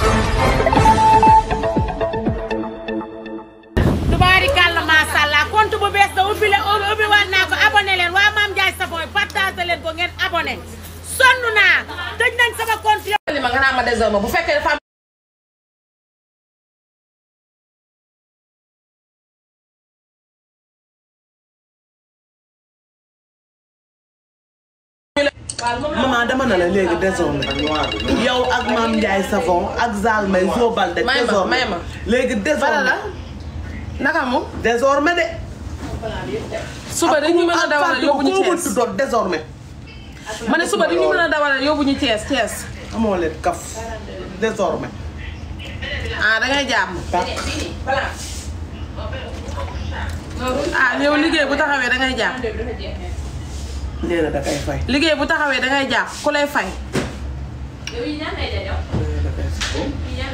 tubaarikàlla macha allah compte bu bees da ubbi la ubbi waat naa ko abonné leen waa Mame Ndiaye Savon partagé leen ko ngeen abonné sonn naa tëj nañ sama compte li ma nga naa ma désormais bu fekkee dafa am maman dama na la léegi désormais yow ak Mame Ndiaye Savon ak Zal May Zobal de May ma, désormais may ma. léegi bala la désormais naka moom désormais de suba dañu mën a dawal yóbbu ñu ko Thiès doon désormais ma ne suba dañu mën a dawal yóbbu ñu Thiès Thiès amoo leen kaf désormais ah dangay jàmm ah yow liggéey bu taxawee dangay jàpp nee na da kay fay liggéey bu taxawee dangay jàpp ku lay fay nee na da kay fay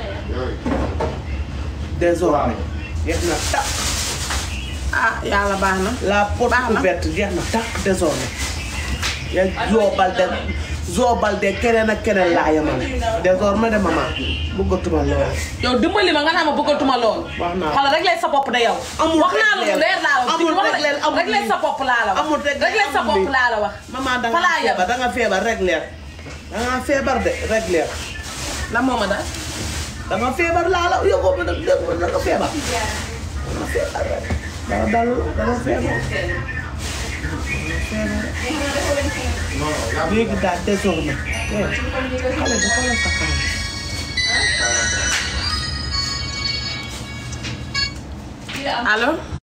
désormais jeex na takk ah yàlla baax na la porte Baax na. ouverte jeex na takk désormais ya Zobal de Zobal de keneen ak keneen laa yemal désormais de maman bëggatuma lool yow dimbali ma nga naa ma bëggatuma lool Wax naa ko. xala rek lay sa bopp de yow Amul wax naa la rek lu leer laa la wax amul wax rek leer, amul rek lay sa bopp laa la wax amul rek rek lay sa amul bopp lii. laa la wax maman da fa nga laa yem feebar da nga feebar rek leer da nga feebar de rek leer lan moo ma daal da nga feebar laa la yóbboo ba nag dégg nga da nga feebar da nga feebar rek dara dal da nga feebar léegi daal désormais eh, xale bi xoolal sa kanam allo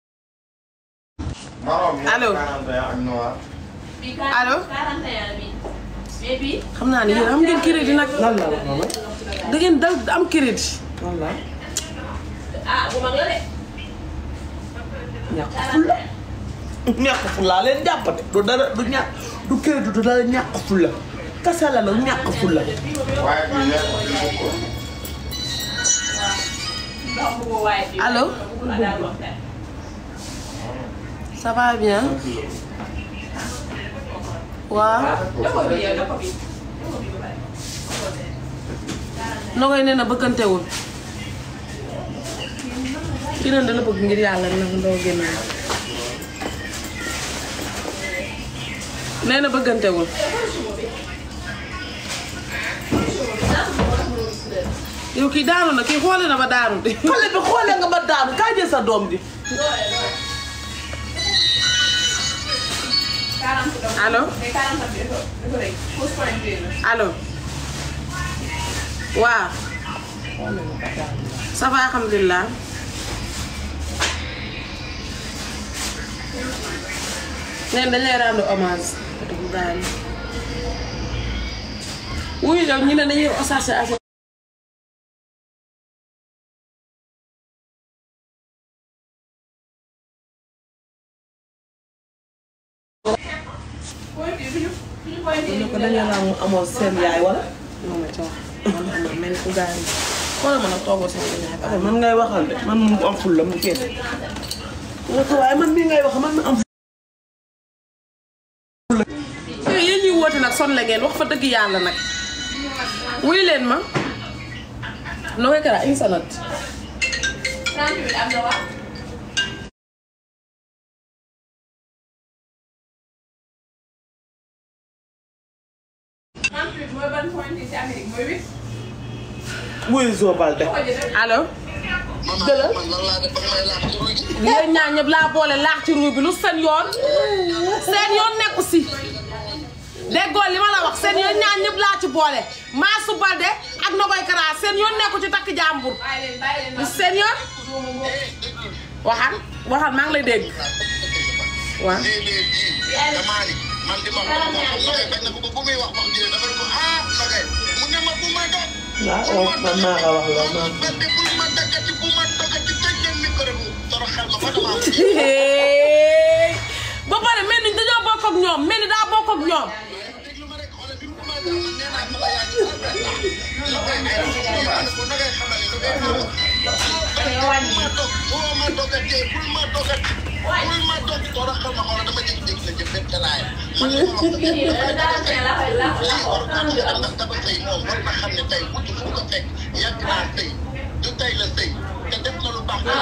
Allô allo xam naa ne yéen am ngeen crédit nag lan la la maman da ngeen dal am crédit lan la ñàkk fulla ñàkk fulla leen jàppate du dara du ñàkk du crédit du dara ñàkk fulla kasa la nag ñàkk fulla allo ça va bien waaw Nogoy nee na bëggantewul ki neen dala bëgg ngir yàlla nag ndoo génn nee na bëggantewul yow kii daanu na kii xoole na ba daanu de xale bi xoolee nga ba daanu kaa jël sa doom ji allo allo waaw ça va alhamdulilah neen dañ lay rendre hommage bu gaañ wuyu yow ñu ne dañuy osage affaire ñu ko dañu la amoon seen yaay wala moom la ci wax man xam mel ni ku gaañ xoolal ma nag toogoo seen ñaay baax man ngay waxal de man mu am fulla mu kenn nga ko waaye man mii ngay wax man ma am yooyu yéen ñuy woote nag son la ngeen wax fa dëgg yàlla nag wuy leen ma no koy kara une salade wuyu Zobal de allo jëlal yéen ñaar ñëpp laa boole laax ci ruu bi lu seen yoon seen yoon nekku si déggoo li ma la wax seen yoon ñaar ñëpp laa ci boole Maasu Balde ak Nogoy Kara seen yoon nekku ci takk jàmbur lu seen yoon waxal waxal maa ngi lay dégg waaw man di ma wax moom xam nga bañ na ko ba bu muy wax wax ji dafa ko ah Nogay mu ne ma bu ma dog. waaw man maa ko wax loolu man ba de bu ma daggati bu ma dogati tëj leen micro bi toroxal ma fa dama am. ba pare mel ni dañoo bokk ak ñoom mel ni daa bokk ak ñoom déglu ma rek xoolal bi mu commencé wax nee naa ko la yaa ci Nogay ay ko Nogay xamal ne Nogay wàññi. ma dog boo ma dogatee bul ma dogat bul ma dog toora xam nga xoolal dama jékki-jékki la jëm dem talaay man li ma wax dëgg lii war ko xam ndax dama sëy moom war na xam ne tey wutu fu ko fekk yàgg naa sëy du tey la sëy te def na lu baax dara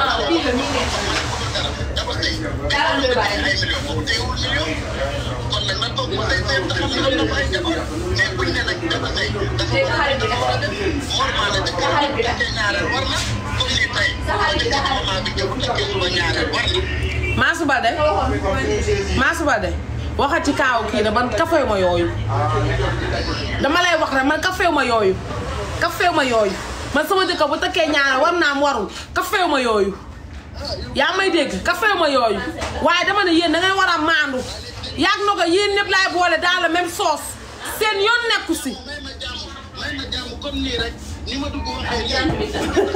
dama sëy mais bu ay million boobu teewul million kon nag na toog ba sëy sëy te xam ne am na fa ay njaboot mais buñ ne nag dama sëy dafa dafa war a def normal la dëkk te ñaareel war na comme ni tey dëkk moment bi jëm te suba ñaareel war na Mansour Balde Mansour Balde waxal ci kaaw kii da man kafew ma yooyu dama lay wax rek man kafew ma yooyu kafew ma yooyu man sama jëkkër bu tëkkee ñaareel war naa am warul kafew ma yooyu yaa may dégg kafew ma yooyu waaye dama ne yéen da ngay war a maandu yaag na ko yéen ñëpp laay boole dans la même sauce seen yoon nekku si may ma jàmm may ma jàmm comme nii rek ni ma dugg waxee nii.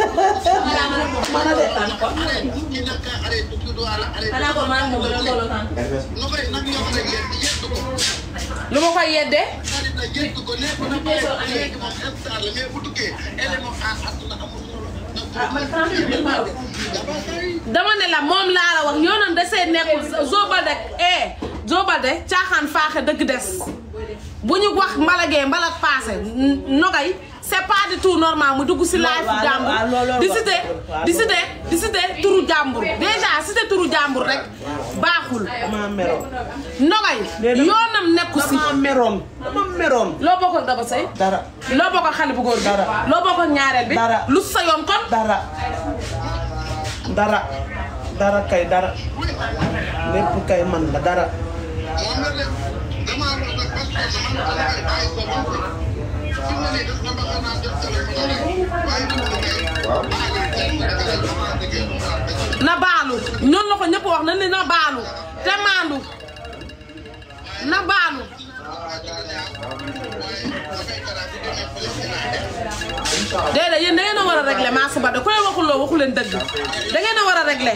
arrête kii nag ka arrête du du wala arrête. nu koy nag ñoo koy yedd yedd ko. lu ma koy yeddee xarit la yedd ko nekk na pare léegi moom instant la mais bu duggee élément à àdduna amul solo. dama say. dama ne la moom laa la wax yoonam desee nekkul Zobal rek eh Zobal de caaxaan faaxe dëgg des bu ñu wax mbalagee mbalag paase nogay c'est pas du tout normal mu dugg si live waaw, jàmbur waaw, looloo di wax. cité waaw, di cité di cité turu jàmbur déjà cité turu jàmbur rek baaxul dama meroon nogay Mais dama- yoonam nekku si dama meroon dama meroon loo bokk ak Daba Sey dara loo bokk ak xale bu góor bi Dara. loo bokk ak ñaareel bi Dara. lu sa yoon kon dara dara dara kay dara lépp kay man la dara moom la de damaa wax nag parce que man dama koy bàyyi ko ba mu fi mu ne nii def na ma xanaa def téléphone rek waaye bu mu kay. waaw maa ngi teel mu dëgg la damaa dëggee mu baax dëgg na baalu ñoon la ko ñëpp wax na ni na baalu te maandu na baalu déedéet yéen da ngeen a war a régler Mansour Ba da ku leen waxul loo waxu leen dëgg da ngeen a war a régler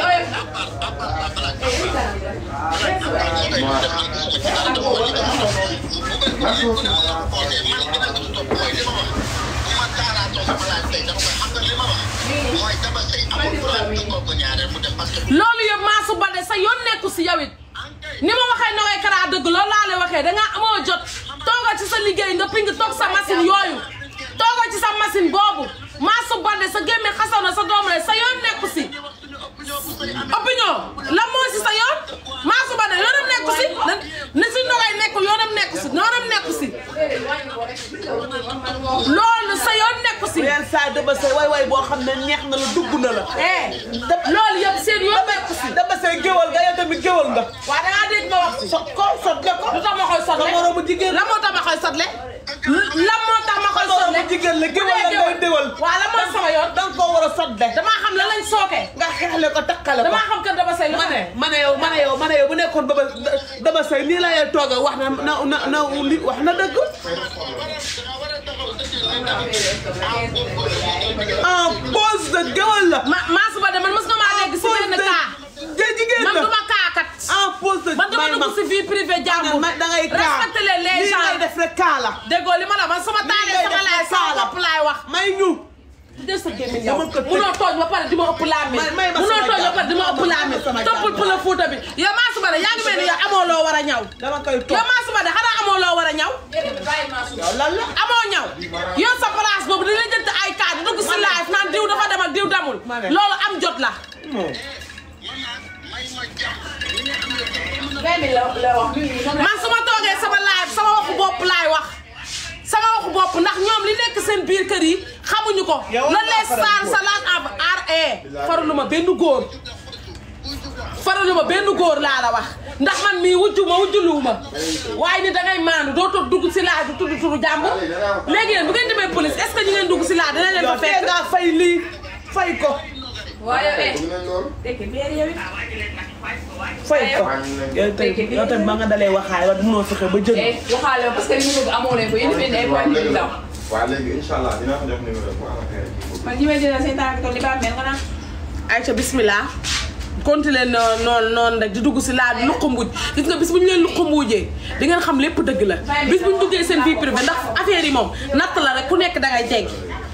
loolu yëpp Mansour Ba de sa yoon nekku si yow it ni ma waxee Nogaye Kara dëgg loolu laa lay waxee dangaa amoo jot toogal ci sa liggéey nga ping toog sa machine yooyu toogal ci sa machine boobu Mansour Ba de sa gémme xasaw na sa doom la sa yoon nekku si opinion la moo si sa yoon Mansour Ba de yoonam nekku si na- ni si Nogaye nekkul yoonam nekku si yoonam nekku si loolu sa yoon nekku si yenn saa dama say way way boo xam ne neex na la dugg na la eh loolu yëpp seen yoon nekku si dama say géwal nga yow tamit géwal nga waaw dangaa dégg ma wax si so ko sotle ko lu tax ma koy sotle sa moromu jigéen la moo tax ma koy sotle la moo tax ma koy sa sotle moromu jigéen la géwal la ngay déwal waaw la moo sama yoon danga koo war a sotle damaa xam la lañ sooke nga xeexle ko takkale ko damaa xam kër dama say lu ma fa ne ne ma ne yow ma ne yow ma ne yow bu nekkoon dama dama say nii la lay toog wax na na na na li wax na dëgg en pause de géwal la ma maa suba de man mës nga maa dégg si benn cas de jigéen man la du ma kaakat en pause de man dama may ma dugg si vie privée jàmbur da ngay kaa respecté leen les lii ngay gens def rek kaa la déggoo li ma la man sama taalee sama laay sama bopp laay wax may ñu de sa gémmiñ yow Dama ko tëj. munoo tooñ ba pare di ma ëpp laa mi May- may ma munoo sama tooñ ba jàmm. pare di ma ëpp laa mi May ma sama toppul jàmm. pël Fuuta bi yow maa suba de yaa ngi mel ni yow amoo loo war a ñaw dama koy yow toog maa suba de xanaa amoo loo war a ñaw yow lan la amoo ñaw yow sa place boobu dina jënd ay cas di dugg si live naan diw dafa dem ak diw demul Ma ne. loolu am jot la moom man su ma toogee sama live sama waxu bopp laay wax sama waxu bopp ndax ñoom li nekk seen biir kër yi xamuñu ko Yow lan lay faral saan góor. sa laat ab ar e faralu ma benn góor faralu ma benn góor laa la wax ndax man mii wujju ma wujjuluwu ma waaye ni dangay maandu doo toog dugg si laaj bi tudd turu jàmbur léegi yéen bu ngeen demee police est-ce que ñu ngeen dugg si laaj dina leen yow fa tee fekk ngaa fay lii fay ko waaye eh fay ko yow tamit yow tamit ba nga dalee waxaay wa mënoo fexe ba jënd eh waxaale ma parce que li ñu bëgg amoo leen ko yéen a ay point yu ndaw waaw léegi incha allah dinaa ko jox numéro bu am affaire kii man ñi may jëlee seen tànk toog li ba mel nga naan Aïcha bismillah continuer noonu noonu noonu rek di dugg si laaj luqu mbuuj gis nga bis bu ñu leen luqu mbuujee di ngeen xam lépp dëgg la bis bu ñu duggee seen vie privée ndax affaire yi moom natt la rek ku nekk dangay jeggi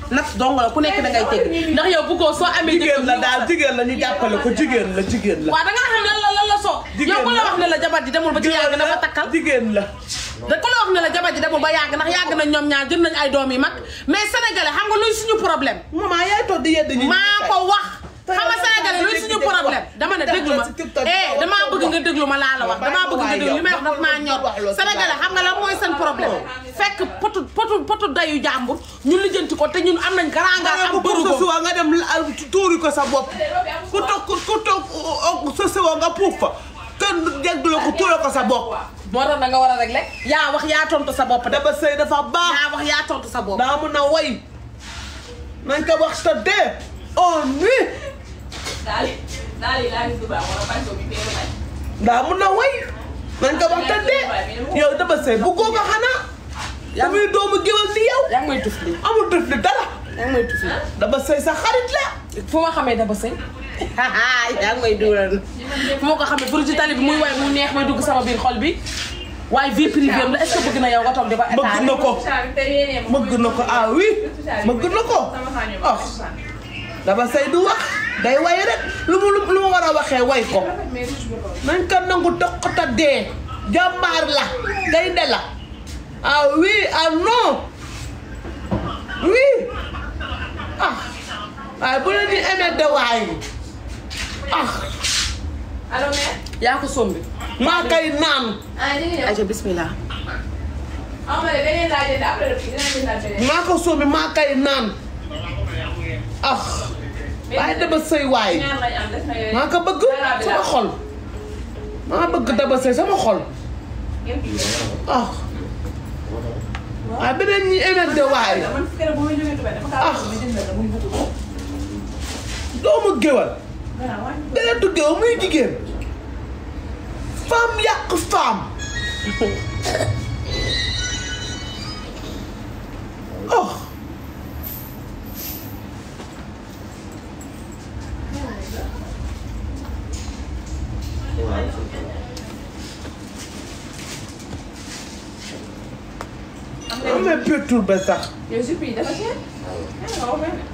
nat dong la ku nekk da ngay teg ndax yow bëggoo soo amee jigéen la daal jigéen la ñu jàppale ko jigéen la jigéen la waaw da nga xam lan la lan la soo yow ku la wax ne la jabar ji demul ba ci yàgg dafa takkal jigéen la da ku la wax ne la jabar ji demul ba yàgg ndax yàgg nañ ñoom ñaar jël nañ ay doom yi mag mais sénégalais xam nga luy suñu problème maman yaay toog di yedd ñi maa ko wax xam nga sénégalais luy suñu problème dama ne déglu ma eh damaa bëgg nga déglu ma laa la wax damaa bëgg nga déglu li may wax daf maa ñor sénégalais xam nga lan mooy seen problème fekk potu potu potu dayu jàmbur ñu lijjanti ko te ñun am nañ garangaa nga am ko pour sa bërugo suwa nga dem tuuri ko sa bopp ku toog ku toog sa suwa nga puuf fa kenn jegdu la ko tuure ko sa bopp moo tax da nga war a régler yaa wax yaa tontu sa bopp de dama sëy dafa baax yaa wax yaa tontu sa bopp daa mun a way nañ ko wax sa dee on nuit daal daal yi laa gis du baax wala bañ ko bi fee bañ. daa mun a way nañ ko wax sa dee yow dama sëy bu góoga xanaa damay doomu géwél ni yow yaa ngi may tuf li amul def li dara yaa ngi may tuf li dama sëy sa xarit la fu ma xamee daba sëy yaa ngi may dugalal fu ma ko xamee pour ci tali bi muy way mu neex may dugg sama biir xol bi waaye vie privée am la est-ce que bëgg na yow nga toog di ko bëgg na ko bëgg na ko ah oui bëgg na ko ah dama sëy du wax day way rek lu mu lu mu war a waxee way ko nañ ko nangu toqata dee jàmbaar la gaynde la ah oui ah non oui ah waaye bu leen di aimé de waay ah allo mère. yaa ko sombi maa kay naan ah ñu ngi ñëw. aja bismillah ah ma ne beneen laa jënd après dinañ jëndaat beneen. maa ko soomi maa kay naan ah waaye dama sëy waay ñaar lañ am des na yooyu. maa ko bëgg sama xol maa bëgg dama sëy sama xol ngeen kii yooyu. ah waaye beneen ñi aimé de waay man keroog bu may jógee Dubaï dafa kaa bëgg di jëndal la muy bëgg ko. doomu géwal Gannaaw wàññi. deretu géwal muy jigéen femme yàq femme oh amee perturbé sax yow jupe yi dafa cher. nga wax benn.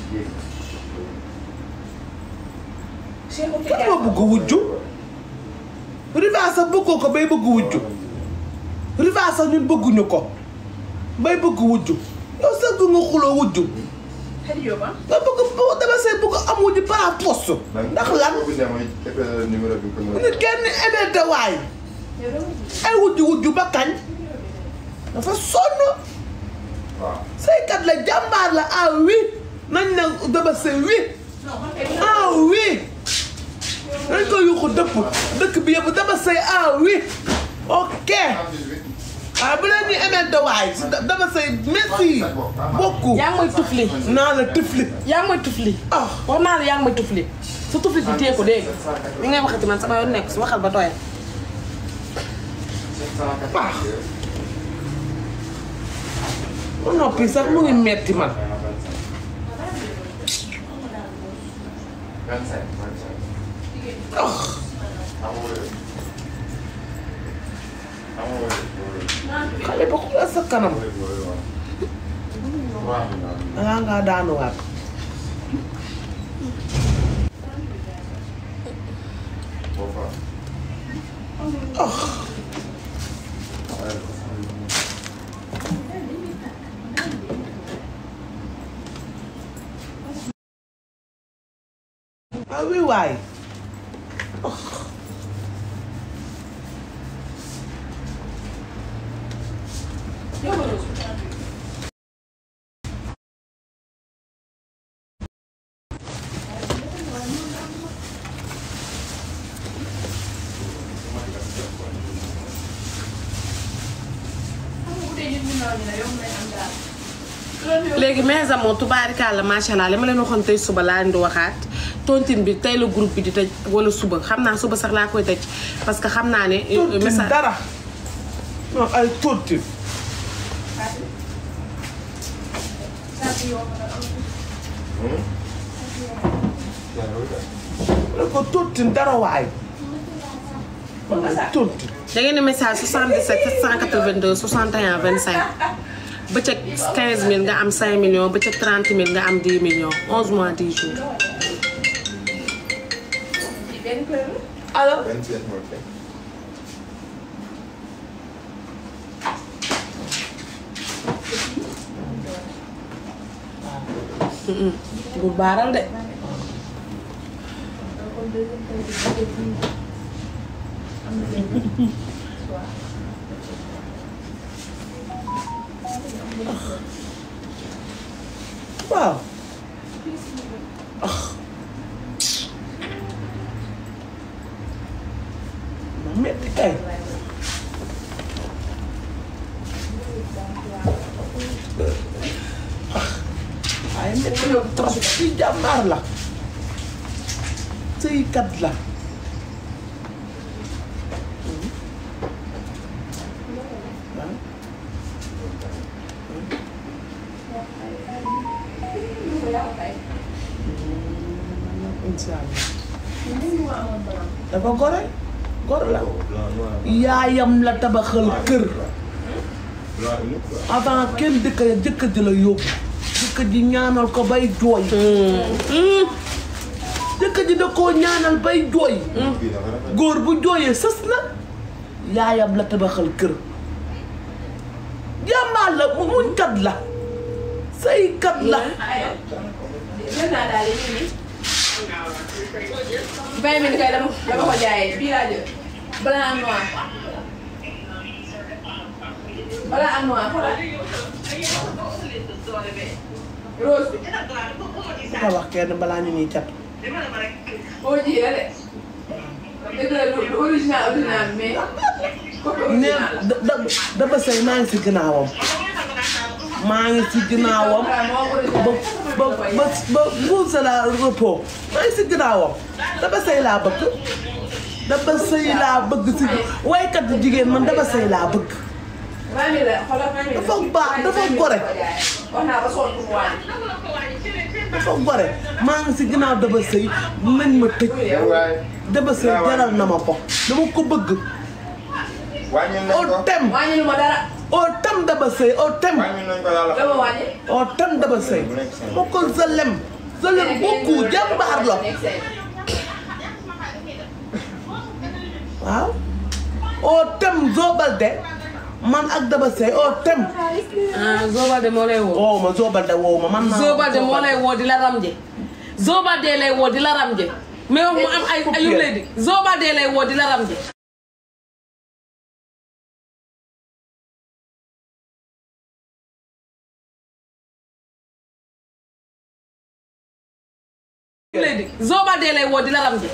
cher ko kan moo bëgg wujju riva sax bëggoo ko bay bëgg wujju riva sax ñun bëgguñu ko bay bëgg wujju yow sax nga xuloo wujju xëy na yow ah. nga bëgg boo dama say bëgg am wujju par poste ndax lan numéro bi ko nit kenn énervé waay yow doo ko ay wujju wujju ba kañ dafa sonn waaw saykat la jàmbaar la ah oui nañ ne dama say oui non man kay ah oui nañ ko yuuxu dëpp dëkk bi yëpp dama say ah oui ok ah bu leen ñu énervé waay si dama say merci beaucoup yaa ngi may tufli naa la tifli yaa ngi may tufli ah wax naa la yaa ngi may tufli su tufli bi téye ko dégg nga li ngay waxati man sama yoon nekk su waxal ba doyal ah ba noppi sax mu ngi metti man ah xale ba xoolal sa kanam dangaa ngaa daanuwaat ah ah oui waay léegi mes amours tubaarikàlla macha allah li ma leen waxoon tey suba laa leen di waxaat tontine bi tey la groupe bi di tëj wala suba xam naa suba sax laa koy tëj parce que xam naa ne. tontine message dara non ay tontine ne ko tontine dara waay tontine da ngeen di message 77 782 61 25 bëccëg 15000 nga am 5 millions bëccëg 30000 nga am 10 millions 11 mois 10 jours. alors Vingt-sept moo fi. bu baaral de. waaw ah ma metti kay ah waaye metti na trop ci jàmbaar la sëykat la incha allah dafa gore gore la yaayam la tabaxal kër avant kenn dëkk jëkkër ji la yóbbu jëkkër ji ñaanal ko bay jooy jëkkër ji da koo ñaanal bay jooy Kii dafa rafet. góor bu jooyee sës la yaayam la tabaxal kër jàmbaar la mu muñkat la saykat la jël naa daal yi nii. vingt mille kay dama dama ko jaayee bii laa jël. blanc noir. blanc ak noir xoolal. rose bi. ku ko wax kenn balaa ñu ñuy cat boo ji la de. dëgg la du du original original mais. copie ne original la. da da dafa sëy maa ngi si ginnaawam maa ngi si ginnaawam ba ba ba ba buuse la repos maa ngi si ginnaawam dafa sëy laa bëgg dafa sëy laa bëgg si waykat yu jigéen man dafa sëy laa bëgg vingt mille la xoolal vingt mille. Dafa baax, dafa gore. wax naa ba sonn pour mu wàññi. dafa gore maa ngi si ginnaaw dafa sëy nañ ma tëj waaye. dafa sëy jaral na ma ko dama ko bëgg wàññi nañ au ko. tem wàññi lu ma dara. au tem dafa sëy au tem wàññi nañ ko daal la. dama wàññi. au tem dafa sëy ma ko zalem zalem beaucoup jàmbaar la waaw au tem Zobalde man ak Daba Sey au tem ah Zobalde moo lay woo. woow ma Zobalde woow ma man maa Zobalde moo lay woo di la ramje. Zobalde lay woo di la ramje. mais wax mu am ay ay yu lay di Zobalde lay woo di la ramje. yu lay di Zobalde lay woo di la ramje.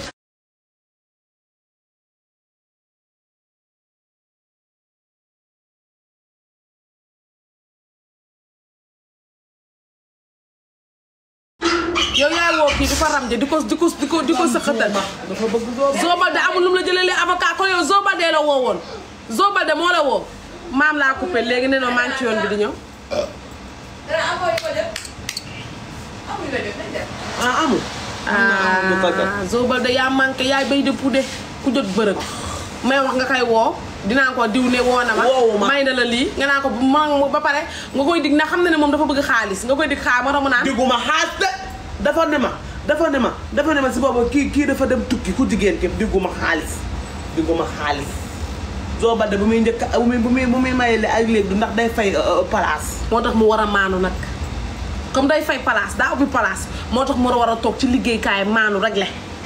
yow yaay woo kii di ko ramje di ko di ko di ko di ko sëqatal. dafa bëgg Zobalde Zobalde amul lu mu la jëlee avocat kon yow Zobalde la woo woon Zobalde moo la woo maam laa coupé léegi nee na maa ngi ci yoon bi di ñëw. dana am ko def. amuñu la def nañ def. ah amul ah Zobalde yaa manqué yaay bay de puude ku jot bërëb may wax nga koy woo dinaa ko diw ne woo na ma. Woowu ma. may na la lii nga naa ko ma ba pare nga koy dig na xam na ne moom dafa bëgg xaalis nga koy dig xaar ma tax mu naan. digguma xaas de dafa ne ma dafa ne ma dafa ne ma si boobu kii kii dafa dem tukki ku jigéen képp digguma xaalis digguma xaalis Zobalde bu muy njëkk bu muy bu muy bu muy mayele ak léegi du ndax day fay place moo tax mu war a maanu nag comme day fay place daa ubbi place moo tax mu war a toog ci liggéeykaay maanu rek le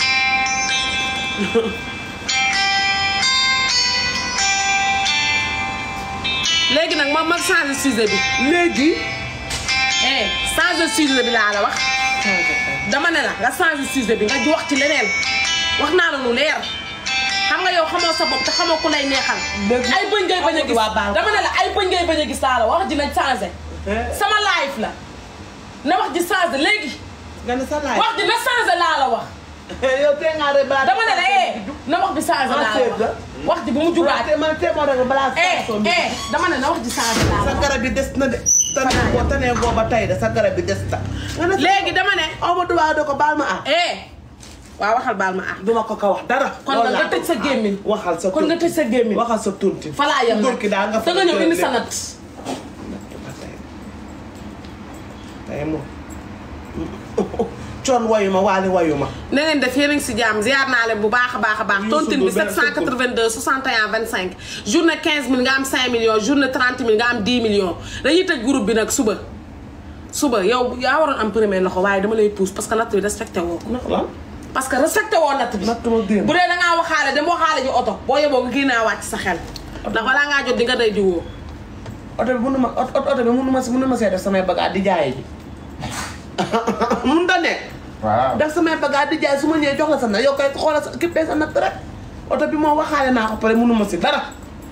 léegi nag ma ma changé sujet bi léegi eh changé sujet bi laa la wax dama ne la nga changé sujet bi nga wax ci leneen wax naa la lu leer xam nga yow xamoo sa bopp te xamoo ku lay neexal Dëgg. ay bëñ ngay bañ a gis Waa baal ko. dama ne la ay bëñ ngay bañ a gis laa la wax ji nañ changé sama life la na wax ji changé léegi nga ne sa laaj wax ji na changé laa la wax yow tee ngaa rek balaa dama ne la eh na wax bi changé laa la wax wax ji bu mu jubaat te man tee moo rek balaa eh station bi eh dama ne na wax ji changé laa la sa wax garab bi des na de tane boo tanee boo ba tey de sa garab bi des na nga ne léegi dama ne aw ma duwaa do ko baal ma ah eh waaw waxal baal ma ah duma ko ko wax dara kon nag nga tëj sa gémmiñ waxal sa kon nga tëj sa gémmiñ waxal sa tunti falaa yem Góor ki daa nga da nga ñëw indi sa lépp. nat kay moom coon wayu ma waali wayu ma na ngeen def yéen a ngi si jàmm ziar naa leen bu baax a baax a baax Youssou tontine bi Ndour benn 782 61 25 journée 15 000 nga am 5 millions journée 30 000 nga am 10 millions dañuy tëj groupe bi nag suba suba yow yaa waroon am premier loxo waaye dama lay pousse parce que natt bi respecté woo ko ndax lan parce que respecté woo natt bi natt ma démb bu dee dangaa waxaale dem waxaale ji oto boo yeboo nga kii naa wàcc sa xel ndax balaa ngaa jot di nga day di woo oto bi mënu ma oto oto bi mënu ma si mënu ma see def samay bagages di jaay ji mun da nekk waaw def samay bagages di jaay su ma ñëwee jox la sa nag yow kay xoolal sa kippee sa natt rek oto bi moo waxaale naa ko pare mënu ma si dara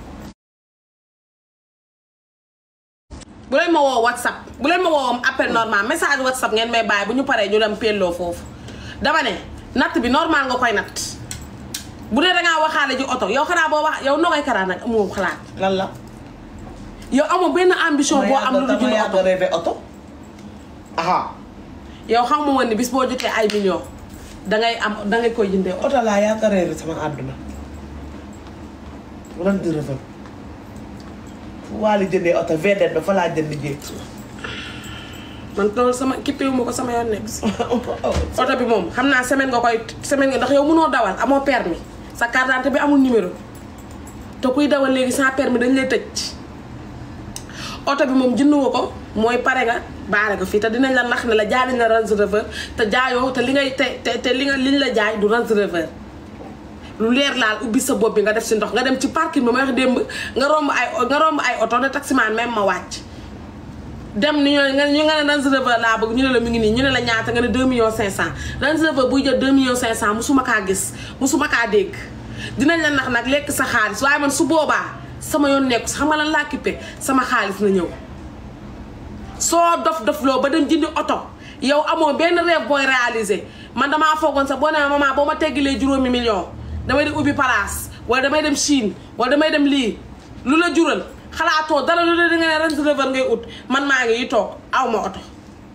bu leen ma woo whatsapp bu leen ma woo appel normal message whatsapp ngeen may bàyyi bu ñu paree ñu dem pelloo foofu dama ne natt bi normal nga koy natt bu dee dangaa waxaale ji oto yow xanaa boo wax yow nogay karaa nag amoo xalaat lan la yow amoo benn ambition boo am lu dul dama jënd yàgg oto rêvé oto aha yow xam nga woon ni bis boo jotee ay millions dangay am dangay koy jëndee oto oto laa yàgg rêvé sama àdduna ren di rëfal fu waali jëndee oto VDN ba fa laa jënd jéeg man loolu sama kippewu ma ko sama yoon nekk si oto bi moom xam naa semaine nga koy semaine nga ndax yow mënoo dawal amoo permis sa carte d'identité bi amul numéro te kuy dawal léegi sans permis dañ lay tëj oto bi moom jënd nga ko mooy pare nga baare ko fii te dinañ la nax ne la jaay nañ la Range Rover te jaayoo te li ngay te te te li nga liñ la jaay du Range Rover lu leer laal ubbi sa bopp bi nga def si ndox nga dem ci parking bi ma wax démb nga romb ay nga romb ay oto ne taximaan même ma wàcc dem ni ñoo nga ñu nga ne Range Rover laa bëgg ñu ne la mi ngi nii ñu ne la ñaata nga ne 2 millions 500 Range Rover buy jël 2 millions 500 musuma kaa gis musuma kaa dégg dinañ la nax nag lekk sa xaalis waaye man su boobaa sama yoon nekku si xam nga lan laa kippe sama xaalis na ñëw soo dof dof loo ba dem jëndi oto yow amoo benn rêve booy réaliser man damaa foogoon sax boo nee maman boo ma teggilee juróomi million damay dem ubbi place wala damay dem Chine wala damay dem lii lu la jural xalaatoo dara lu la di nga ne Range Rover ngay ut man maa ngi yi toog aw ma oto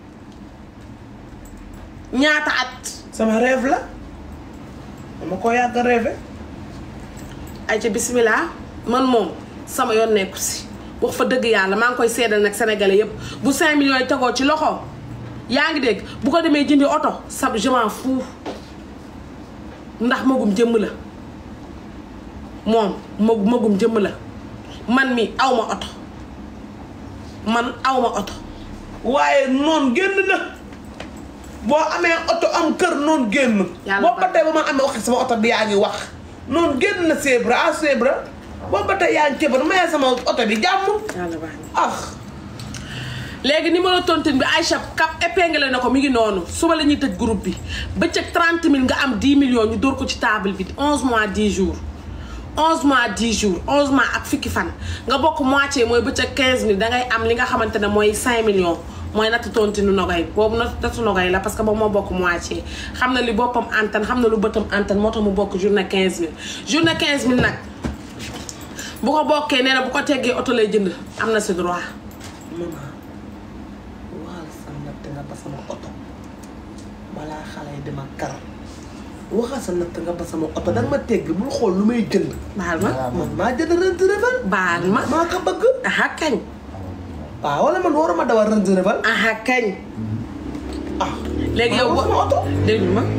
ñaata at sama rêve la dama ko yàgg rêvé ay ca bismillah man moom sama yoon nekku si wax fa dëgg yàlla maa ngi koy seedal nag sénégalais yépp bu 5 millions yi tegoo ci loxo yaa ngi dégg bu ko demee jëndi oto sab je m'en fous ndax magum jëmm la moom mag magum jëmm la man mi aw ma oto man aw ma oto waaye noon génn na boo amee oto am kër noon génn Yàlla boo ba baax tey ba ma amee waxi sama oto bi yaa ngi wax noon génn na Sébra ah Sébra boo ba tey yaa ngi cëbar mayee sama oto bi jàmm yàlla baax na ah léegi numéro tontine bi Aïcha cap épinglé na ko mi ngi noonu suba la ñuy tëj groupe bi bëccëg 30 000 nga am 10 millions ñu dóor ko ci table bi 11 mois 10 jours 11 mois 10 jours 11 mois ak fukki fan nga bokk moitié mooy bëccëg 15 000 dangay am li nga xamante ne mooy 5 millions mooy natt tontinu nogay boobu natt nattu nogay la parce que boobu moo bokk moitié xam na li boppam antan xam na lu bëtam antan moo tax mu bokk journée 15 000 journée 15 000 nag bu ko bokkee nee na bu ko teggee oto lay jënd am na si droit maman waxal sa natt nga ba sama oto balaa xale yi dama kar waxal sa natt nga ba sama oto danga ma tegg bul xool lu may jënd baal ma man maa jënd Range Rover baal ma maa ko bëgg aha kañ waaw wala man waruma dawal Range Rover aha kañ ah léegi yow maa sama oto déglu ma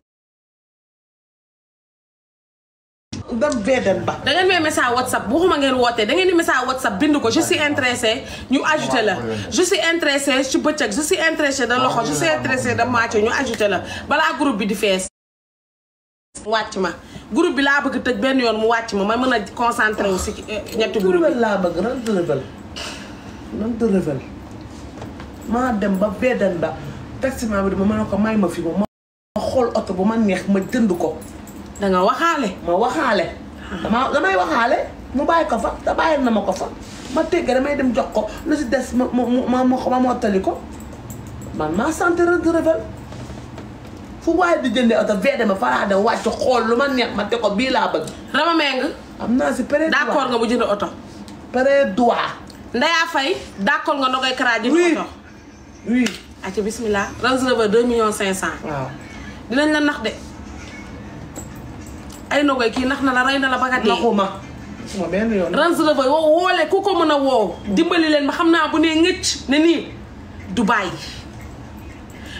dem VDN ba da ngeen may message whatsapp waxuma ngeen wootee da ngeen di message whatsapp bind ko je suis intéressé ñu ajouté la je suis intéressé ci bëccëg je suis intéressé de loxo je suis intéressé de moitié ñu ajouté la balaa groupe bi di fees wàcc ma groupe bi laa bëgg tëj benn yoon mu wàcc ma ma mën a concentré wu si ñetti groupe Range bi laa bëgg Range Rover Range Rover maa dem ba VDN ba taximan bi dama mën a ko may ma fi ma ma xool oto bu ma neex ma jënd ko da nga waxaale ma waxaale dama damay waxaale mu bàyyi ko fa te bàyyi na ma ko fa ma tegg damay dem jox ko lu si des ma ma ma ma ma mottali ko man maa sant Range Rover fu waaye di jëndee oto VDN ma faraa dem wàcc xool lu ma neex ma te ko bii laa bëgg Rama Meng am naa si pré d'accord nga bu jënd oto pré droit Ndeya Faye d'accord nga nogay karaa jënd Oui. oto oui acca bismillah Range Rover 2 millions 500 waaw dinañ la nax de ay nogoy kii nax na la rey na la ba nga dee naxuma suma benn yoon Range Rover woo woole ku ko mën a woo dimbali leen ma xam naa bu nee ngëcc ne nii Dubaï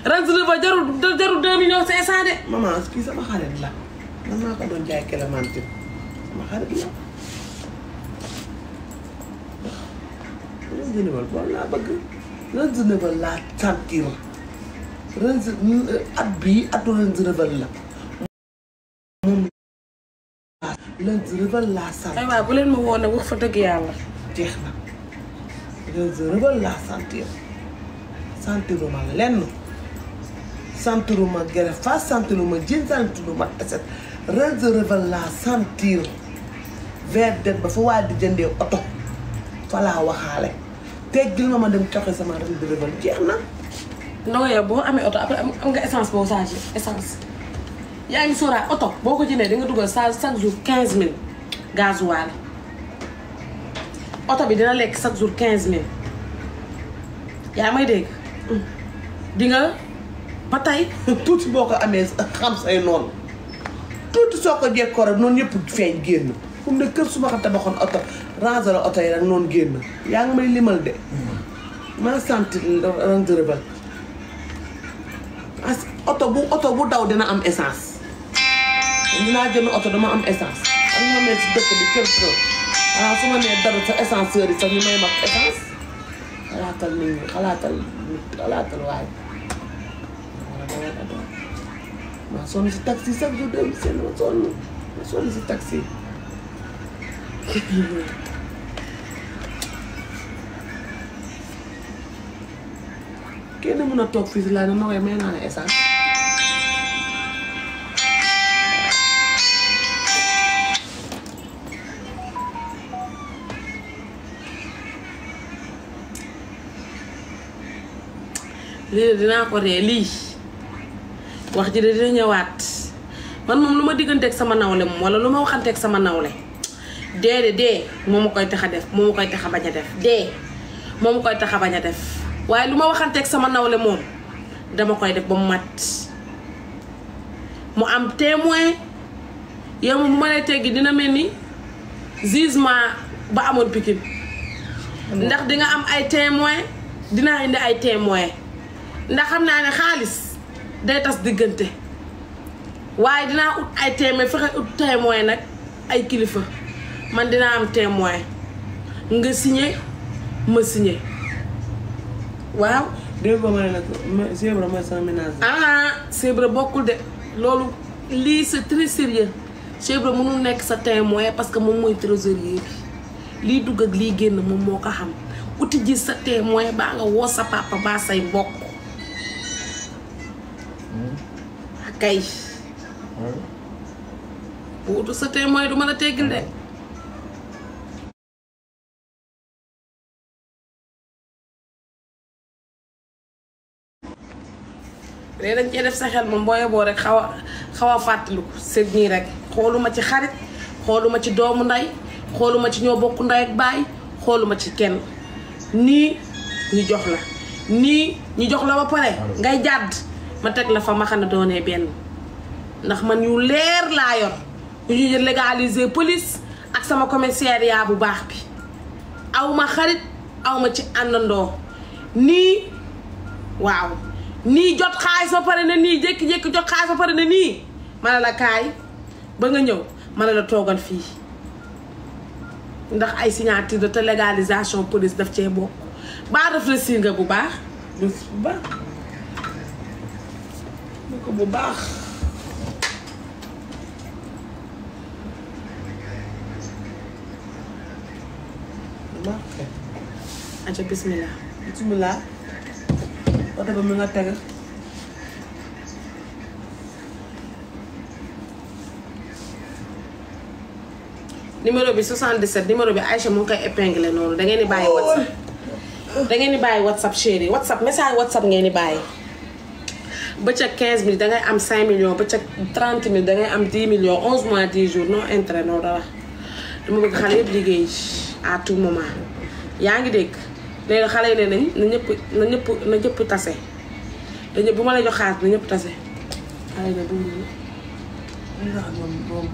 Range Rover jarul jarul deux millions cinq cent de. maman kii sama xarit la man maa ko doon jaay Clémentine sama xarit la Range Rover boobu laa bëgg Range Rover laa sentir Range at bii atu Range Rover la moom laa Range Rover laa sentir ay waay bu leen ma woo nag wax fa dëgg yàlla. jeex na Range Rover laa sentir sentiruma lenn sentiruma gere fa sentiruma jën sentiruma eset Range Rover laa sentir vers det ba fa waa di jëndee oto fa laa waxaale teggil ma ma dem coxe sama Range Rover jeex na ndongo yow boo amee oto après am am nga essence boo chargé essence yaa ngi sóoraa oto boo ko jëndee di nga dugal sa chaque jour 15000 gasoil oto bi dina lekk chaque jour 15000 yaa may dégg di nga ba tey tuuti boo ko amee xam say noonu tuuti soo ko jekkoo rek noonu yëpp feeñ génn fu mu ne kër su ma ko tabaxoon oto ranger la oto yi rek noonu génn yaa ngi may limal de maa sentir Range Rover as oto bu oto bu daw dina am essence dinaa jënd oto dama am essence am nga mel si dëkk bi kër kër ah su ma nee dara sa essenceur yi sax ñu may mag essence xalaatal nit ñi xalaatal nit xalaatal waaye ma sonn si taxi chaque jour dem seen ma sonn ma sonn si taxi kenn mën a toog fii si laa ne ma koy may naa ne essence lii de dinaa ko ree lii wax ji de dina ñëwaat man moom lu ma digganteeg sama nawle moom wala lu ma waxanteeg sama nawle dee de dee moo ma koy tax a def moo ma koy tax a bañ a def dee moo ma koy tax a bañ a def waaye lu ma waxanteeg sama nawle moom dama koy def ba mu mat mu am témoin yow moom bu ma lay teggi dina mel ni jugement ba amoon Pikine ndax di nga am ay témoin dinaa indi ay témoin ndax xam naa ne xaalis day tas diggante waaye dinaa ut ay témoin fexe ut témoin nag ay kilifa man dinaa am témoin nga signé ma signé waaw dégg nga ma ne nag ma zèbre mooy sama ménage ah Cheikh bokkul de loolu lii c'est très sérieux Cheikh Ibra mënul nekk sa témoin parce que moom mooy trésorier bi lii dugg ak lii génn moom moo ko xam uti ji sa témoin baa nga woo sa papa baa say mbokk kay bu utu sa témoin du mën a teggil de léegi dañ cee def sa xel moom boo yeboo rek xaw a xaw a fàttaliku sëg nii rek xooluma ci xarit xooluma ci doomu ndey xooluma ci ñoo bokk ndey ak baay xooluma ci kenn nii ñu jox la nii ñu jox la ba pare ngay jàdd ma teg la fa ma xam ne doonee benn ndax man yu leer laa yor yu ñu légaliser police ak sama commissariat bu baax bi awma xarit awma ci àndandoo nii waaw nii jot xaalis ba pare ne nii jékki-jékki jot xaalis ba pare ne nii ma ne la kaay ba nga ñëw ma ne la toogal fii ndax ay signature de te légalisation police daf cee bokk baa réfléchir nga bu baax bés bu baax ne ko bu baax bu baax kay aca bismillah bismillah oto ba mi nga teg numéro bi 77 numéro bi Aïcha mu ngi koy épinglé noonu da ngeen di bàyyi whatsapp da ngeen di bàyyi whatsapp chéri whatsapp message whatsapp ngeen di bàyyi bëccëg 15 mille dangay am 5 millions bëccëg 30 mille dangay am 10 millions 11 mois 10 jours non intérêt non dara dama bëgg xale yëpp liggéey à tout moment yaa ngi dégg léegi xale yi ne nañ na ñëpp na ñëpp na ñëpp tase dañu bu ma la jox xaalis na ñëpp tase xale yi ne du li nga xam moom moom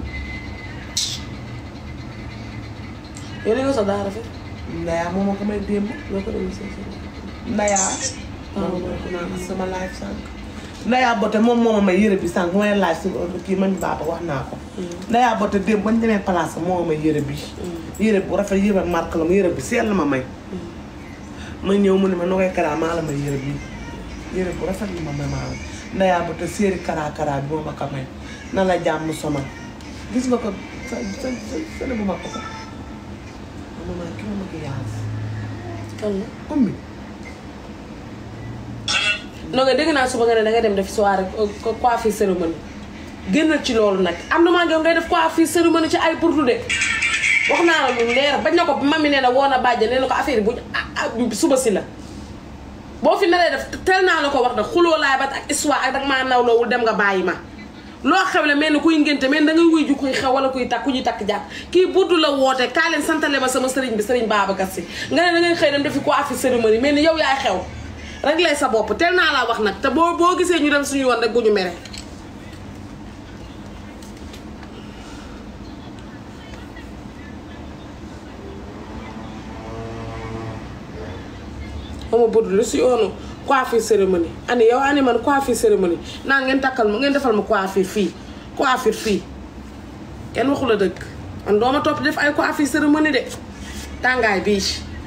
yow li nga sax daa rafet ndayaa moom moo ko may démb loo ko demee seen ndayaa moom mooy ku naan sama life sànq Ndaya Bote moom moo ma may yére bi sànq may laaj si kii man baaba wax naa ko. Ndaya Bote démb bañ demee place moo ma may yére bi. yére bu rafet yére marque la ma yére bi seel la ma may. ma ñëw mu ne ma Nogaye Kara maa la may yére bi yére bu rafet la ma may maa la Ndaya Bote séeri Kara Kara bi moo ma ko may na la jàmm sonal gis nga ko sa sa sa sa bu ma ko ko. maman ki ma ma yaas. kan la ummi. non nga dégg naa suba nga ne danga dem def soirée co- coiffure cérémonie génnal ci loolu nag am na maa ngi ngay def coiffure cérémonie ci ay burdu de wax naa la lu leer bañ na ko mami nee na woo na bàjja nee na ko affaire yi bu ah, ah, suba si la boo fi naree def tel naa la ko wax nag xuloo laay bat ak histoire ak dag maa nawloowul dem nga bàyyi ma loo xew le mel ni kuy ngénte mel ni da ngay wuy ju kuy xew wala kuy takk ku ñuy takk jàpp kii buddu la woote kaa leen santale ma sama sëriñ bi sëriñ Babacar Si nga ne da ngay xëy dem defi coiffure cérémonie mel ni yow yaay xew rek lay sa bopp teel naa laa wax nag te boo boo gisee ñu dem suñu yoon rek bu ñu mere xama bëdd lu si yoonu coiffure cérémonie ani yow ani man coiffure cérémonie naan ngeen takkal ma ngeen defal ma coiffure fii coiffure fii kenn waxu la dëgg man dooma topp def ay coiffure cérémonie de tàngaay bii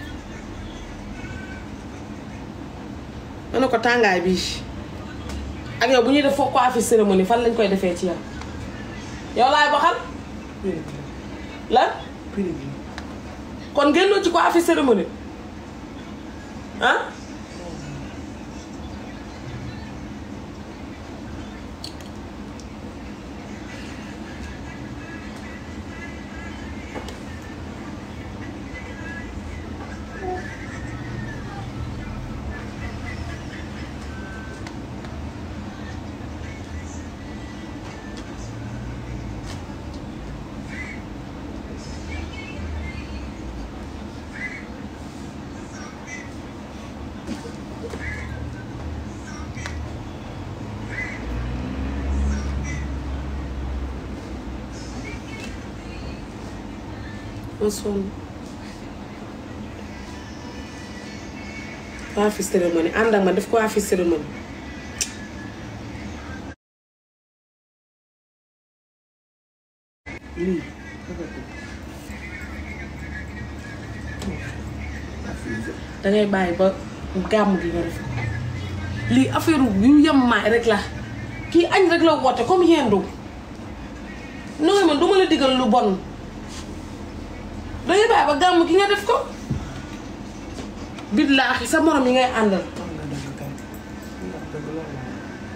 ma ne ko tàngaay bii ak yow bu ñuy def foo coiffure cérémonie fan lañ koy defee ci yow yow laay waxal lan prix bi. kon génnoo ci coiffure cérémonie ah ma sonn coiffure cérémonie ànd ak ma def coiffure cérémonie lii. dangay bàyyi ba gàmm gi nga def ko lii affaire yu yemmaay rek la kii añ rek la woote comme yendu nooy man duma la digal lu bon dangay bàyyi ba gàmm gi nga def ko billaahi sa morom yi ngay àndal wax nga dëgg kay. ndax dëgg loolu la.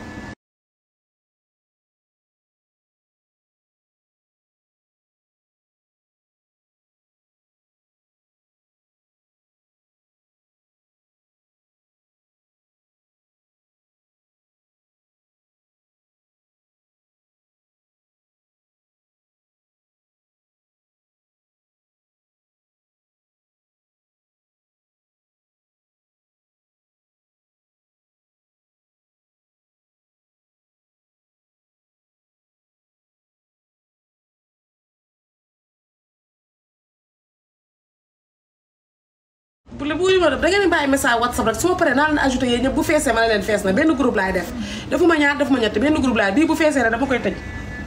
bu la bu ma def da ngeen di bàyyi message whatsapp rek su ma paree naa leen ajouté yéen ñëpp bu feesee ma ne leen fees na benn groupe laay def defuma ñaar defuma ñett benn groupe laay bii bu feesee rek dama koy tëj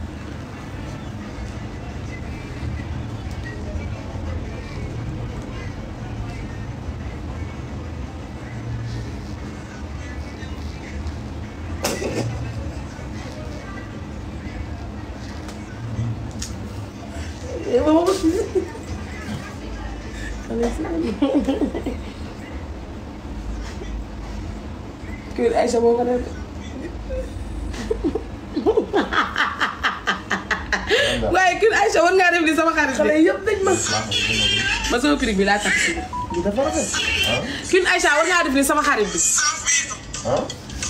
kii Aïcha moo ko def waaye kii Aïcha war ngaa def ni sama xarit xale bi yëpp dañ ma. ma sama prix bi laa tax si lii dafa rafet. kii Aïcha war ngaa def ni sama xarit bi ah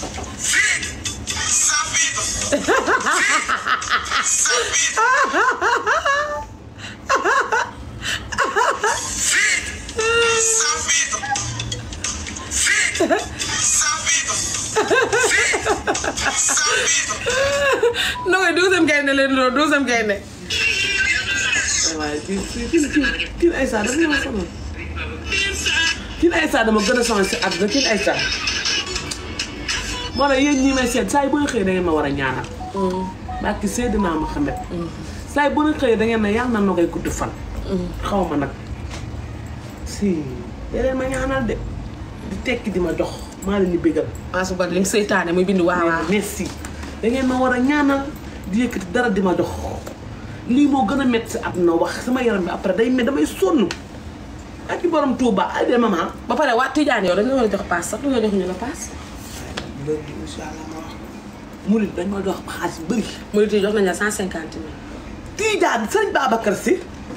non mais douzième gaynde leen doon douzième gaynde waaye kii kii kii kii kii Aïssa dafa ma sonal. kii Aïssa dama gën a sonal si àdduna kii Aïssa. moo tax yéen ñi may seet saa yi bu nga xëyee da ngeen ma war a ñaanal barki Seydina Muhammad saa yi bu nga xëyee da ngeen ne yàlla na nogay gudd fan xaw ma nag si yeneen ma ñaanal de di tekki di ma jox maa leen di bégal maa su bari li nga seytaane muy bind waaw waaw merci da ngeen ma war a ñaanal di yëkkati dara di ma jox lii moo gën a métti si àdduna wax sama yaram bi après day met damay sonn ak i borom Touba ay de maman ba pare waa Tidiane yow dañ la war a jox paas sax lu nga jox ñu la paas léegi incha allah ma wax murid dañ ma jox xaalis bu bëri murit yi jox nañ la cent cinquante mille Tidiane sëñ Babacar si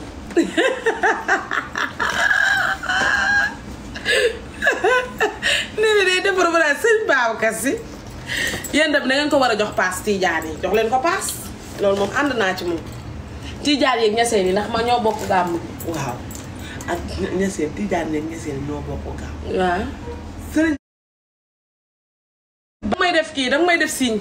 nee na day defar ba daal sëñ Babacar si yéen dem da ngeen ko war a jox paas Tidiane yi jox leen ko paas loolu moom ànd naa ci moom Tidiane yeeg ñaseen yi ndax ma ñoo bokk gàmm waaw ak ñeseen Tidiane ne ñeseen ñoo bokk gaaw waaw sëriñ danga may def kii danga may def signe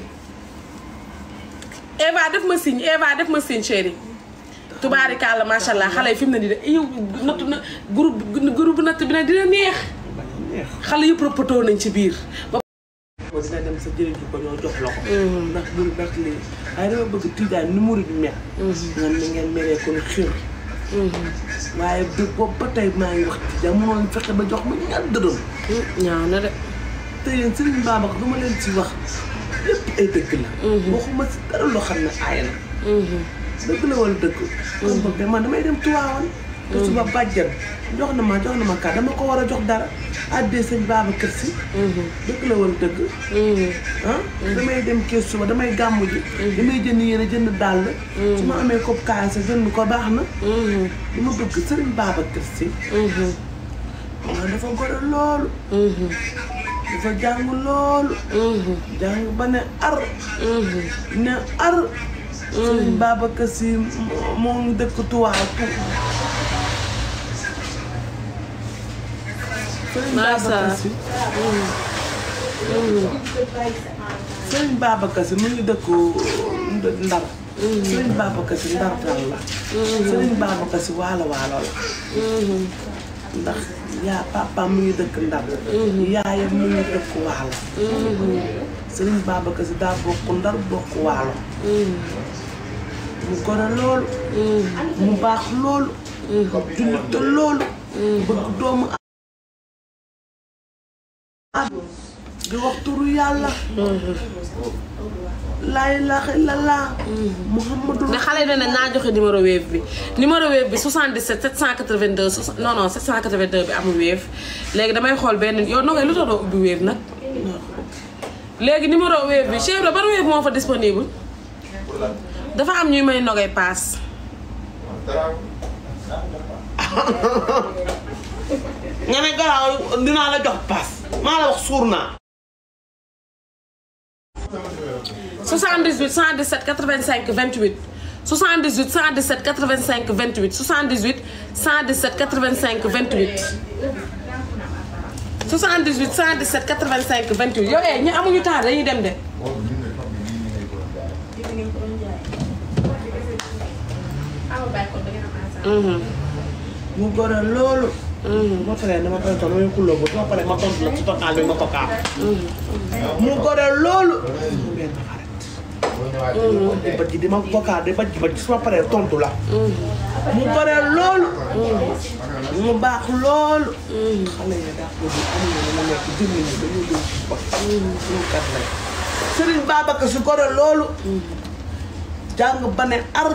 Eva def ma signe Eva def ma signe chéri tubaarikàlla macha allah xale yi fi mu ne nii de yow nattu na groupe groupe natt bi nag dina neex neex xale yëpp rëppatoo nañ ci biir. ba ko dina dem sa jëriñ ko ñoo jox la ko ndax loolu ndax lii waaye dama bëgg Tidiane ni murid bi mel nga ni ngeen melee ko xir waaye bi boobu ba tey maa ngi wax Tidiane mënoon fexe ba jox ma ñaar dërëm ñaaw na de. te yéen Serigne Babacar du ma leen ci wax lépp ay dëgg la waxuma si dara loo xam ne aaya na dëgg la wala dëgg kon boog de man damay dem tuwaawan te suba bàjjan jox na ma jox na ma kaa dama ko war a jox dara addee sëñ Babacar si dëgg la wala dëgg ah damay dem kees suba damay gàmmu ji damay jënd yére jënd dàll su ma amee kopp kaay sa jënd ko baax na li ma bëgg sëriñ Babacar si waaw dafa gore loolu dafa jàng loolu jàng ba ne ar ne ar sëriñ Babacar si moo ngi dëkk tuwaaw tu sëriñ Babacar si sëriñ Babacar si mu ngi dëkk ndar sëriñ Babacar si ndar dal la sëriñ Babacar si waalo waalo la ndax yaa papa mu ngi dëkk ndar yaayam mu ngi dëkk waalo sëriñ Babacar si daa bokk ndar bokk waalo mu gore loolu mu baax loolu jullit loolu bëgg doomu a di wax turu yàlla laa ilaaha illallah muhammadu mais xale yi ne naa joxe numéro wave bi numéro wave bi 77 782 soix- non non 782 bi amul wave léegi damay xool benn yow nogay lu tax doo ubbi wave nag léegi numéro wave bi chef la ban wave moo fa disponible dafa am ñuy may nogay paas nga ne garaaw dinaa la jox paas maa la wax suur naa 78 117 85 28 78 117 85 28 78 117 85 28 78 117 85 28 yow eh ñi amuñu temps dañuy dem de. mu gore loolu ma paree dama koy toog damay xulloo bu ma paree ma tontu la ci total bi ma ko kaam mu gore loolu mu benn xarit di baj di ma vocal di baj baj su ma paree tontu la mu gore loolu mu baax loolu xale yi daa ko di amuñu lu nekk jëmmi ñi dañoo jëm ci bopp ñu kat lañ Serigne Babacar si gore loolu jàng ba ne ar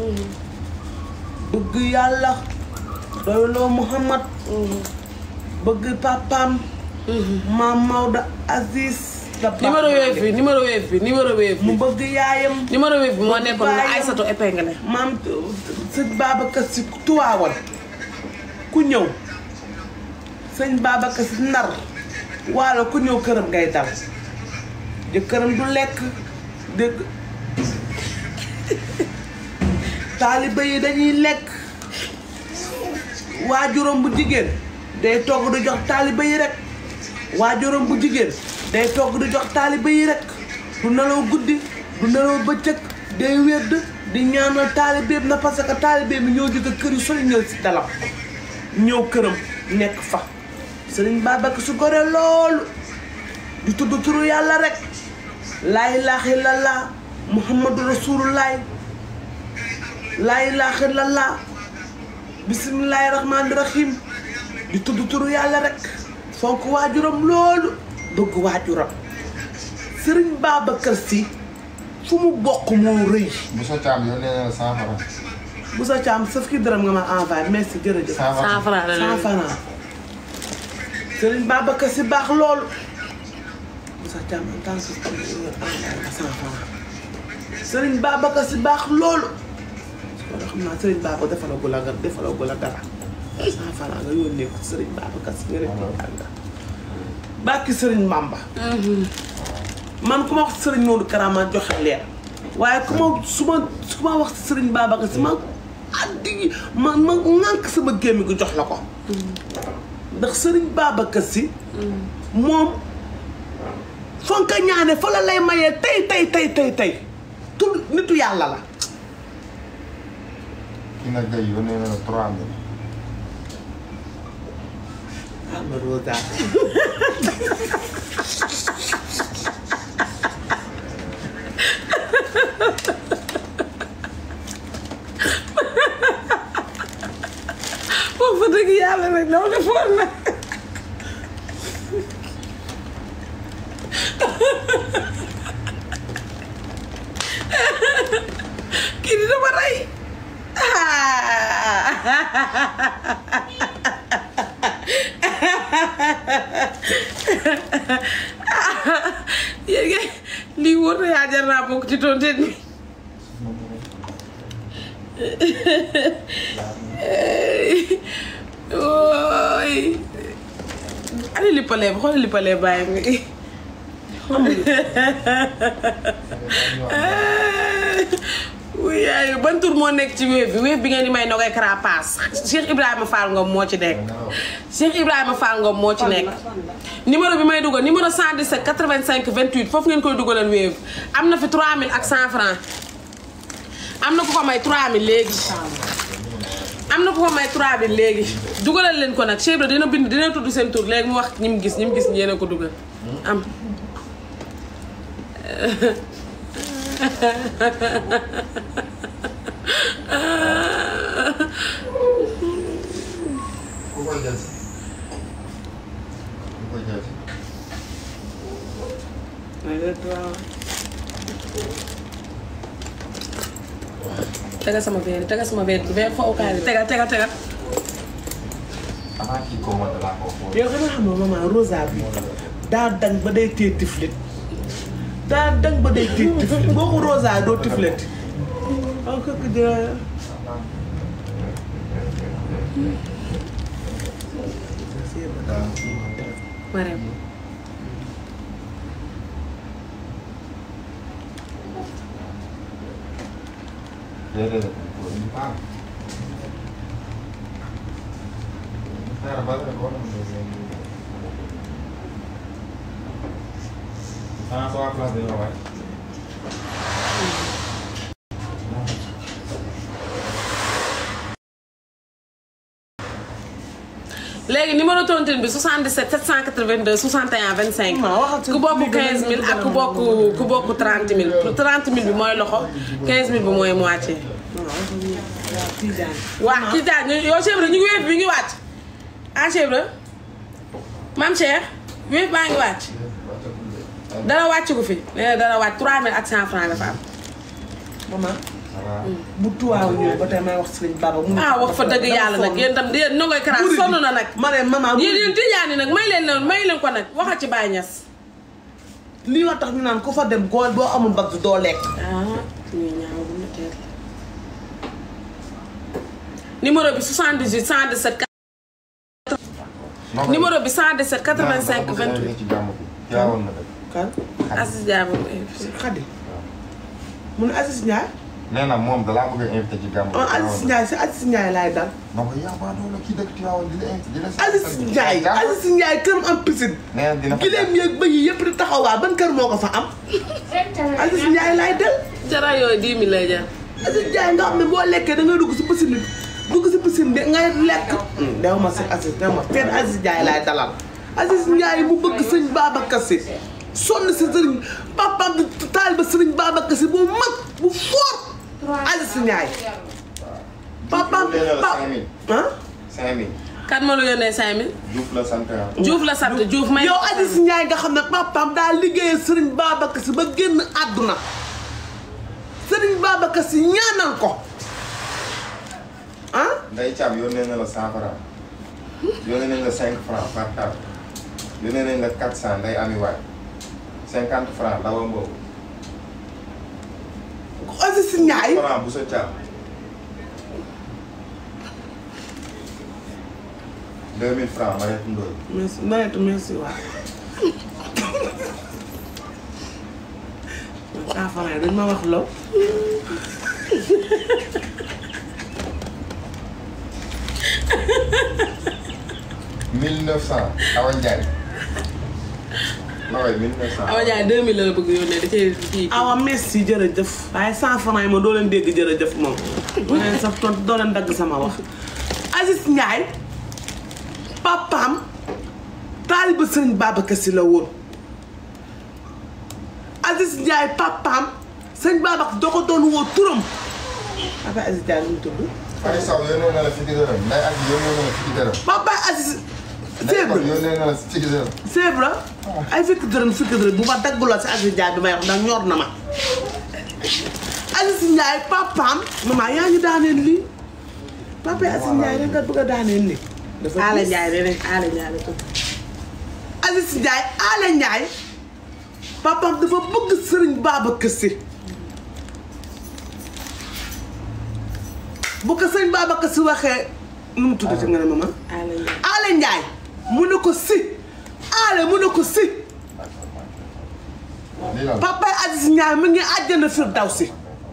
bëgg yàlla doyloo Muhammad bëgg papaam maam Maodo Aziz da numéro wave bi numéro wave bi numéro wave bi mu bëgg yaayam numéro wave bi moo nekkoon la Baayam. Aïssatou épinglé maam sëñ Babacar si tuwaawal ku ñëw sëñ Babacar si nar waalo ku ñëw këram ngay dal jëkkëram du lekk dégg taaliba yi dañuy lekk waajuram bu jigéen day togg di jox taaliba yi rek waajuram bu jigéen day togg di jox taaliba yi rek du nelaw guddi du nelaw bëccëg day wedd di ñaanal taalibeem na parce que taalibeem bi ñoo jóge kër yu sori ñëw si dalam ñëw këram nekk fa sëriñ Babacar su gore loolu di tudd turu yàlla rek laa ilaaha illallah muhammadu rasulullahi laa ilaaha illallah bisimilahi rahmaani rahim di tudd turu yàlla rek fonk waajuram loolu bëgg waajuram sëriñ Babacar Si fu mu bokk moo rëy bu sa caam yónnee na la cent franc. bu sa caam sa fukki dërëm nga ma envoyé merci jërëjëf cent franc. cent franc la cent franc sëriñ Babacar Si baax loolu bu sa caam en tant que envoyé ma cent franc sëriñ Babacar Si baax loolu wala xam naa sëriñ Babacar defalagul la nga defalagul la dara cent franc nga yónnee ko sëriñ Babacar Si nga rek nga bàkki sëriñ Mamba man ku ma wax sëriñ Modou Karama joxe leer waaye ku ma su ma su ma wax sëriñ Babacar Si ma addi ma ma ŋànk sama gémmi gu jox la ko ndax sëriñ Babacar Si moom fa nga ko ñaane fa la lay mayee tey tey tey tey tey tul nitu yàlla la kii nag gay yónnee na la trois mille. ama rosa wax fa dëgg yàlla rek dama defoon na kii di dama rey yéen kay lii wóor na yaa jar naa bokk ci tonteen bi ooy ani lippalee ba xoolal lippalee bàyyi mi wuy yaay ban tur moo nekk ci wéef bi wéef bi ngeen di may nogay carapace Cheikh Ibrahima Fall Ngom moo ci nekk Cheikh Ibrahima Fall Ngom moo ci nekk numéro bi may dugal numéro 117 85 28 foofu ngeen koy dugalal wéef am na fi 3000 ak 100 francs am na ku ko may 3000 léegi am na ku ko may 3000 léegi dugalal leen ko nag Cheikh Ibra dina bind dina tudd seen tur léegi mu wax ñi mu gis ñi mu gis yéen a ko dugal am ku koy jël si. ku koy jël si. tegal sama verre tegal sama verre bi verre fowukaay bi tegal tegal tegal xanaa kii commande laa ko xool. yow xanaa xam nga maman rosa bi daa dañ ba day téye tiflit daa dañ ba day téye tiflit boo ko rosa doo tiflit ah kooku dina Marème déedéet ko indi baax. xaaral ba nga ko xanaa sa waa classe dañoo waay. léegi numéro tontine bi 77 782 61 25 Ma waxal ku bokk 15000 ak ku bokk ku bokk 30000 30000 bi mooy loxo 15000 bi mooy moitié. waa kii daal ñu yow Cheikh Ibra ñu ngi wéef bi ngi wàcc ah Cheikh Ibra maam Cheikh wéef baa ngi wàcc dara wàcc ko fi nee na dara wàcc 3000 ak 100 francs dafa am. maman waaw. bu tuwaaw ñëw ba tey may wax Sëriñ Baba mu ah wax fa dëgg yàlla nag yéen tam yéen noo koy karaat sonn na nag. ma ne maman yéen yéen tijaani nag may leen leen may leen ko nag waxal ci Baye Niass. lii wax tax ñu naan ku fa dem góor boo amul mbagg doo lekk ah ñuy ñaaw bu ma teel. numéro bi 78 117. numéro bi 117 85 28. ci gàmm bi. jaawoon na dëgg. kan Assis Diabo Xadi mu ne Aziz Ndiaye nee na moom dalaa bëgg a invité ci gàmm bi. ah Aziz Ndiaye si Aziz Ndiaye laay dal donc yaa baa doon la kii dëkk Tivaouane di la invité di la. Aziz Ndiaye Aziz Ndiaye këram am piscine nee na dina fa gileem yeeg bëy yi yëpp di taxawaa ban kër moo ko fa am Aziz Ndiaye laay del jara yooyu 10 000 lay jar. Aziz Ndiaye nga xam ne boo lekkee da ngay dugg si piscine bi dugg si piscine bi ngay lekk dew ma si Aziz dew ma fenn Aziz Ndiaye laay dalal Aziz Ndiaye mu bëgg sëñ Babacar Si sonn si sëriñ papaam di taaliba sëriñ Babacar si bu mag bu fort Aziz Ndiaye papaam Diouf la pa cinq mille. ah cinq mille. kan ma la yónnee 5000 Diouf la sant ah. Diouf la sant Diouf may yow Aziz Ndiaye nga xam ne papaam daa liggéeyal sëriñ Babacar si ba génn àdduna sëriñ Babacar si ñaanal ko ah Ndeye Thiam yónnee na la cent franc. yónnee nañ la cinq franc par carte. yónnee nañ la quatre cent Ndeye Ami Waay. cinquante franc Lawa Mbow. Aziz Ndiaye franc bu sa Thiam. deux mille franc Mariette Ndoye. merci Mariette merci waaw saa faraay dañ ma wax law mille neuf cent Awa Ndiaye. waaw mille neuf cent. Awa Ndiaye 2000 la la bëgg yónnee da cee kii. awa merci jërëjëf waaye cent francs yi ma doo leen dégg jërëjëf moom doo leen sax tontu doo leen dagg sama wax Aziz Ndiaye papaam taaliba sëriñ Babacar Si la woon Aziz Ndiaye papaam sëriñ Babacar doo ko doon woo turam papa Aziz Ndiaye nu mu tudd Fari Sow yónnee na la fukki dërëm Ndeye Adi yónnee na la fukki dërëm. papa Aziz Ndeye c'est Kon vrai yónnee na la fukki dërëm. c'est vrai ay fukki dërëm fukki dërëm bu ma dagguloo si Aziz Ndiaye bi may wax ndax ñor na ma Aziz Ndiaye papaam maman yaa ngi daaneel lii papa Aziz Ndiaye da nga bëgg a daaneel lii. dafa Aala diis. Ndiaye de rek Aala Ndiaye la tudd. Aziz Ndiaye Aale Ndiaye papaam dafa bëgg Sëriñ Babacar Si bu ko Sëriñ Babacar Si waxee nu mu tuddati nga ne maman. Aala Ndiaye. Aale Ndiaye mu ne ko si Aale mu ne ko si. lii la papa Aziz Ndiaye mu ngi àjjana firdawsi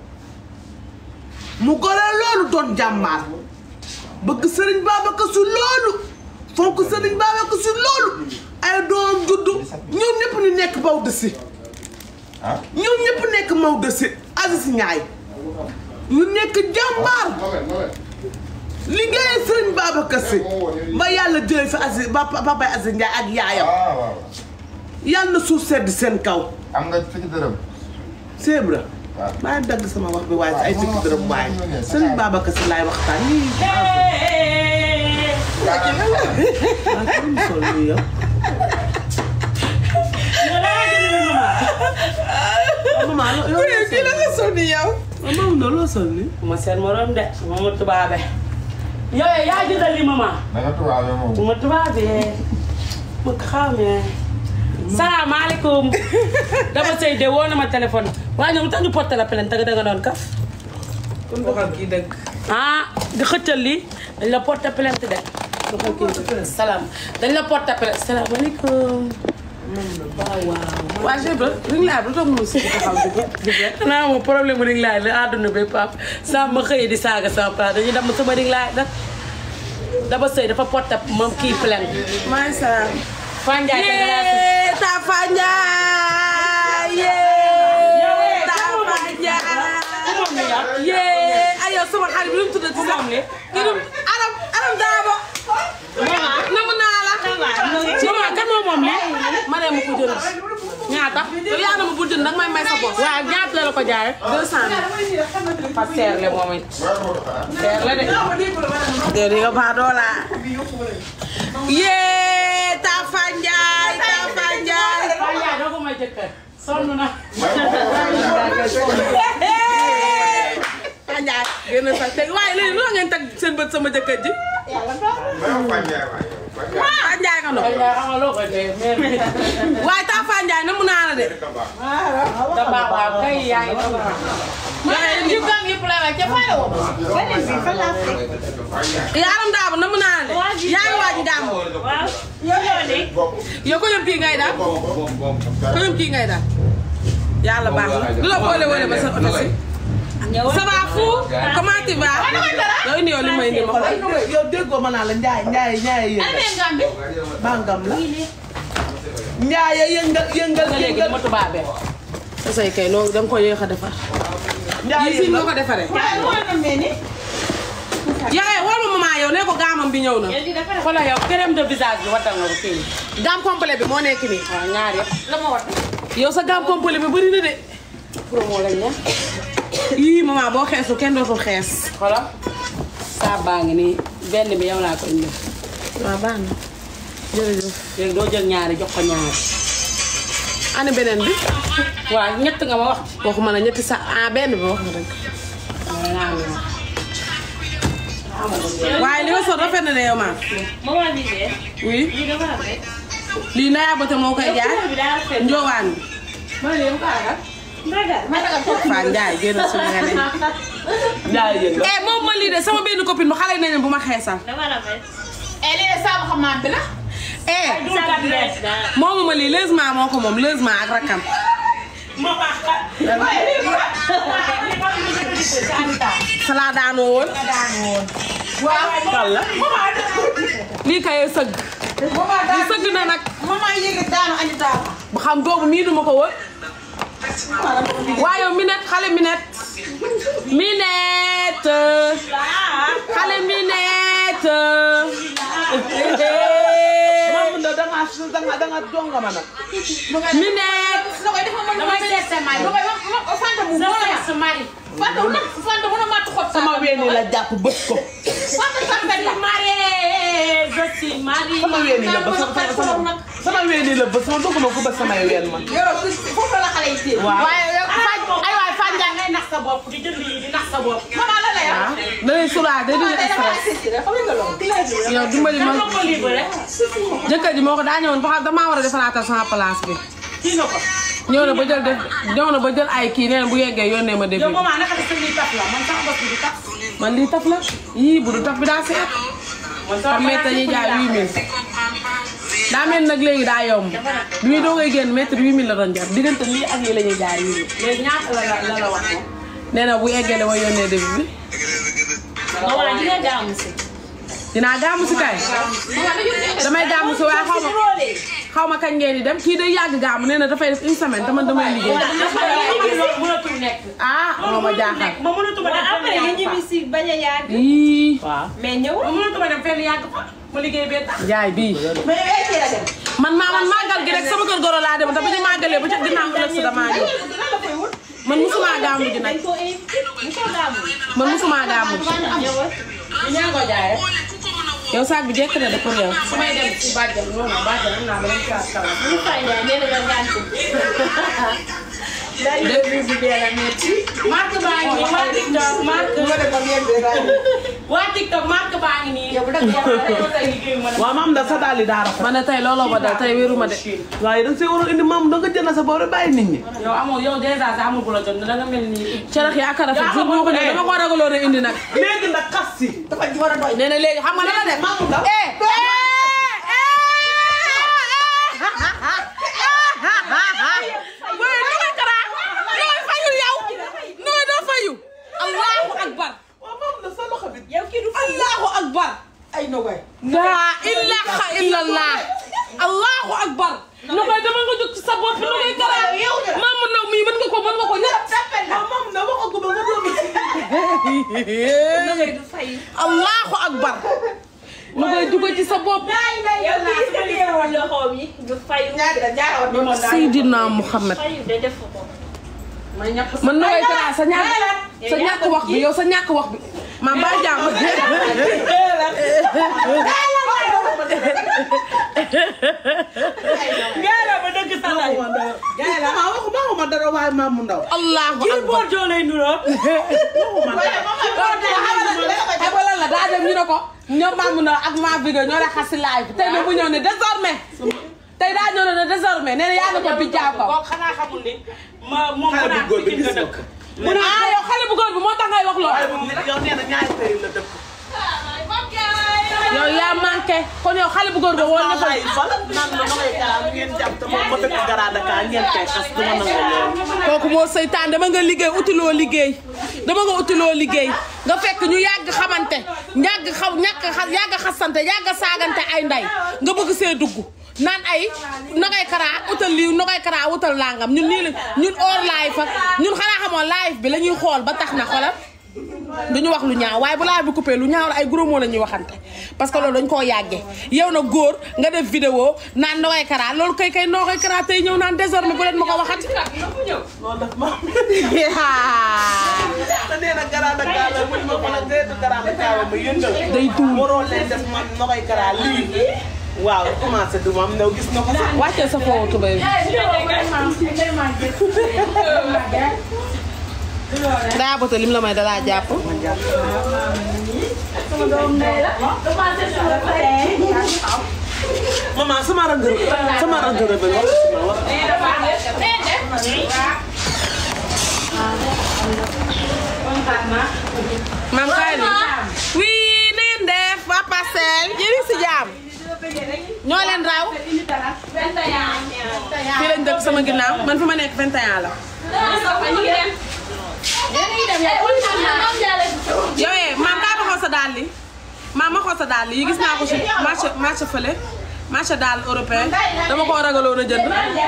mu gore loolu doon jàmbaar bëgg sëriñ Babacar Si loolu fonk sëriñ Babacar Si loolu ay doom juddu ñoom ñëpp ñu nekk Maodo si ah. ñoom ñëpp nekk Maodo si Aziz Ndiaye ñu nekk jàmbaar liggéeyee sëriñ Babacar Si ba yàlla jëlee fi Aziz ba papa Aziz Ndiaye ak yaayam waaw waaw. yàlla na suuf sedd seen kaw am nga fukki dërëm. c'est vrai waaw. maa dagg sama wax bi waaye ay fukki dërëm waaye sëriñ Babacar Si laay waxtaan nii ah kii mu sol nii yow maman loo loo kii la nga sol ni yow. maman na loo sol nii ma seen morom de ma tubaabe. yow yaa jëndal li maman. da nga tubaab moom. ma tubaabee ma xamee. salaamaaleykum. dama sëy de woo na ma téléphone. waaye ñoom tax ñu porté la plainte danga danga doon kaf. kon waxal kii dëgg ah di xëccal li dañ la porté plainte de. waxal kii salaam dañ la porté plainte salaamaaleykum. waaw waaw. waa Géba ring laay lu tax mu si taxaw di ko di ko. xanaa moom problème mu ring laay la àdduna bi pap saa ma xëyee di saaga sama papa dañuy dem sama ring laay nag. daba sëy dafa porté moom kii plainte. maa ngi salaam Fanjaay ka dara yee Tafa Ndiaye yee Tafa Ndiaye yee ay yow sama xarit bi lu mu tuddati sax moom li kii du Aram Aram Daabo namu naa la maman kan moo moom li ma ne ma ko jënd ñaata yow yaa na ma bu jënd nag may may sa bopp waaw ñaata la la ko jaay deux cent mille fa seer le moom it seer la de yow di nga baax doo laa yee Tafa Ndiaye Tafa Ndiaye Fanjaay doo ko may jëkkër sonn na Fanjaay génn sa teg waaye léegi lu la ngeen teg seen bët sama jëkkër ji Fanjaay nga ndox Fanjaay xam nga loo koy dee mère bi waaye taa Fanjaay na mu naa la de da baax waaw kay yaa ngi doon yaaram daaba na mu naa la de yaa ngi waaj ngàmm yow ko ñoom kii ngay daal ko ñoom kii ngay daal yàlla baax na du la boole wala ba sa oto si ça va fou comment tu vas yow indi yow li may indi ma xool yow déggoo ma naa la Ndiaye Ndiaye Ndiaye yëngal bangam la Ndiaye yëngal yëngal nga léegi yëngal dama tubaabee sa say kay noonu da nga ko yéex a defar Ndiaye yi si nga yëngal ko defaree yaay wol ma maman yow ne ko gaamam bi ñëw na xoolal yow crème de visage bi watal nga ko kii gamme complet bi moo nekk nii waaw ñaar yëpp yow sa gaam complet bi bëri na de promo lañ ne yii maman boo xeesu kenn dootul xees xoolal saa baa ngi nii benn bi yow laa ko indi waaw baax na jërëjëf léegi doo jël ñaari jox ko ñaari ani beneen bi waaw ñett nga ma wax waxuma la ñetti sa ah benn bi wax nga dëgg ci naa ngi wax waaye li nga sol rafet na de yow maa maman bi de oui lii dafa rafet. lii Naya Bote moo koy jaay bi daa rafet. njoowaan bi Ndaga. Fane Ndiaye génn suñu nga ne jaay yéen nga. eh moom ma lii de sama benn copine bu xale nañu bu ma xeesal dafa rafet. eh lii de saabu xam bi la eh Sabu bees daal. moomu ma lii lësement moo ko moom lësement ak rakkam salaa daanoo woon kan la. lii kay sëgg lii sëgg na nag maman yéegi daanu andi daanu bu xam boobu mii duma ko wër waaye minette xale minette minette xale minette Maam Ndaw da ngaa su da nga da nga jonga ma nag. minette damay seet sa mari. sa seet sa mari. sama weeni la jàpp bës ko. Mari, je suis mari. sama weeni la bës sama sama sama weeni la bës sama dugg ma ko bës samay ween man. yoroo foofu la xale yi téye waaw. waaye yow Fane ay waay Fane Ndiaye ngay nax sa bopp di jënd yi di nax sa bopp. maman la la yor ah da lay soulager da lay stress xam nga loolu yow dimbali ma Dama ko libéré. jëkkër ji moo ko daa ñëwoon ba xam damaa war a defaraatal sama place bi Kii nga ko. ñëw na ba jël def ñëw na ba jël ay kii nee na bu yeggee yónnee ma début yow maman naka la sa lii taf la man sama bopp bi di taf. man lii taf la yii bu du taf bi daa seet man xam mètre dañuy jaay 8000 daa mel nag léegi daa yomb bi muy doogay génn mètre 8000 la doon jar diggante lii ak lii la ñuy jaay 8000 léegi ñaata la la la la wax moom. nee na bu yeggee la ma yónnee début bi maman di nga gaamu si. dinaa gàmmu si kay damay gàmmu si waaye xaw ma xaw ma kañ ngeen di dem kii day yàgg gàmmu nee na dafay def une semaine te man damay liggéey dafa loolu mënatul nekk. ah moo ma jaaxal ma mënatuma dem fenn yàgg fa. si bañ a yàgg yii waaw. mais ñëw ma mënatuma dem fenn yàgg fa. ma liggéey bee tax. jaay bii mais yow yaay teel a dem man maa man màggal gi rek sama kër goro laa dem te bu ñu màggalee ba ca ginnaaw ëllëg si damaa ñëw lan la koy wut man musuma gàmmu ji nag dañ ko invité ñu ko gàmmu man musuma gàmmu ji ñëwal ñaa ko jaay rek yow saag bi jekk na de pour yow su may dem si bàjjal noonu bàjjal am naa beneen classe kala ñu fay ne nee na nga gàntu dañ de visité la metti marque baa ngi nii waa TikTok marque. ma defoon yéen de daal waa TikTok marque baa ngi nii. yow bu dëgg yàlla rek yow tey liggéey ma waaw maam Ndaw sa daal di daa rafet. man ne tey looloo ma dal tey wéeru ma de waaye da nga see waroon indi maam da nga jënd sa bopp rek bàyyi nit ñi. yow amoo yow dèjà sax amul bu la jot da nga mel ni. cerax yi ak rafet jour moo ko ñëw dama ko ragaloon a indi nag léegi nag xas si. dafa war a doy nee na léegi xam nga lan la def Maam Ndaw. eh Boy, nu may kara nooy fayu yow nooy doo fayu allahu akbar waaw maam Ndaw sa loxo bi. yow kii du fay allahu akbar ay nogay laa ilaha illallah allahu akbar nu koy dama nga jóg ci sa bopp nu koy kara maamu naw mii mën nga ko mën nga ko ñett waaw maam Ndaw waxagu ma nga doon du fay allahu akbar nu koy dugal ci sa bopp yow kii sa téewoon loxoom yi du fay ñaari la ñaari woon Seydina Muhammad fayu de def ko man nu koy kara sa ñàkk sa ñàkk wax bi yow sa ñàkk wax bi maa mbaa jàmm Gaara ba dëgg sa lay. Gaay la ah waxu waxuma dara waaye maam Ndaw. allahu Kii akbar boor joo lay nuroo. xam nga lan la daa dem ñu ne ko ñoom maamu na ak maa bi ñoo la xas si live bi tey nag bu ñëw ne désormais tey daa ñëw ne désormais nee na yaa ne ko bi jaaw ko Kooku xanaa xamul ni ma moom Xale bu xanaa góor bi Pikine gis nga nga dëkk. ko. mu ne ah yow xale bu góor bi moo tax ngay wax waaye loolu moom yow nee na ñaari tey la dëkk. yow yaa manqué kon yow xale bu góor ba woon na fa ay fan naan ma damay kaa ngeen jàpp te moom ma dëkk Garada Ka ngeen koy xas du ma nangu loolu. kooku moo seytaan dama nga liggéey utiloo liggéey dama nga utiloo liggéey nga fekk ñu yàgg xamante yàgg xaw ñàkk xa yàgg xasante yàgg saagante ay nday nga bëgg see dugg naan ay nogay karaa utal lii nogay karaa utal langam ñun nii la ñun hors live ak ñun xanaa xamoo live bi la ñuy xool ba tax na xoolal duñu wax lu ñaaw waaye bu laay bi coupé lu ñaaw la ay gros mots la ñuy waxante parce que loolu dañ koo yàggee yow na góor nga def vidéo naan Nogaye Kara loolu kay kay Nogaye Kara tey ñëw naan désormais bu leen ma ko waxati non daf ma te nee na garaada kaala buñ ma xoolal déetu garaada kaala ma yëndal day tuul waroo leen def man Nogaye Kara lii waaw commencé du ma am new gis na ko sax wàccee sa foofu tubéy bi daa bëta lim la may dalaa jàpp maman sama rëngër sama rëngër bi wax ma wax maam kaay ni wii na ngeen def waa Parcelles yéen a ngi si jaam ñoo leen raw fii lañ dëkk sama ginnaaw man fi ma nekk 21 la yow eh maam kaa ma xool sa dàll yi maam ma xool sa dàll yi gis naa ko si marché marché fële marché dàll européen dama koo ragaloon a jënd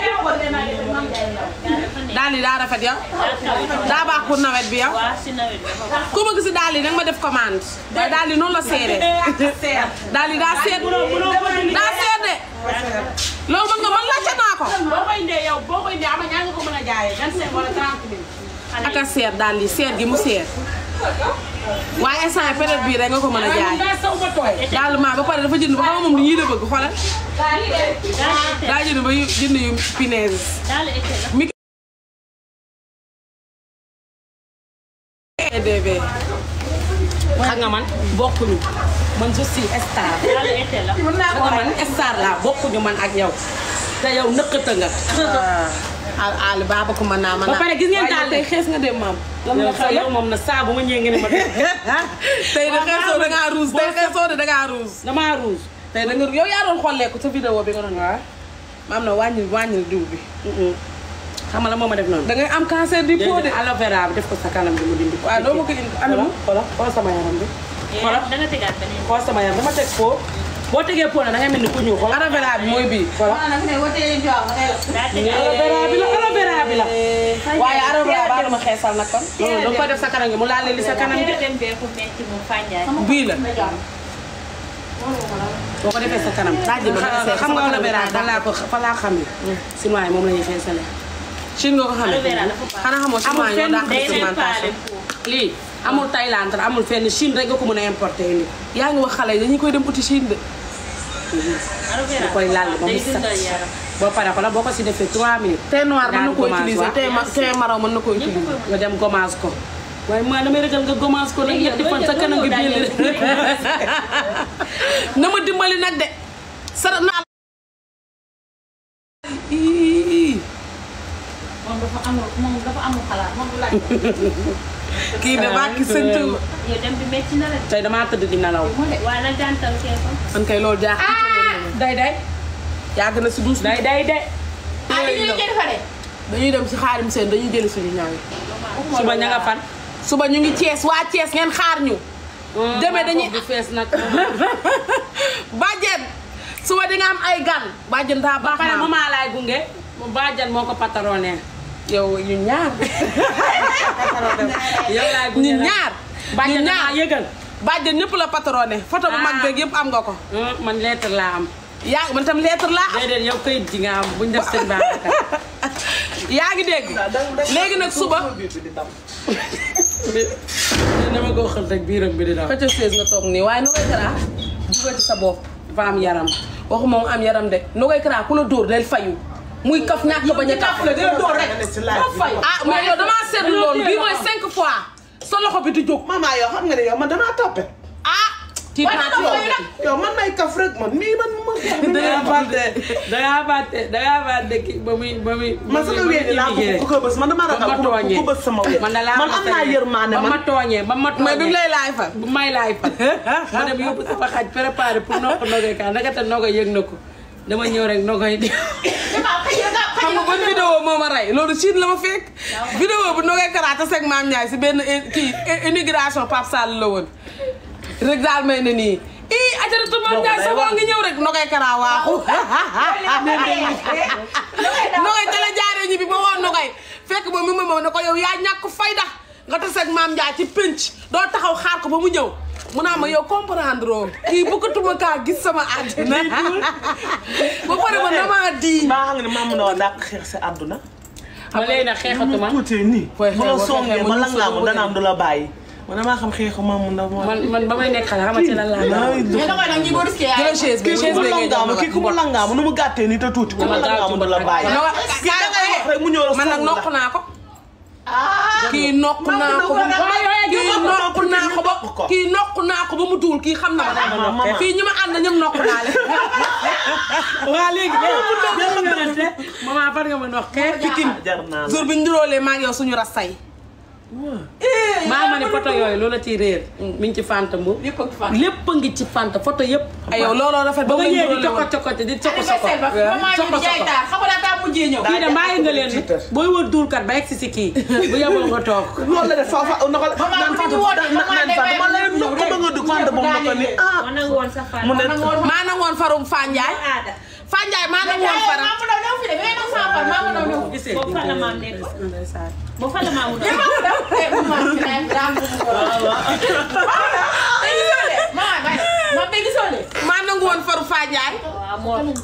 dàll yi daa rafet yow daa baax pour nawet bi yow ku bëgg si dàll yi nag ma def commande waaye dàll yi noonu la seeree dàll yi daa seet daa seet de loolu mën nga man laajte naa ko boo koy indee yow boo koy indee ama ñaa nga ko mën a jaayee 25 wala 30 mille. ak a seet dàll yi seet gi mu seet waaye instant yii période bii rek nga ko mën a jaay daal maa ba pare dafa jënd ba xam nga moom lu ñuy la bëgg xoolal daa jënd ba yu jënd yu punaise mi EDB xam nga man bokkuñu man je suis star xam nga man star laa bokkuñu man ak yow te yow nëkkata nga al al baaba ko mën naa mën ba pare gis ngeen daal tey xees nga dem maam yow sa yow moom na saa bu ma ñëwee ngeen ne ma tey de xeesoo da ngaa ruus tey xeesoo de da ngaa ruus damaa rouge. tey da nga yow yaa doon xolleeku sa vidéo bi nga doon waa maam na wàññil wàññil diw bi xam nga la moo ma def noonu. da ngay am cancer du peau de déedéet aloe vera bi def ko sa kanam bi mu dindi ko. waaw doo ma ko indi anamu xoolal xoolal sama yaram bi. xoolal da nga tegaat beneen. xoolal sama yaram dama teg foo boo tegee foo nag da ngay mel ni ku ñuul xoolal. aloe vera bi mooy bii xoolal daa tegaat aloe vera bi la aloe vera bi la. waaye aloe vera baa dama xeesal nag kon non da nga koy def sa kanam gi mu laal li sa kanam gi. dem bee ku metti mu fànjaay. bii la boo ko defee sa kanam. daaj ma xeesal xam nga aloe vera fan laa ko fa laa xam ne. Chinois yi moom la ñuy xeesalee. Chine nga ko xamee Aloe vera dafa baax. xanaa xamoo amul chinois ñoo fenn dàq day leen faale pigmentation foofu. lii amul Thaïlande amul fenn Chine rek nga ko mën a importer indi. yaa ngi wax xale yi dañuy koy dem uti Chine de aloe vera da koy laal ba mu day set. dundal yaram. boo paree xoolal boo ko si defee 3 minutes. thé noir mën na Daal ko gommage utiliser waaw. thé ma thé marron mën na ko ñëpp utiliser ko nga dem gommage ko. waaye maa damay ragal nga gommage ko nag Léegi yow ñetti fan sa doo kanam gi jël- biir doo na ma dimbali nag de sara naa moom dafa amul moom dafa amul xalaat moom du laaj. kii de bàkki sëñ Tuuba yow dem bi metti na la de. tey damaa tëdd di nelaw. waaye nag gàntal kee ko. man kay loolu jaax day day yàgg na si duus bi day day day. dañuy dem si xaarim seen dañuy jëli suñu ñaaw yi suba ña nga fan. suba ñu ngi Thiès waa Thiès ngeen xaar ñu demee dañuy du fees nag. bàjjen suba di nga am ay gan bàjjen daa ba baax pare maam. maman laay gunge. mu baajan moo ko pataroné. yow ñu ñaar yow laay gunge ñu nag. ñaar ñu baajan ñaar damaa yëgal. bàjjen ñëpp la patrone photo bu mag Ah. beeg yëpp am nga ko Hum, man lettre laa am. yaa man tam lettre laa am déedéet yow kayit ji nga am buñ def seen Babacar. yaa ngi dégg léegi nag suba dama ko xel rek biiram bi di daw. xëcc sées nga toog nii waaye nu koy karaa dugal ci sa bopp dafa am yaram. waxuma mu am yaram de nu koy karaa ku la dóor del fayu muy kaf ñàkk bañ a kaf la del dóor rek ah mais yow damaa seetlu loolu bii mooy cinq fois sa loxo bi di jóg maman yow xam nga ne yow man damaa toppe ah tiit naa ci yow de. yow man may kaf rek man mii man ma da ngaa fàtte da ngaa fàtte da ngaa fàtte kii ba muy ba muy. man sama wéen laa bëgg ku ko bës man dama ba ragal ma ku tooñee ku bës sama wéen man da laa man am naa yërmande ba ma man tooñee ba ma tooñee mais bi mu lay laay fa bu may laay fa ma dem yóbbu sama xaj préparé pour noq nogay kaa naka te nogay yëg na ko dama ñëw rek nogay di xam nga ban vidéo moo ma rey loolu Chine la ma fekk vidéo bu nogay karaata seg maam Ndiaye si benn i- kii i- immigration Pape Sall la woon rek daal may ne nii ii ajaratu maam Ndiaye sa boo ngi ñëw rek nogay karaa waaxu nogay te la jaaree ñi bi ba woon nogay fekk moom mi ma moom ne ko yow yaa ñàkk fayda nga tas ak maam Ndiaye ci pénc doo taxaw xaar ko ba mu ñëw mu naa ma yow comprendre oo kii bëggatuma kaa gis sama àddina ba pare ma damaa di maa xam ne maa mun a dàq xeex si àdduna. ma léegi nag xeexatuma tuutee nii. Fooy bu la xeex, songee boo ba xeexee lan laa mu mu dana am du la bàyyi. man damaa xam xeexu maa mun a. man man ba may nekk xale xamante lan laa Ay, doon. mais da koy nag ñi boo risqué jëlal chaise bi kii chaise ku mu bi ngay langaamu kii ku mu langaamu nu mu gàttee nii te tuuti ku mu Dama gaaw langaamu du la ci bàyyi. No, kii da ngay wax rek mu ñëw la man nag song la. nokk naa ko kii nokk naa ko ba kii nokk naa ko ba kii nokk naa ko ba mu duul kii xam na ma dama nokk fii ñi ma ànd ñëpp nokk naa leen waa léegi maman fan nga ma nox kee. jar naa la. jour bi ñu nduróolee maa ngi yow suñu rastay maa ma ne photo yooyu loola ciy réer. mi ngi ci fanta mbu. lépp ak fan. lépp a ngi ci fanta photo yëpp. ay yow looloo rafet ba ba nga nga ñëwee di nduróole cokko woon cokko di cokko soko. anniversaire ba maman ñu soko di jaay soko. taar xam nga daa taa mujjee ñëw. kii de bàyyi nga leen ni booy wër duulkat ba egg si si kii bu yeboo nga toog. loolu la def fa fa na ko naan bu ñu wootee naan maman day Fanta ma lay bàyyi nokk ba nga dugg Fanta ba mu nokk ni ah. man nag woon sa fan. mu ne maa na woon farum Fanjaay aada. Fanjaay maa na woon faram maa mu daw ñëw fi de ngay daw sama far maa mu daw ñëw. gisee boobu fan la maam nekk. boobu fan la maam mu maa mu daw eh maman fi naan daa am lu mu ko. tey gisoo de maman bay moom tey gisoo de. maa nangu woon faru Fanjaay waaw moo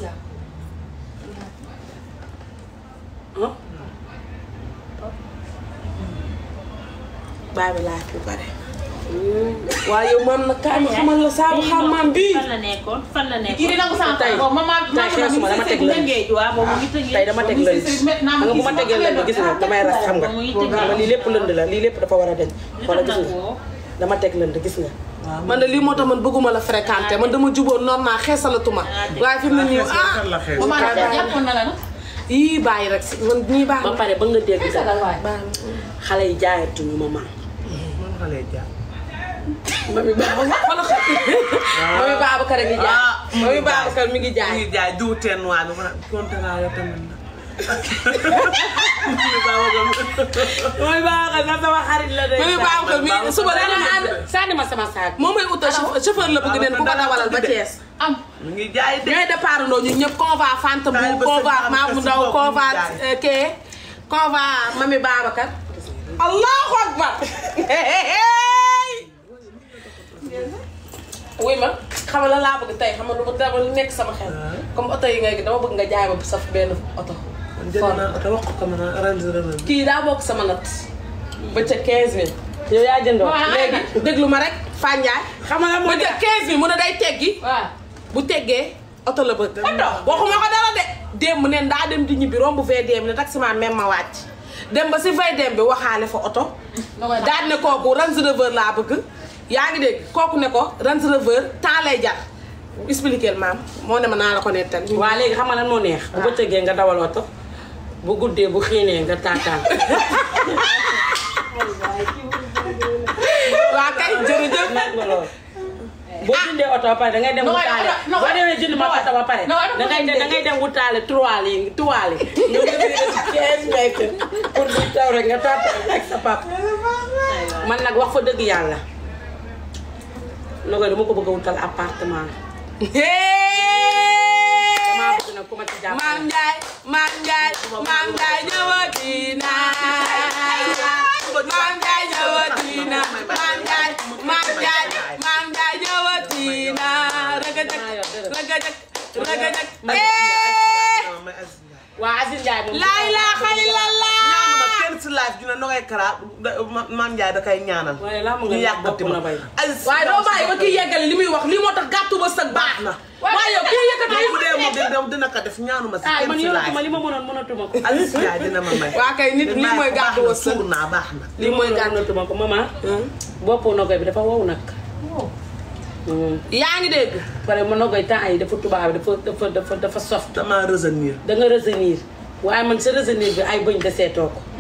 baay bi laa fi pare waaye yow moom nag kaay ma xamal la saabu xam maam bii fan la nekkoon fan la nekkoon. kii di nangu sama far boobu maman tey xeesuma dama teg lënd Tëngéej waaw boobu mu ngi tëngéej. tey dama teg lënd xam nga bu ma tegee lënd gis nga damay ras xam nga Ba muy xam nga lii lépp lënd la lii lépp dafa war a deñ Li wala tax gis nag nga woo. dama teg lënd gis nga man de lii moo tax man bëgguma la fréquenté man dama juboon normal xeesalatuma waaye fi mu ne nii ah la xeex. maman jàppoon na la nag. yii bàyyi rek si man ñii baax ba pare ba nga dégg sax Xeesalal waay. xale yi jaayatuñu ma maam man xale jàpp. mami Babacar wala mami Babacar a ngi jaay Ah, mami Babacar mi ngi ñu jaay ngi jaay diw teen waa bi ma kontaan yow tamit na. mooy baaxal na sama xarit la de mami Babacar mi suba rek la ànd sànni ma sama saak moom mooy utal chauffeur chauffeur la bëgg neen ku ko dawalal ba Thiès am. mu ngi jaay de. ñooy départ ndoo ñun ñëpp conva Fanta Taal bu ba conva sëñ Mamou Babacar Ndaw si bopp conva ñu jaay. kee conva mami Babacar allahu akbar wuy ma xam nga lan laa bëgg tey xam nga lu ma dama nekk sama xel comme oto yi ngay dama bëgg nga jaay ma saf benn oto man jënd naa oto wax ko ma naa arrangé na leen. kii daa bokk sama nat ba ca 15000 yow yaa jëndoo léegi déglu ma rek Fanjaay xam nga lan moo ba ca 15000 mu ne day teggi waaw. bu teggee oto la bëgg waxuma ko dara de démb neen daa dem di ñibbi romb VDM ne taximan même ma wàcc dem ba si VDM bi waxaale fa oto daal ne kooku Range Rover laa bëgg yaa ngi dégg kooku ne ko Range Rover temps lay jar expliquer maam moo ne ma naa la ko nettal waa léegi xam nga lan moo neex bu bëccëgee nga dawal oto bu guddee bu xiinee nga taataan waa kay jërëjëf nag nga lool boo jëndee oto ba pare dangay dem No, wutaale no, no, boo demee jënd ma no, oto ba pare no, no, dangay no, dem dangay dem wutaale trois yi trois yi nga wér ci 15 mètres pour bu taw rek nga taataan ak sa papa man nag wax fa dëgg yàlla na koy dama ko bëgg a wutal appartement damaa bëgg nag ku ma ci jàppale Maam Njaay Maam Njaay Maam Njaay ñëwati na Maam Njaay ñëwati na Maam Njaay Maam Njaay Maam Njaay ñëwati na rëgëjëk rëgëjëk rëgëjëk eh waa Aziz Ndiaye moom laa ilaaha illallah ñaanuma kenn si live dina nogay kara maam Ndiaye da koy ñaanal. waaye laa mu ñu nga yàggati bopp ma na bay Aziz waaye doo bàyyi ba kii yeggale li muy wax lii moo tax gàttu ba sëg baax na waaye yow kii yëkkati bu dee moom dina dina ko def ñaanuma si ah kenn man si yoratuma live. li ma mënoon mënatuma ko Aziz Ndiaye dina ma may. waa kay nit lii mooy gàttu ba sëg suur naa baax na. li mooy gànnatuma ko maman boppu nogoy bi dafa wow nag yaa ngi dégg pare ma nogoy temps yi dafa tubaab dafa dafa dafa dafa soft dama revenir. da nga retenir waaye man sa retenir bi ay bëñ deseetoo ko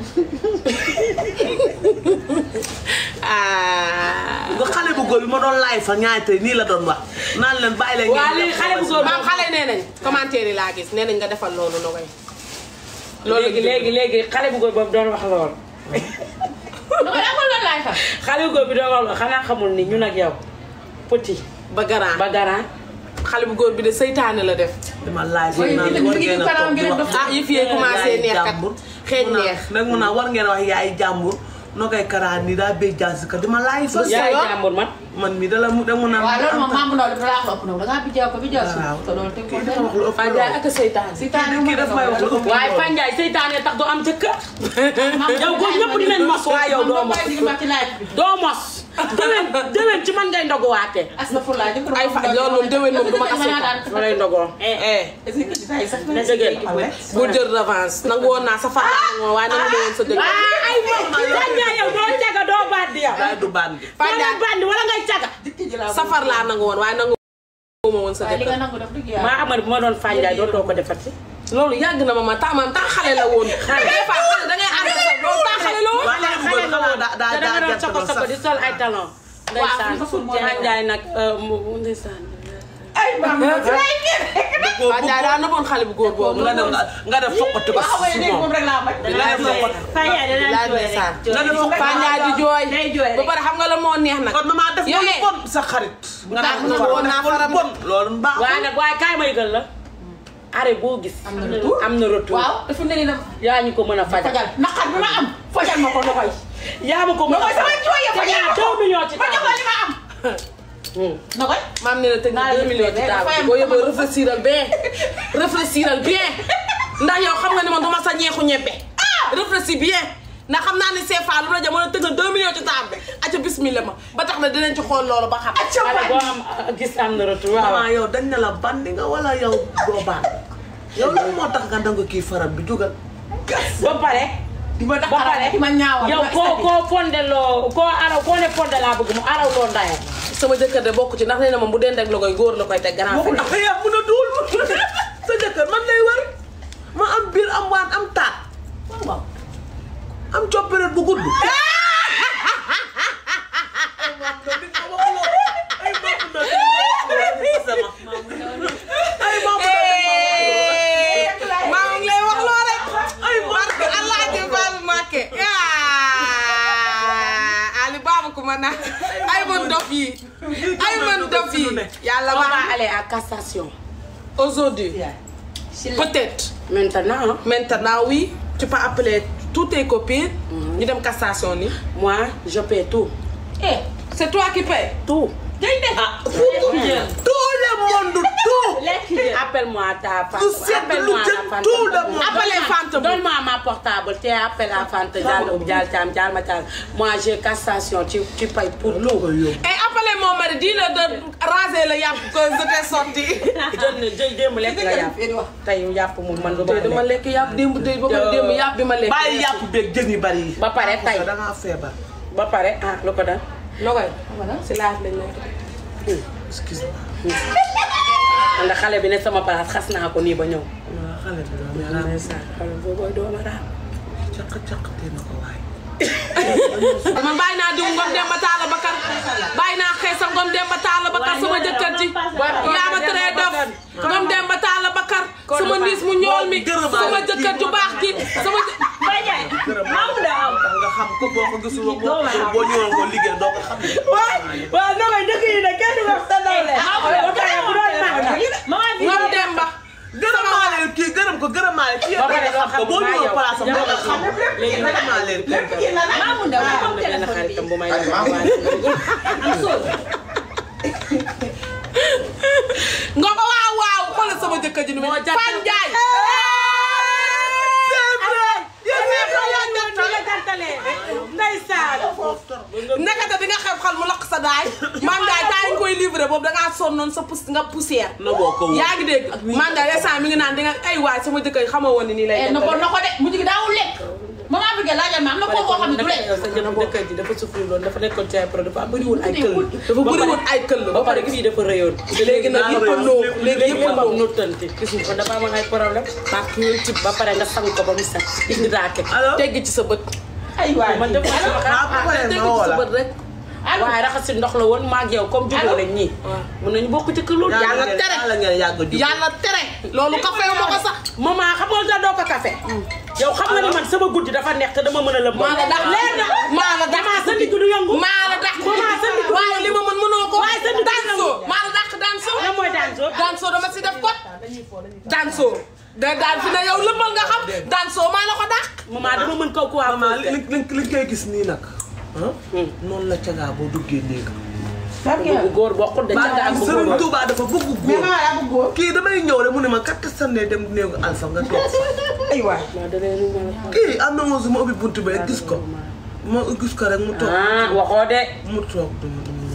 ah nga xale bu góor bi ma doon live fa ñaari tey nii la doon wax naan leen bàyyi leen. waa lii xale bu góor maam xale nee nañ commentaire yi laa gis nee nañ nga defal loolu Nogaye loolu léegi léegi léegi xale bu góor boobu doon wax lool nu ko defal loolu laay fa. xale bu góor bi doon wax lool xanaa xamul ni ñun ak yow petit ba garaan ba garant xale bu góor bi de seytaane la def dama live Waaye naan dina- war dina ngeen a kanam toog di ngeen wax. def- ah yëf yi commencé neex kat xeeñ neex nag mun naa war ngeen a wax yaay jàmbur noo koy karaan nii daa béy jaasi ka dama laay fa yaay jàmbur man man mi dala mu dama naan waaw loolu moom maamu ndaw dafa laa ko ëpp nag da ngaa bijjaaw ko bijjaaw si waaw te loolu teg ko kii dafa wax lu ëpp Fane Ndiaye ak seytaan si taan kii daf may wax lu ëpp waaye Fane Ndiaye seytaane tax doo am jëkkër yow góor ñëpp dinañ mos waaye yow doo mos ci laaj bi doo mos déwén déwén ci man ngay ndoguwaatee astafurlaa jëkkër ay fa loolu moom déwén moom du ma ko daan ma lay ndogoo eh na dëgg bu jël revanche nangu woon naa sa far laa nangu waaye nangu woon sa dëgg ay moom Fane Ndiaye yow doo caga doo bandi yow daay du bandi doo leen bandi wala ngay caga safar laa nangu woon waaye nangu ma woon sa waaye li nga dëkk nangu def dëgg yàlla maa xam ne bu ma doon Fane Ndiaye dootoo ko defati loolu yàgg na ma ma temps man temps xale la woon xale des fois xale da ngay ànd sa loolu temps xale la woon waaye xale bu góor xanaa daa daa te da nga doon daa soko soko di sol ay talon ndeysaan Fane Ndiaye nag mu ndeysaan Fane Ndiaye daa nëbboon xale bu góor boobu nga def nga def fokkati ko si moom moom rek laa bañ nga def fokkati Fane Ndiaye da daan jooy rek. nga def fokkati Fane Ndiaye di jooy Day jooy ba rek. pare xam nga la moo neex nag kon mama def yow lu eh. bon sa xarit nga tax def na woon naa faram bon loolu mbaax waaye nag waaye kaay ma yëgal la arrêt boo gis am na retour am na retour waaw dafa ne ni nag yaa ñu ko mën a fajal fajal naqar bi ma am fajal ma ko na koy yaa ma ko mën a mooy sama jooy ya fajal ma ko deux millions ci fajal ko li ma am na koy maam ne la tëj na Naa deux leen millions ci fay, table fayam boo yóbboo sama- réfléchiral bien réfléchiral bien ndax yow xam nga ne man duma sa ñeexu ñebbe réfléchis bien ndax xam naa ne CFA lu la jamono tëgg na deux millions ci table bi acca bismillah ma ba tax na dinañ ci xool loolu ba xam Acca boo am gis am na retour waaw maman yow dañ ne la bandi nga wala yow doo bandi yow lan moo tax nga nangu kii faram bi dugal ba pare di ma ba daqaraat pare di ma ñaawal yow koo koo fondeloo koo araw koo ne fonde laa bëgg mu araw loo ndayam sama jëkkër de bokk ci ndax nee na moom bu dee ndeg la koy góor la koy teg grand waxul frère ak yaa mun a duul sa jëkkër man lay wër ma am biir am waan am taat waaw am copperet bu gudd maa ngi lay wax loo rek ay barke allah ji baabu Mbàkke Ali baabu ku ma na ay man dof yi ay man dof yi yàlla on va aller à cassation aujourd'hui peut-être maintenant maintenant oui tu peux appeler toutes tes copines ñu dem cassation ni moi je paie tout eh c'est toi qui paie tout day de ah tout le monde tout appelle-moi ta femme Tout seet appelle-moi lu la jëm Fanta tout le monde. appelle Fanta donne-moi ma portable tu appelles à Fanta Diallo Dial Thiam Dial ma Thiam moi j'ai cassation tu tu payes pour tout et appelez mon mari dis-le de raser le yàpp que je t'ai sorti jël na jël démb lekk nga yàpp tey yàpp moom man dama dama lekk yàpp démb démb ba pare démb yàpp bi ma lekk bàyyi yàpp beeg jën yu bari yi ba pare tey da ngaa feebar ba pare ah lu ko dal loo koy si laaj lañ lay def excuse ndax xale bi ne sama place xas naa ko nii ba ñëw moi xale bi doom yaa ndeysaan xale boobu dooma raam caq caq tee na ko waay man bàyyi naa diw ngom dem ba taala bakar bàyyi naa xeesa ngom dem ba taala bakar sama jëkkër ji yaa ma teree dof ngom dem ba taala bakar sama ndiis mu ñool mi sama jëkkër ju baax ji sama jë- Fane Ndiaye maamu daa am. tax nga xam ko boo ko gisul woon boo boo ñëwoon ko liggéey doo ko xam waaw non mais dëkk yi nag kenn du wax sa nawle ba pare bu doon mag nag Maman bi ngom dem ba gërëmaale kii gërëm ko gërëmaale kii Ba pare yëpp xam ko boo ñëwoon place am doo ko xam léegi nag gërëmaale kii maamu ndaw am am na benn téléphone xaritam bi bu may Aliou, maamu. am sóor ngom waaw waaw xoolal sama jëkkër ji ni mu Fane Ndiaye ndeysaan nekkate di nga xew xal mu lakk sa daay man daay taa ngi koy livré boobu dangaa sonnoon sa pus nga poussière na boo ko yaa ngi dégg man daay instant mi ngi naan di nga ay waay sama jëkkër yi xamoo woon ni nii lay eh na ko na ko de mujj gi daawul lekk maman bi nga laajal ma am na koo koo xam ne du lekk sa jëkkër jëkkër ji dafa souffrir loon dafa nekkoon ci ay pro dafa bëri woon ay këll dafa bëri woon ay këll ba pare fii dafa rëyoon léegi nag yëpp a noo léegi yëpp a noo nottante gis nga ko dafa amoon ay problème parce que ci ba pare nga sang ko ba mu set indi daake Allo? tegg ci sa bët ay waay man def ah, bu paree tegg ma woo ci sa la. bët rek waaye raxasi ndox la woon maag yow comme jubóo lañ ñii mun nañu bokk ci kër loolu yàlla tere yàlla ngeen yàgg a jub yàlla tere loolu café wu ma ko sax maman xam nga da doo ko café yow xam nga ni man sama guddi dafa neex te dama mën a lëmm maa la dax leer na maa la dax damaa sa ndigg du yëngu maa la dax maman sa ndigg du waaye li ma mën mënoo ko waaye sa ndigg du danso yëngu maa la dax danso lan mooy daan soo danso dama si def kot danso da daan fi ne yow lëmbal nga xam daan soo maa la ko dàq maman dama mën kaw quoi maman li li li li koy gis nii nag ah noonu la cagaa boo duggee néeg bu góor bokkul de ca daal bu Sëriñ góor Tuubaa dafa bëgg góor kii damay ñëw rek mu ne ma kat sànnee dem néegu alpha nga toog fa ay waay kii am na moom su ma ubbi buntu ba gis ko ma gis ko rek mu toog ah waxoo de mu toog du mu du mu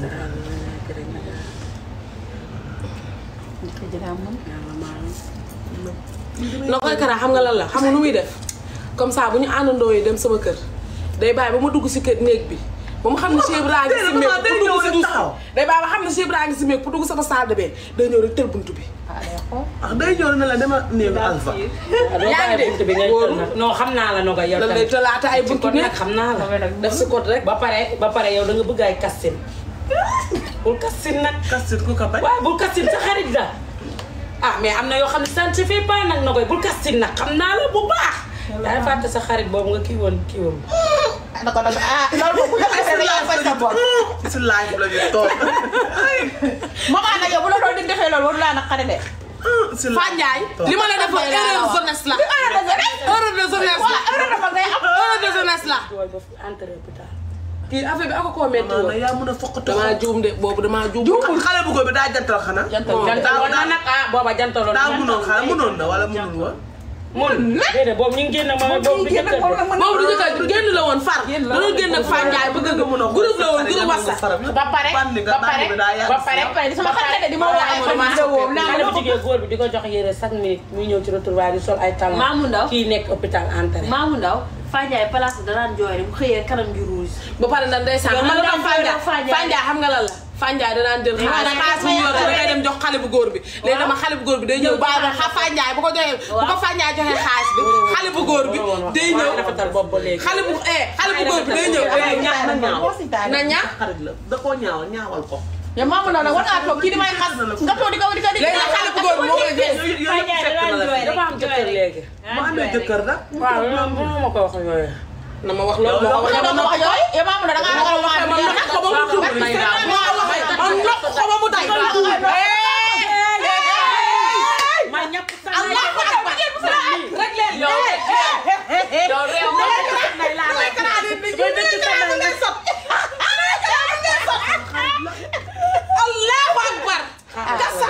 na koy kara xam nga lan la xam nga nu muy def comme ça bu ñu àndandoo yi dem sama kër day bàyyi ba ma dugg si kër néeg bi ba mu xam ne Cheikh Ibra ngi si meeg pour dugg si douche day bàyyi ba xam ne Cheikh Ibra ngi si meeg pour dugg sama salle de bain day ñëw rek tël buntu bi ah day ñëw ne la dama néegu alpha yaa ngi dégg buntu bi ngay tël nag non xam naa la noga yow lan lay tëlaata ay buntu kon ne nag xam naa la def si code rek ba pare ba pare yow da nga bëgg ay kastin bul kastin nag kastit ku ko bañ waaw bul kastin sa xarit la ah mais am na yoo xam ne ça ne se fait pas nag na koy bul kastin nag xam naa la bu baax daa fàtte sa xarit boobu nga kii woon kii woon da ko doon ah loolu moom bu ñu defee rek yaa fay sa bopp. ci si live la ñuy toog maman nag yow bu la doon di defee loolu waru laa naqari de. si Fa Ndiaye li ma la def erreur jeunesse la heure de jeunesse. erreur de jeunesse la waaw heure de mag ngay am. erreur de jeunesse la jooy ba entré hôpital kii affaire bi ako koo metti maanaam woon yaa mun a fokk damaa juum de boobu damaa juum juumul xale bu góor bi daa jantal xanaa jantaloon na nag ah booba jantaloon daa munoon xanaa munoon na wala munul woon mun déedéet boobu ñu ngi génn ma boobu du jëkkër de boobu du jëkkër génn la woon far dañoo génn ak Fa Ndiaye bëgg nga groupe la woon groupe WhatsApp ba pare ba pare ba pare ba pare sama xarit la di ma woo ay fan vidéo naa xale ma bu jigéen góor bi di ko jox yére chaque minute muy ñëw ci retrouvailles di sol ay talons Maamu Ndaw. kii nekk hôpital entré Maamu Ndaw Fandiaye place bi danaan jooy rek bu xëyee kanam gi rouge. ba pare nag ndeysaan xam nga la Fa Ndiaye Fa Ndiaye xam nga lan la Fa Ndiaye danaan jël xaalis xaalis bu ñu yor da ngay dem jox xale bu góor bi léegi dama xale bu góor bi day ñëw bàyyi ba xa Fa Ndiaye bu ko joxee bu ko Fa Ndiaye joxee xaalis bi xale bu góor bi day ñëw rafetal bopp ba léegi xale bu eh xale bu góor bi day ñëw ñaax na ñaaw na ñaax xarit la da koo ñaawal ñaawal ko yow maamu ndaw nag war ngaa toog kii di may xas nga toog di ko di ko di léegi nag xale bu góor bi moo koy gis Fandiaye danaan jooy rek dafa am jëkkër léegi mu amee jëkkër nag waaw loolu ma ko wax yooyu na ma wax loolu ma ko yow doo ko wax yooyu yow maamu ndaw da ngaa ragal waa ma noq ko ba mu tuur ma noq ko ba mu day ma ñàpp sa Allahu akbar rek leen yow yow réew mi Allahu akbar kasa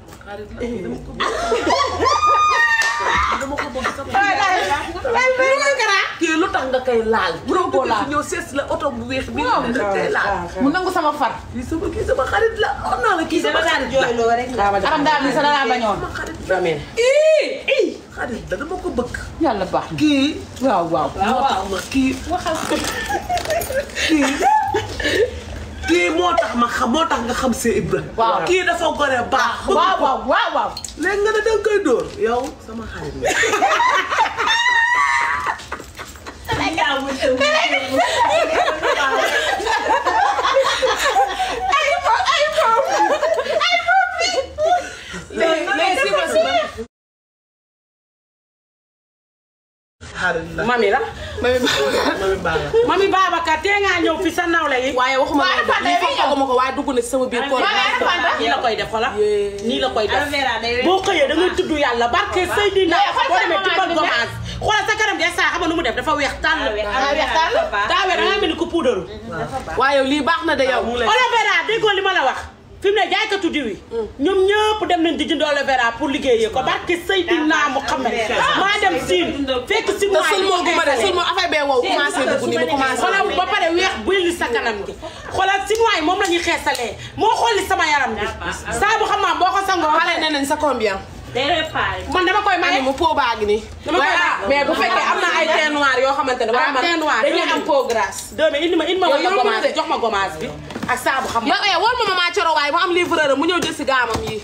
kii lu tax nga koy laal mënoo ko laal ñëw sees la oto bu weex bi nga koy laal mu nangu sama far kii sama kii sama xarit la wax naa la kii sama xarit la aram daal ni sa danaa bañoon damee xarit la dama ko bëgg yàlla baax na kii waaw waaw moo tax ma kii kii kii moo tax ma xam moo tax nga xam see Ibra Waaw. kii dafa gore baax bëgg waaw ko waaw waaw waaw léegi nga ne danga koy dóor yow sama xarit la léegi léegi si ma si ma xarit la mami la mami baax la mami Babacar tee ngaa ñëw fi sa nawle yi waaye waxuma Waaye loolu Fanta lii yow foog ma ko waaye dugg na ci sama biir koor nii la koy def xola nii la koy def Aloe vera day boo xëyee da ngay tudd yàlla barke Seydina Mais xool boo sa demee tibbal maman bi gommage xoolal sa kanam de saa xam nga nu mu def dafa weex tàll Ah, weex tàll. daa weex da ngaa mel ni ku puudaru waaye lii baax na de yow aloe vera déggoo li ma la wax fi mu ne jaaykatu diw yi ñoom ñëpp dem nañ di jënd aloe vera pour liggéeyee ko barke Seydina Muhammad maa dem siin fekk si te sul moo gu ma de sul moo affaire bee wow commencé dugg nii mu commencé xoolal ba pare weex buy li sa kanam gi xoolal chinois yi moom la ñuy xeesalee moo xooli sama yaram bi saa bu xam boo ko sangoo xale nee nañ sa combien day réparé. man dama koy mani maye mu pot baa ngi nii Dama koy waaye maye. mais bu fekkee am na ay teint noir yoo xamante ne Waaw, man teint noir. dañuy am peau grasse doomi indi ma indi ma Yow wala yombul gommage de. jox ma gommage bi ak saabu xam yow eh war ma maman Coro waaye mu am livreur mu ñëw jël si gaamam yi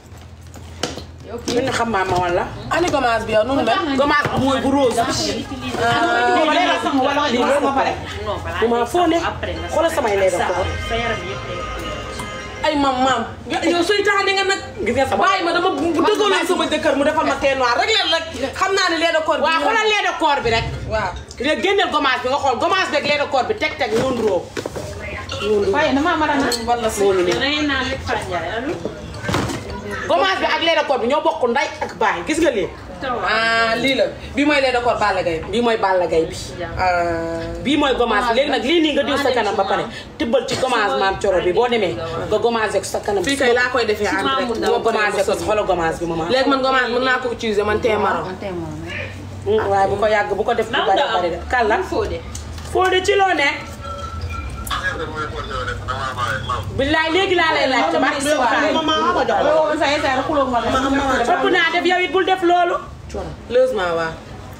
min xam maa ma wala ani gommage bi yow nu mu mel gommage bi mooy bu rose wala la sang wala lii loolu ma pare non balaa bu ma foo ne après nga xoolal samay lay def sa ko sa yaram yëpp day ay mam maam yow suy tax nga nag gis nga sama bàyyi ma dama bu dëggaloon sama jëkkër mu defal ma teint noir rek leen rek xam naa ne lait de corps bi waaw xoolal lait de corps bi rek waaw léegi génneel gommage bi nga xool gommage bi ak lait de corps bi teg teg ñoon róo waaye damaa mën a naan wala si loolu nii da ngay naan rek Fandiaye allo. gommage bi ak lait de corps bi ñoo bokk nday ak baay gis nga lii ah lii la bi mooy lait de corps Balla Gaye bi. bii mooy Balla Gaye bi bii mooy gommage bi léegi nag lii nii nga diw sa kanam ba pare tibbal ci gommage maam coro bi boo demee nga gommage ko sa kanam fii kay laa koy defee en direct. nga gommage ko xoolal gommage bi maman léegi man gommage mën naa ko utiliser man tee marron. waaye bu ko yàgg bu ko def bu bari bari de kàlla foo de ci loo nekk billaay léegi laa lay laajte ba ëpp naa def yow it bul def loolu heureusement waaw.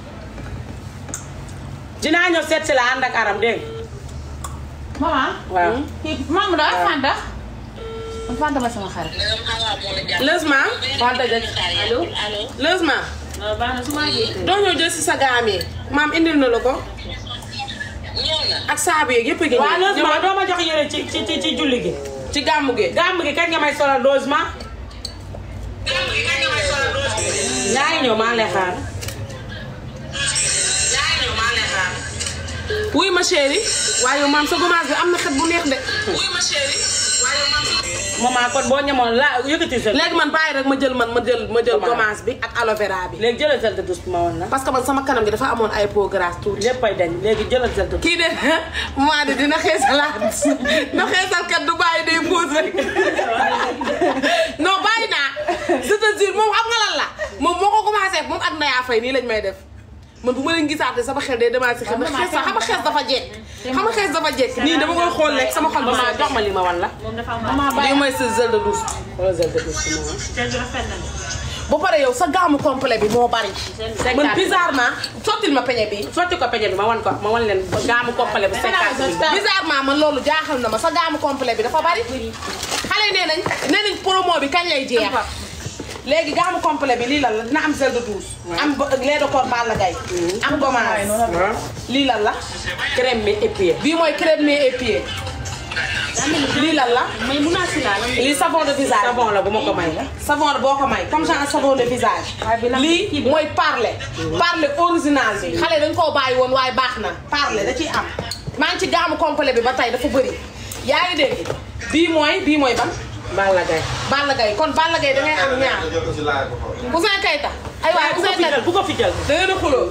dinaa ñëw seet si la ànd ak aram dégg nga maman waaw kii maam da Fanta Fanta ba sama xarit heureusement. Fanta jël allo allo. heureusement. non baax na su ma yëgee. doo ñëw jël si sa gaam yi. maam indil na la ko. ak saabu yeeg yëpp a ngi waaw nii. logement doo ma jox yére ci ci ci ci julli gi ci gàmmu gi. gàmm gi kañ nga may solal logement ñaa ngi ñëw maa ngi lay xaar wuy ma chéri waaye yow maam sa gommage bi am na xet bu neex de. wuy ma chéri waaye yow maam sa. maman kon boo ñemoon la yëkkati sa léegi man bàyyi rek ma jël man ma jël ma jël Gommage. gommage bi ak aloe vera bi. léegi jëlal gel de douche bi ma woon la parce que man sama kanam gi dafa amoon ay peau grasse tuuti. léppay dañ léegi jëlal gel de douche kii de maa de dina xeesalaat na xeesal kat du bàyyi day pause rek non bàyyi naa je te jure moom xam nga lan la moom moo ko commencé moom ak Naya Faye nii lañ may def man bu ma leen gisaatee sama xel day demaat si xel ndax xees xam nga xees dafa jekk xam nga xees dafa jekk nii dama koy xool rek sama xol bi maman jox ma li ma wan la moom dafa am lii mooy sa gel de douche xoolal gel de douche bi ma wan te rafet na de. ba pare yow sa gaamu complet bi moo bari man bizarrement sottil ma peñe bi sotti ko peñe bi ma wan ko ma wan leen gaamu complet bu cinquante mille bizarrement man loolu jaaxal na ma sa gaamu complet bi dafa bari xale yi nee nañ nee nañ promo bi kañ lay jeex léegi gaamu complet bi lii lan la dina am gel de douche am ba- lait de corps Balla Gaye am gommage lii lan la crème mi épié bii mooy crème mais épié lii lan la mais mun naa si laal. lii savon de visage savon la bu ma ko may savon boo ko may comme genre savon de visage lii mooy parler parler original bi xale dañ koo bàyyi woon waaye baax na parler da ciy am maa ngi ci gaamu complet bi ba tey dafa bëri yaa ngi dégg bii mooy bii mooy ban Balla Gaye Balla Gaye kon Balla Gaye da ngay am ñaar Ouzin Keita ay waay bu ko Ouzin fi Keita jël bu ko fi jël da ngeen a xuloo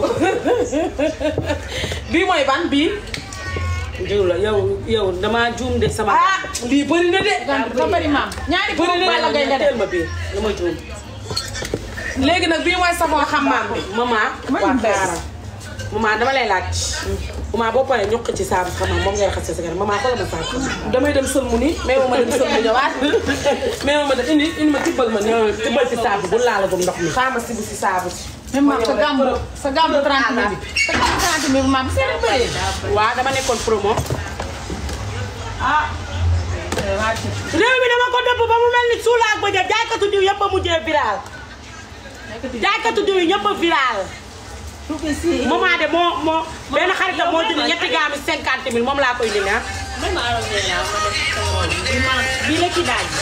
bii mooy ban bii jiw la yow yow damaa juum de sama ah lii bëri na de dafa bëri maam ñaari bëri na Balla Gaye nga def teel ma bii dama juum léegi nag bii mooy savon xammaam bi maman waa xaaral maman dama lay laaj maman boo paree ñuq ci saabu xam moom ngay raxas sa kanam maman xoolal ma saabu damay dem sëlmu ni mais ma dem sëlmu ñëwaat mais ma dem indi indi ma tibbal ma ñëw tibbal ci saabu bu laalagum ndox mi xaama si bu si saabu si même maam sa gàmmu sa gàmmu 30 mille bi sa gàmmu 30 mille maam seen bëri waaw dama nekkoon promo ah réew mi dama ko dëpp ba mu mel ni suula ak bëjëf jaaykatu diw yëpp a mujjee viral jaaykatu diw yi ñëpp a viral maman de moo moo benn xaritam moo jënd ñetti gaami cinquante mille moom laa koy indi ah même ma arrosé laa ma def sama rôle. bii ma bii la ci daaj.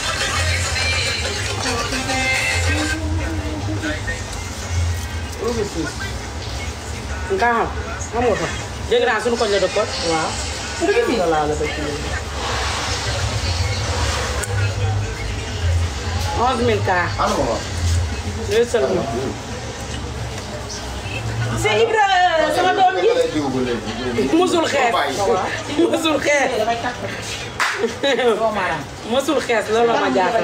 nga xam xam nga ko dégg naa suñu koñ la dëkkoon waaw onze mille cas yooyu sël ma si Ibra sama doom ji musul xees musul xees musul xees loolu la ma jaaxal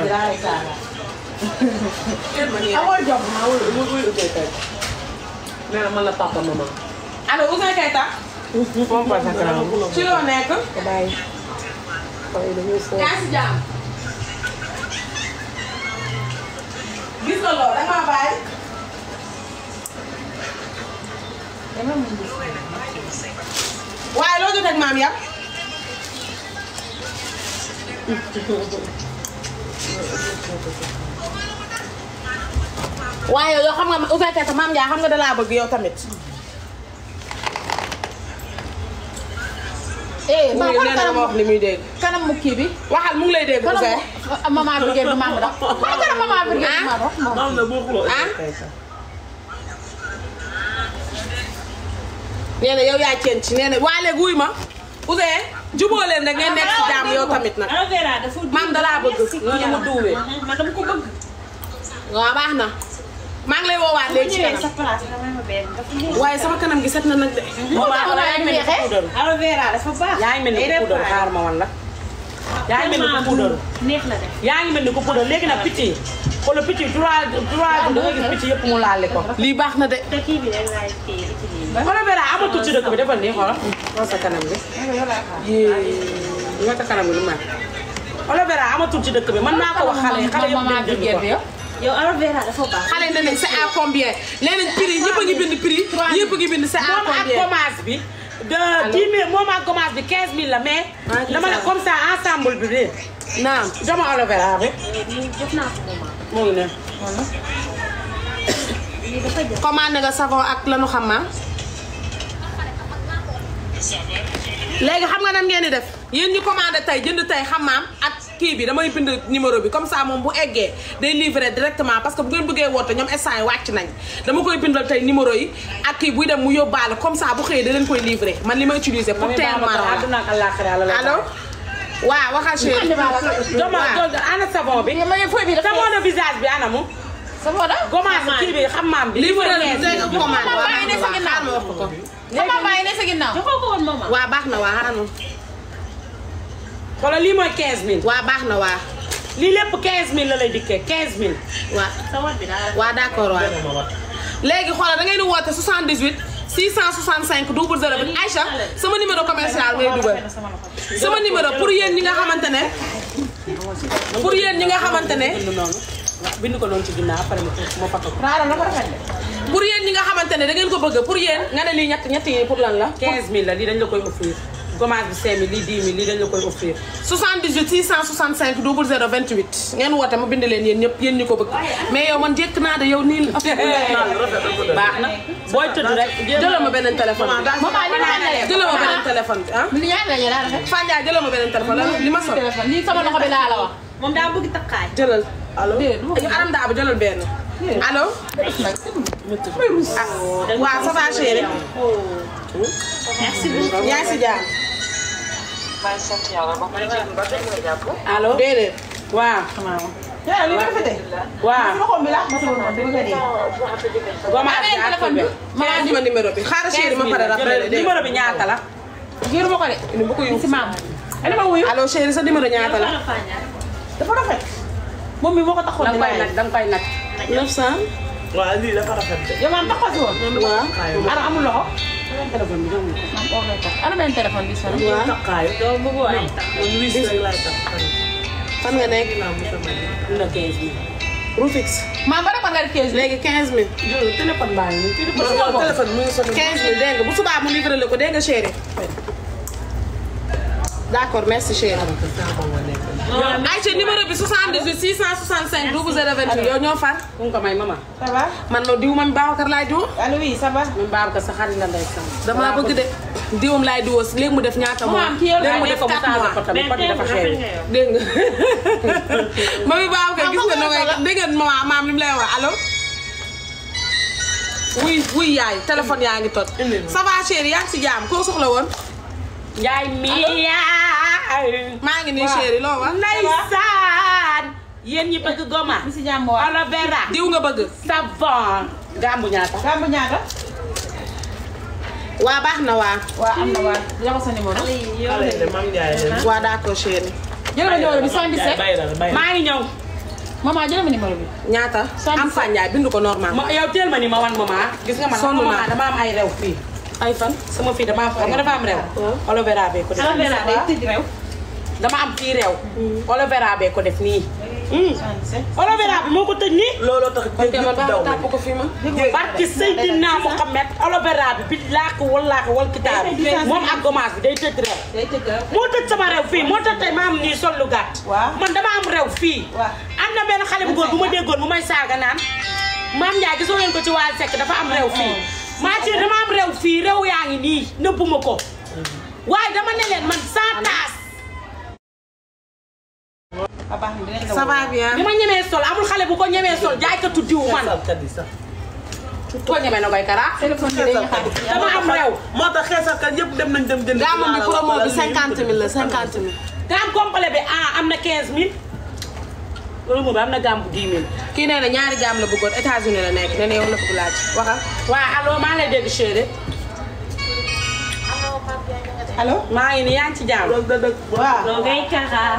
amoo jox ma wul wul wul Ouzin Keita nee na man la papa maman allo Ouzin Keita moom pas ak raw ci loo nekk bàyyi xaw dañuy foofu yaa si jàmm gis nga loolu da nga bàyyi waaye loo jot ak maam yam waaye yow xam nga Ouzin Keita maam Ndiaye xam nga da laa bëgg yow tamit. eh mu maam ngi xool nee na ma wax li muy dégg. kanam mu kii bi waxal mu ngi lay dégg Ouzin. kanam maman Birguel bi maam dox xool kanam maman Birguel bi maam dox moom ah nee na yow yaa ceen ci nee na waa léegi wuy ma Ouzin jubóo leen rek ngeen nekk ci jàmm yow tamit nag. aloe vera dafa. maam dalaa bëgg merci nga mu duwee. man dama ko bëgg. waaw baax na maa ngi lay woowaat léegi ci ñëwee kanam sa place nga may ma benn dafa neex. waaye sama kanam gi set na nag de maman yaa ngi mel ni ku puudaru aloe vera dafa baax. yaa ngi mel ni ku puudaru xaar ma wan la yaa ngi mel ni ku puudaru neex la de. yaa ngi mel ni ku puudaru léegi nag picc yi xoolal picc yi trois trois jours da nga gis picc yëpp mu laale ko lii baax na de te kii bi rek laay téye utiliser. aloe vera amatul ci dëkk bi defal nii xoolal xool sa kanam gi yee nga sa kanam gi lu mel aloe vera amatul ci dëkk bi mën naa ko wax xale yi xale yëpp dañ jënd ko yow aloe vera dafa baax. xale ne nañ c'est à combien nee nañ prix ñëpp a ngi bind prix ñëpp a ngi bind c'est à moom ak combien gommage bi de 10 000 moom ak gommage bi 15 000 la mais dama ne comme ça ensemble bi de naam dama aloe vera bi lii jox naa ko maman. moo ngi ne lii dafa jar. commandé nga savon ak lanu xam ma léegi xam nga nan ngeen di def yéen ñi commandé tey jënd tey xamaam ak kii bi damay bind numéro bi comme ça moom bu eggee day livrer directement parce que bu ngeen bëggee woote ñoom instant yi wàcc nañ dama koy bindal tey numéro yi ak kii buy dem mu yóbbaale comme ça bu xëyee da leen koy livrer man li ma utiliser pour teel marron la àdduna ak àllaaxira la lay allo waaw waxal chéri dama ana savon bi savon de visage bi ana mu gommage kii bi xam maam bi livrer la livrer nga commandé waaw baax na waaw xaar ma wax ko ko sama bàyyi ne sa ginnaaw. joxoo ko woon maman. waaw baax na waa xaar ma xoolal lii mooy 15000 waaw baax na waa lii lépp 15000 la lay dikkee 15000 waa sa wat bi daal. waa d'accord waa léegi xoolal da ngay di woote 78 665 00 bi Aïcha sama numéro commercial ngay dugal sama numéro pour yéen ñi nga xamante ne pour yéen ñi nga xamante ne bind noonu bind ko noonu ci ginnaaw après ma ma foto ko pour yéen ñi nga xamante ne da ngeen ko bëgg pour yéen nga ne lii ñett ñett yi pour lan la 15000 la lii dañ la koy offrir gommage bi 5000 lii 10 000 lii dañ la koy offrir 78 665 00 28 ngeen woote ma bind leen yéen ñëpp yéen ñi ko bëgg mais yow man jekk naa de yow nii la baax na booy tëdd rek jëlal ma beneen téléphone bi maman li ma la jëlal ma beneen téléphone bi ah li ñaata la ñu daal rafet. Fanja jëlal ma beneen téléphone la li ma sol téléphone lii sama loxo bi laa la wax. moom daa bëgg takkaay. jëlal allo déedéet du ma ko aram daa ba jëlal benn allo ah waaw ça va chéri merci beaucoup. yaa ngi si jàmm maa ngi sant yàlla ba mu jéem ba tey nga jàpp. allo déedéet waaw yaa li nga rafetee. waaw loxo bi laa ma sama noonu dama ko dee. gommage bi Amee ak téléphone bi. ma andi ma numéro bi xaaral chéri ma pare rappelé dégg numéro bi ñaata la Giiru ma ko de. ni bu ko yu si maam. ani ma wuyu. allo chéri sa numéro ñaata la dafa rafet. moom mi moo ko taxoon danga di koy laaj. nag danga koy nag 900 waaw lii dafa rafet de. yow maam taxaw si woon. waaw ana amul loxo. téléphone bi jox ma ko maam oo ngay tax. ana benn téléphone bi sonn. waaw takkaayu. doo bëggoo ay takk. man wis rek laay takk. fan nga nekk naa mu sama ji. am na 15000 Rufix maam ba defoon nga def kees bi. léegi 15000 jël téléphone baa ngi nii non téléphone bi mu ngi sonn. 15000 dégg nga bu subaa mu livré la ko dégg nga chéri d'accord merci chéri Aïcha numéro bi 78 665 0028 yow ñoo far ku ko may mama ça va. man no diw man Babacar laay diw allo oui ça va. même Babacar sa xarit la ndey sam damaa bëgg de diwam laay diwoo si léegi mu def ñaata mois Maman, kii yow léegi mu mu def def ko mu 4 changé mois ko tamit pot bi dafa cher dégg nga mami Babacar gis nga nogay dégg nga maman maam li mu lay wax allo wuy wuy yaay téléphone yaa ngi tot ça va chéri yaa ngi si jaam koo soxla woon Njaay mi yaay maa ngi nii chéri loo wax ndeysaan yéen ñi bëgg goma mi si jàmm waa. aloe vera diw nga bëgg savon gambu ñaata Gambu ñaata. waa baax na waa waa am na waa jox sa numéro. xale yi de Mame Ndiaye de. waa d'accord chéri jël ma numéro bi 77. bay la bay la. maa ngi ñëw maman jël ma numéro bi. ñaata am fanjaay bind ko normal ma yow teel ma ni ma wan mama gis nga man Sonn mama naa. dama am ay rew fii ay fan sama fii dama am xam nga dafa am rew aloe vera bee ko def aloe vera day tëj rew. dama am fii rew aloe vera bee ko def nii 77. aloe vera bi moo ko tëj nii looloo tax ok jéeg man yëpp daw baax nañ. tàpp ko fii ma barki Seydina Mohamed aloe vera bi bi laak wallaahi wal kitaab moom ak gommage bi day tëj rew day tëj rew. moo tëj sama rew fii moo tax tey ma am nii sol lu gàtt Waaw. man dama am rew fii Waaw. am na benn xale bu góor bu ma déggoon mu may saaga naan maam Ndiaye gisoo ngeen ko ci Waly Seck dafa am rew fii maa ci dama am rew fii rew yaa ngi nii nëbbuma ko waaye dama ne leen man sans taas ah baax na dinañ la ça woo. va bien bi ma ñemee sol amul xale bu ko ñemee sol jaaykatu diw man xeesalkat yi sax. ko ñemee na koy kara téléphone bi dañuy xaar. dama am rew moo tax xeesalkat yëpp dem nañ dem jënd. gaamam bi promo bi 50 000 la 50 000 gaam complet bi ah am na 15000 romo bi am na gàmm bu 10 000 kii nee na ñaari gaam la bëggoon États-Unis la nekk nee na yow la bëgg laaj waxal waa allo maa ngi lay dégg chéri allo maa ngi nii yaa ngi ci jàmm waaw loo ngay kaxaa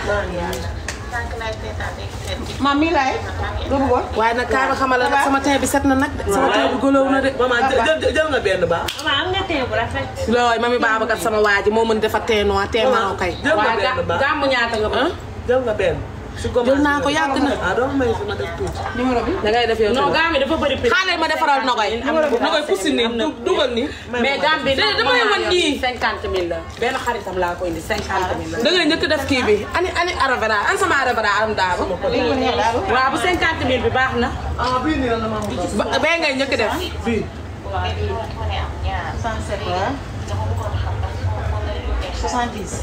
maam mi laay loo bëggoon waaye nag kaay ma xamal la nag sama teint bi set na nag de sama teint bi golow na de maman jël jël nga benn baax. mama am nga tee bu rafet looy mami Babacar sama waa ji moo mën defar teint noir teint marron kay jël nga waa benn baax. gàmm ñaata nga bëgg jël nga benn. su ko jël naa ko yàgg na ah doo may sama def tuuti. numéro bi da ngay def yow non gàmm bi dafa bëri prix xaaral ma defaral nogoy nogoy pussi nii du- dugal nii mais gàmm bi Déedéet, damay wan nii. cinquante mille la benn xaritam laa ko indi cinquante mille la da ngay njëkk def kii bi ani ani aravera an sama aravera aram daaba léegi ko neex daal waaw bu cinquante mille bi baax na ah bii nii la la ma ba bee ngay njëkk def bii. 67 waaw 70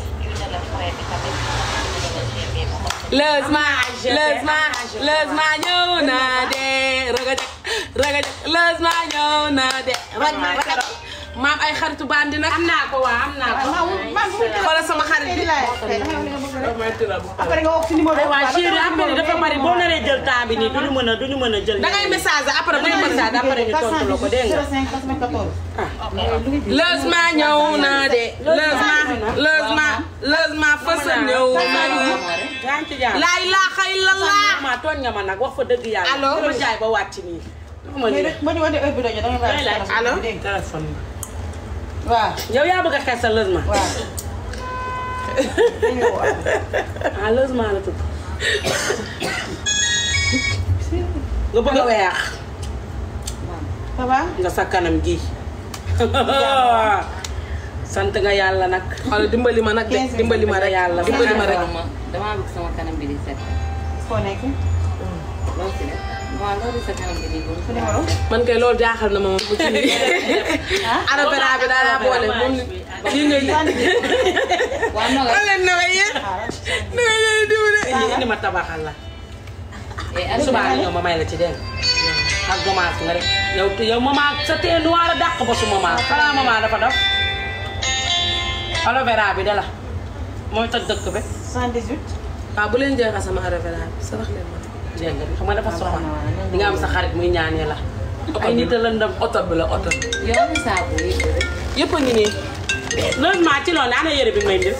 lësma lësma lësma ñëw na de ragajak ragajak lësma ñëw na de rag ma kero maam ay xaritu bandi nag am naa ko waa am naa ko maam maam bu xoolal sama xarit tey bi di laay tey da nga wax li nga bëgg rek may tëral bu après nga wax ci numéro ay waa chéri affaire yi dafa bari boo naree jël temps bi nii duñu mën a duñu mën a jël da ngay message après bu ñu message après ñu tontu la ko dégg nga 05 94 lësma ñëw na de lësma lësma lësma fësal ñëw na yaa ngi ci jàmm laa ilaaha illallah ma tooñ nga ma nag wax fa dëgg yàlla Allo? dama jaay ba wàcc nii wax ma mais nii rek ba ñu wane heure bi doon da nga bàyyi Allo? téléphone bi. waaw yow yaa bëgg a xees sa lësma waaw ah lësma la tudd nga bëgg a weex ça va nga sa kanam gi sant nga yàlla nag xoolal dimbali ma nag de dimbali ma rek yàlla dimbali ma rek damaa bëgg sama kanam bi di set. foo nekk loo ci def waaw loolu sa kanam bi di góor. sa numéro man kay loolu jaaxal na ma moom bu ci arabera bi daa laa boole moom lii ngay waaw noo nga. leen na yéen na leen diw de indi ma tabaxal la eh Aliou subaa nga ñëw ma may la ci dégg nga ak gomaas nga rek yow yow maman sa tee noir a dàq ba su maman xanaa maman dafa def aloe vera bi de la mooy toj dëkk bi 78 waaw bu leen jeexal sama arabera bi sarax leen ma dégg nga xam nga dafa soxla di nga am sa xarit muy ñaanee la ay nit a lëndëm oto bi la oto bi. yow mi saabu yi. yëpp a ngi nii loolu maa ci loolu ana yére bi may ndef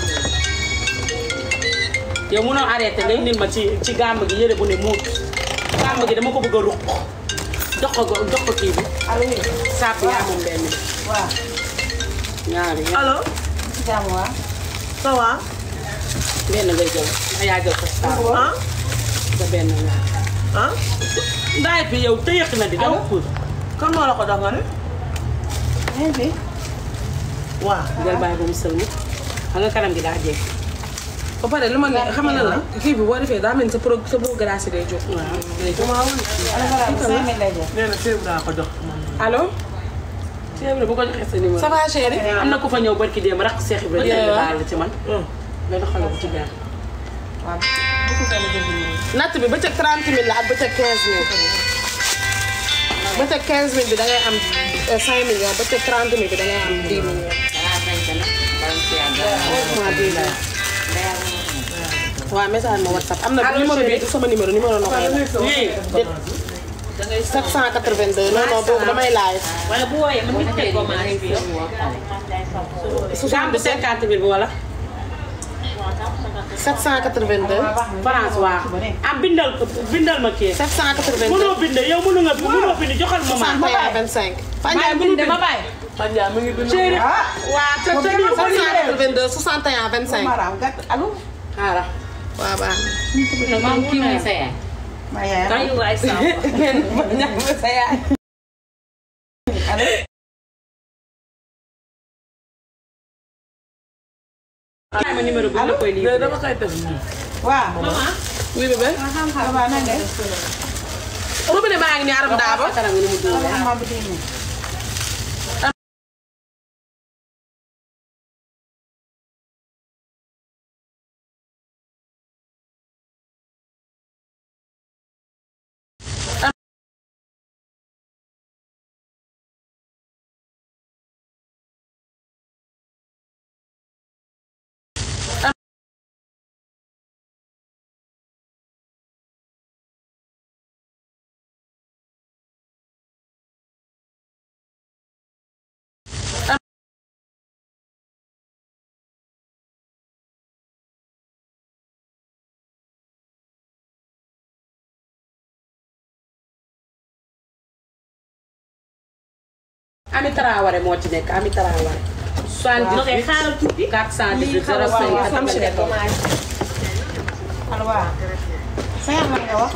yow munoo arrêté nga indil ma ci ci gàmb gi yére bu ne muut gàmb gi dama ko bëgg a ruq jox ko jox ko kii bi allo oui sàpp yaa moom benn bi waaw ñaari allo. ci jàmm waaw ça va. benn ngay jël nga yaa jël ko sàpp ah sa benn ñaar ah. ndaay bi yow tëyëq na di daw pour kan moo la ko dox nga ne. bien bi waaw. jël bàyyi ba mu sëlmu xam nga kanam gi daa jeex ba pare lu ma ne xam nga lan la kii bi boo defee daa mel ni sa pro sa beau grâce day jóg waaw day jóg alors voilà 5000 lay jar nee na ceeb daa ko jox. allo Cheikh bu ko joxee sa numéro ça va chérie am na ku fa ñëw barki démb rakk Cheikh Ibrahima Yeah. baal la ci man benn xale bu ci benn waaw bu ko gën a jël numéro natt bi bëccëg 30 000 la ak bëccëg 15 000 bëccëg 15 000 bi da ngay am euh, 5 millions bëccëg 30 000 bi da ngay am 10 millions. dangaa sañ sa nag. bala nga ciy àgg. waaw bii la. waaw message ma whatsapp am na numéro bi du sama numéro numéro na koy oui 782 non non boobu damay live. wala bu wooyee mën nga teg da commande ngay bi fóon woo xale. gàmb cinquante mille bi wala 782 France waaw am bindal ko bindal ma kii 782 mënoo bind yow mënu nga mënoo bind joxal ma ma 61 25. Fanjaay mënul bind ma bàyyi Fanjaay mu ngi bind. chéri ah waa ca ca lii sa lii 782 61 25. maraam gàtt allo xaaral waaw baax na. maam kii mooy sa yaay. ma yaay ay waay sama sa yaay allo xaaral ma numéro bi la koy lii léegi dama koy def nii. waaw oui bébé. ça va na nga def robinet baa ngi nii aram daaba. kanam gi ni mu dóor ma bu dee Ami Traoré moo ci nekk Ami Traoré. waaw kay xaaral tuuti. 418 05 am si nekk allo waaw. sa yaay man nga wax.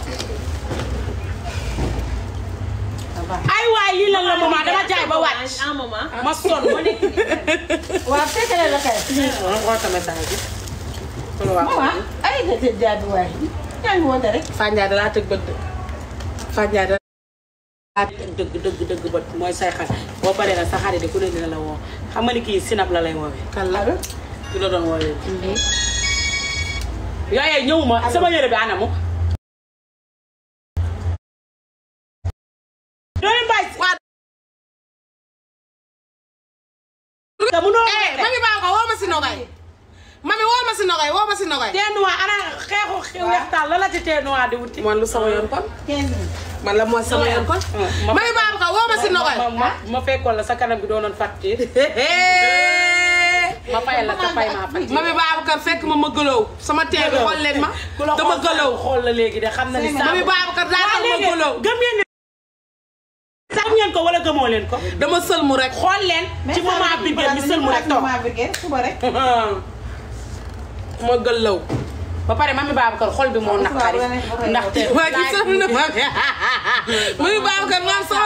ay waay lii lan la maman dama jaay ba wàcc. ah maman. ma sonn ma nekk. waaw fekkale la kay. waaw xool sama message bi. xool waa maman ay nga tëj jaabi waay. yaa ngi woote rek. Fandiaye da laa tëgg bët de. Fandiaye da laa tëgg dëgg dëgg dëgg bët mooy say xar boo paree nag sa xarit de ku ne dina la woo xam nga ni kii sinap la lay woowee. kan la ki la doon woowee. yooyu ñëwuma sama yére bi anamu. doy mbay. waa. te munoo eh mami baa ko woo ma si nogay mami woo ma si nogay woo ma si nogay teenuwaa ana xeexu xew weextaan la la ci teenuwaa di wuti. man lu sama yoon kon man la mooy sama yoon kon mami baa ko woo ma si nogay ma ma ma fekkoon la sa kanam bi doonoon facture. ma fayal la sa fay maa facture. mami Babacar fekk ma ma gëlëw sama tee bi xool leen ma ku la dama gëlëw xool la léegi de xam na ni. mami Babacar daa tax ma gëlëw gëm ngeen ni. sax ngeen ko wala gëmoo leen ko. dama sëlmu rek xool leen. ci moment bi ngeen ñu sëlmu rek toog. moment bi ngeen suba rek. ma gëlëw ba pare mami Babacar xol bi moo naqari ndaxte. waa ci sëlmu na ma mami Babacar naan sama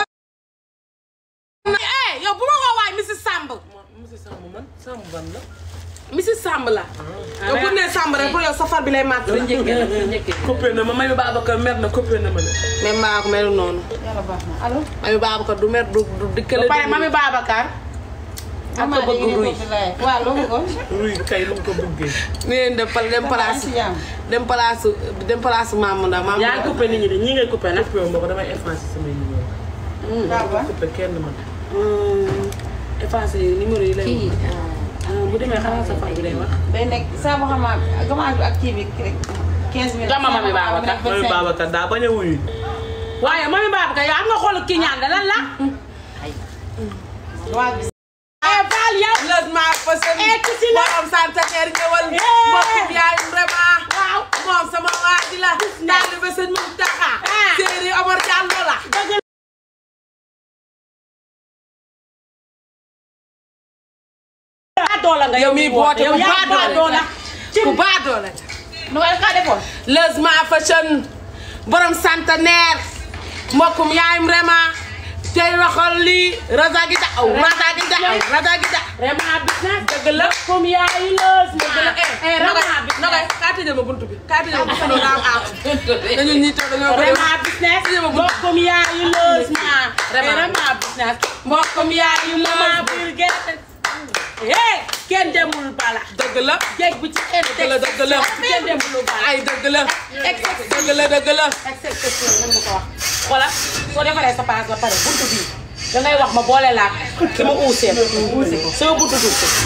eh yow bu ma woo waay Mrs Samb monsieur Samb man Samb ban la. Mrs Samb la yow bu nee Samb rek pour yow safar bi lay màtt la coppee na ma Mami Babacar mer na coppee na ma ne. mais mbaa ko melu noonu yàlla baax na allo. mami Babacar du mer du du dikkale ba pare mami Babacar. ak ko bëgg ruy. waaw loo bëggoon. ruy kay lu mu ko bëggee. ni leen dem pal dem place si jàmm. dem place dem place Mamadou Ndaw Mamadou yaa ngi coupé nit ñi de ñii ngay coupé nag. coppee ma ko damay effacer samay numéro. Baba. coppee kenn man. effacé numéro yi lay wax. bu demee xanaa sa far bi lay wax. day nekk saa boo xam ne gamaat bi ak kii bi rek 15 minutes. Dama Mami Babacar. Mami Babacar daa bañ a wuyu. waaye mami Babacar yow am nga xool ki ñaan da lan la. waa gis. eh Fall yow. logement façon eh ci si la. borom santaneer ñëwal Eh. mbokkum yaay vraiment waaw. moom sama waa ji la taalibe sëñ Muntaxa Ah. séeri Omar Diallo la dëgg la. doola nga yow miy boote yow ku yaa baadoo doola. la ku baadoo la nu ma ka defoon. logement fashion borom santaneer mbokkum yaay vraiment tey waxal lii raza gi da aw raza gi da aw raza gi da vraiment business. dëgg la comme yaayu loos. dëgg la eh nogay vraiment nogay business. kaa tëjal ma buntu bi kaa tëjal ma buntu bi daa am aar dañu ñii toog dañoo bëri vraiment business. mbokkum yaayu loos ma. vraiment business. mbokkum yaayu mama biir gerte. eh kenn demul bala. dëgg la jéeg bu ci indi. dëgg la dëgg la kenn demul bala. ay dëgg la dëgg la dëgg la exception mën nga ko wax. xoolal soo defaree sa paas ba pare buntu bii da ngay wax ma boole laa ki ma uusee uuse ko soo buntu dugg ko.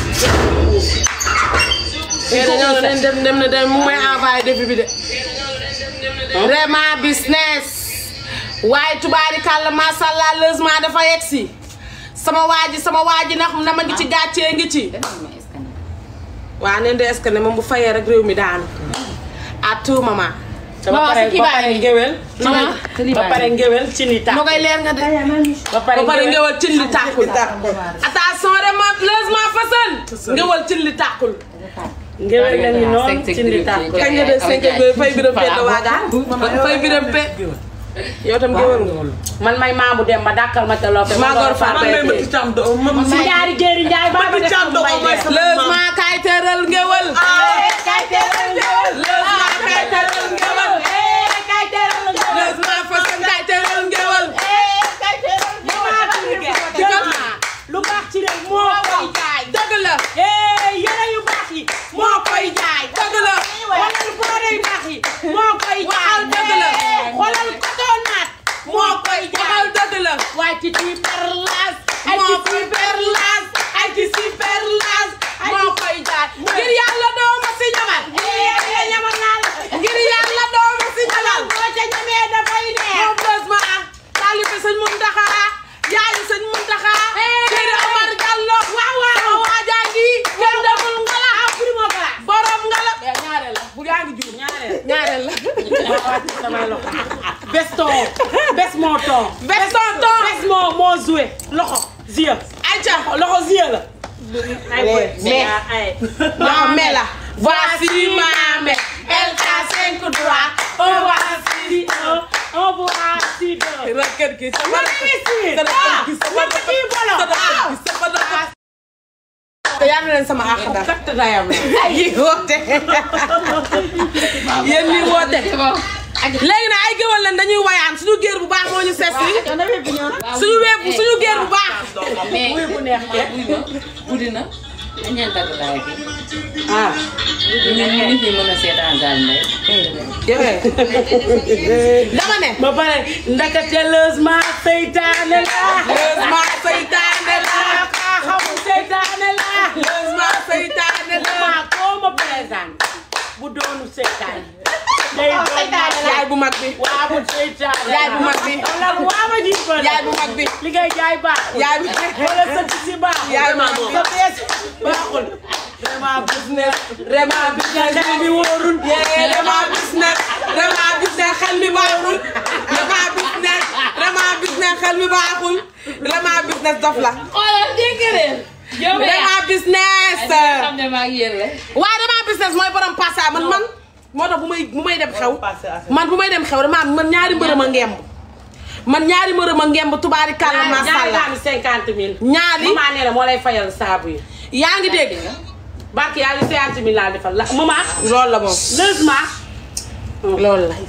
mais dañoo leen dem dem na dem mu may envoyé défi bi de vraiment business waaye tubaari kàlla macha allah logement dafa yegg si sama waa ji sama waa ji ndax na ma ngi ci gàccee ngi ci waa neen de est-ce que ne moom bu fayee rek réew mi daanu à tout moment ba pare ba pare ngéwél. Maman. ba pare ngéwél ci ni tax. no koy leer nga de ba pare ba pare ngéwél ngewal cin li tàkkul attention de ma logement façon ngewal cin li tàkkul ngéwél la ñu noonu ci ni tax. kañ nga def cinq heures fay biram pe la waagaan fay biram pe yow tam ngewal nga man may maamu dem ba dàkkal ma te loo fe. maa góor faa man bay may ma ci càmm do ma si ñaari jéeri njaay baa ma def càmm do mooy sama logement kay tëral ngewal kay teral ngéwél. logement kay tëral ngewal kay teral ngéwél. logement façon kay tëral ngewal kay teral ngéwél. lu baax ci réew moo koy jaay. dëgg la eh yére yu baax yi moo koy jaay. dëgg la xoolal boore yu baax yi moo koy jaay. Waxal dëgg la. xoolal cotonnaat moo koy jaay. waxal dëgg la waaye ci ci perlas. ay moo ci koy perlas ay ci si perlas moo koy jaay ngir yàlla doo ma si ñamal eh ñamal naa la. ngir yàlla doo ma si ñamal boo ca ñamee dafay neex. moom logement ah taalibe sëñ Muntaxa yaayu sëñ Muntaxa Sëriñ Omar Diallo waaw waaw waajaa ngi kenn demul ngala ah primo bala. borom ngala ñaareel la bu yaa ngi jur ñaareel. ñaareel la ma wàcc samay loxo. bes ton bes moo ton. bes ton ton bes moo moo joué loxo. Zia. ayca loxo Zia la. ay boy mais ay. non mais la. voici ma mère. elle a cinq doigts. on voici un. on voici deux. raket gi sama raket gi sama raket gi sama raket gi te yaa leen sama àq daal. kat dayam yi woote. yéen ñi woote. léegi nag ay géwal leen dañuy wayaan suñu géer bu baax moo ñu seet si. suñu wéeb suñu géer bu baax. mais bu neex ma guddi na dañ leen dagg laay bi ah. ñu ñu nit ñi mën a seetaan daal ndey dama ne. ba pare ndakate lësma seytaane la. lësma seytaane la. kaa xamul seytaane la. lësma seytaane la. maa koo ma présente bu doonu seytaane. day doon yaay bu mag bi. waa bu seytaane. yaay bu mag bi. wala waa ma ji ko yaay bu mag bi. li ngay jaay baax. yaay bu wala sa ci baax. yaay bu mag bi. sa bees baaxul. vraiment business. vraiment business xel bi wóorul. vraiment business. vraiment business xel mi baaxul. vraiment business. vraiment business xel mi baaxul. vraiment business dof la. xoolal dégg ngeen yow vraiment business. xam ne maa ngi yéen la waaye vraiment business mooy borom passa man man. moo tax bu may bu may dem xew. man bu may dem xew dama man ñaari mbërëm a ngemb. man ñaari mbërëm a ngemb tubaari kàlla macha allah ñaari cinquante mille. ñaari maman nee na moo lay fayal saabu yi. yaa ngi dégg. barke yaa ngi cinquante mille laa defal la maman. loolu la moom. lësma. loolu la.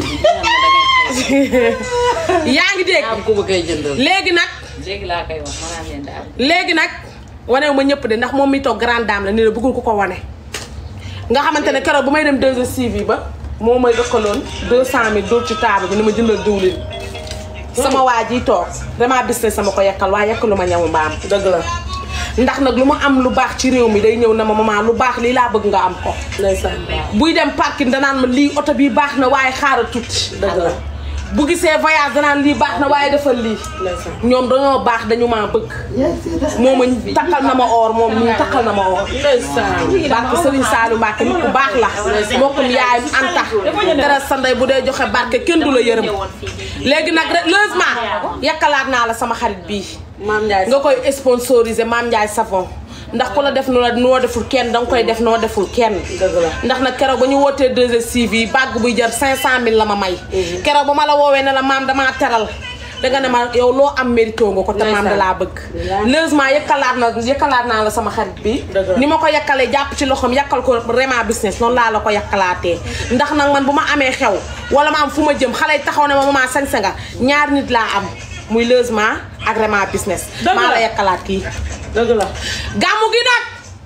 yaa ngi dégg. am ku ma koy jëndal léegi nag. léegi laa koy wax ma naan leen daal léegi nag wanewu ma ñëpp de ndax moom mi toog grande dame la ni la bëggul ku ko wane. nga xamante ne keroog bu may dem 2STV ba moo may dëkkaloon 200000 dóor ci table bi ni ma jëndal diwlin. sama waa ji toog vraiment business sama ko yekkal waaye yekkalu ma ñamu mbaam. dëgg la ndax nag lu ma am lu baax ci réew mi day ñëw na ma maman lu baax lii laa bëgg nga am ko. ndeysaan buy dem parking danaan ma lii oto bi baax na waaye xaaral tuuti. dëgg la bu gisee voyage danaan lii baax na waaye defal lii. ñoom dañoo baax dañu maa bëgg. moo ma takkal na ma or moom nii takkal na ma or. ndeysaan barke Serigne Saliou Mbacke nit ku baax la. mbokkum yaayam Anta. dara sa ndey bu dee joxe barke kenn du la yërëm. léegi nag rek heureusement yakkalaat naa la sama xarit bii. maam Ndiaye nga koy sponsoriser Maam Ndiaye savon. ndax ku la def noo noo deful kenn danga koy def noo deful kenn. ndax nag keroog ba ñu wootee 2STV bàgg buy jar 500000 la ma may. keroog ba ma la woowee ne la maam damaa teral. danga ne ma yow loo am mérito nga ko te maam da laa bëgg. heureusement yëkkalaat na yëkkalaat naa la sama xarit bi. ni ma ko yàkkalee jàpp ci loxoom yàkkal ko vraiment business noonu laa la ko yàkkalaatee. ndax nag man bu ma amee xew wala ma am fu ma jëm xale yi taxaw ne ma maman sañse nga ñaar nit laa am muy heureusement ak vraiment business. maa la yàkkalaat kii. dëgg la gàmmu gi nag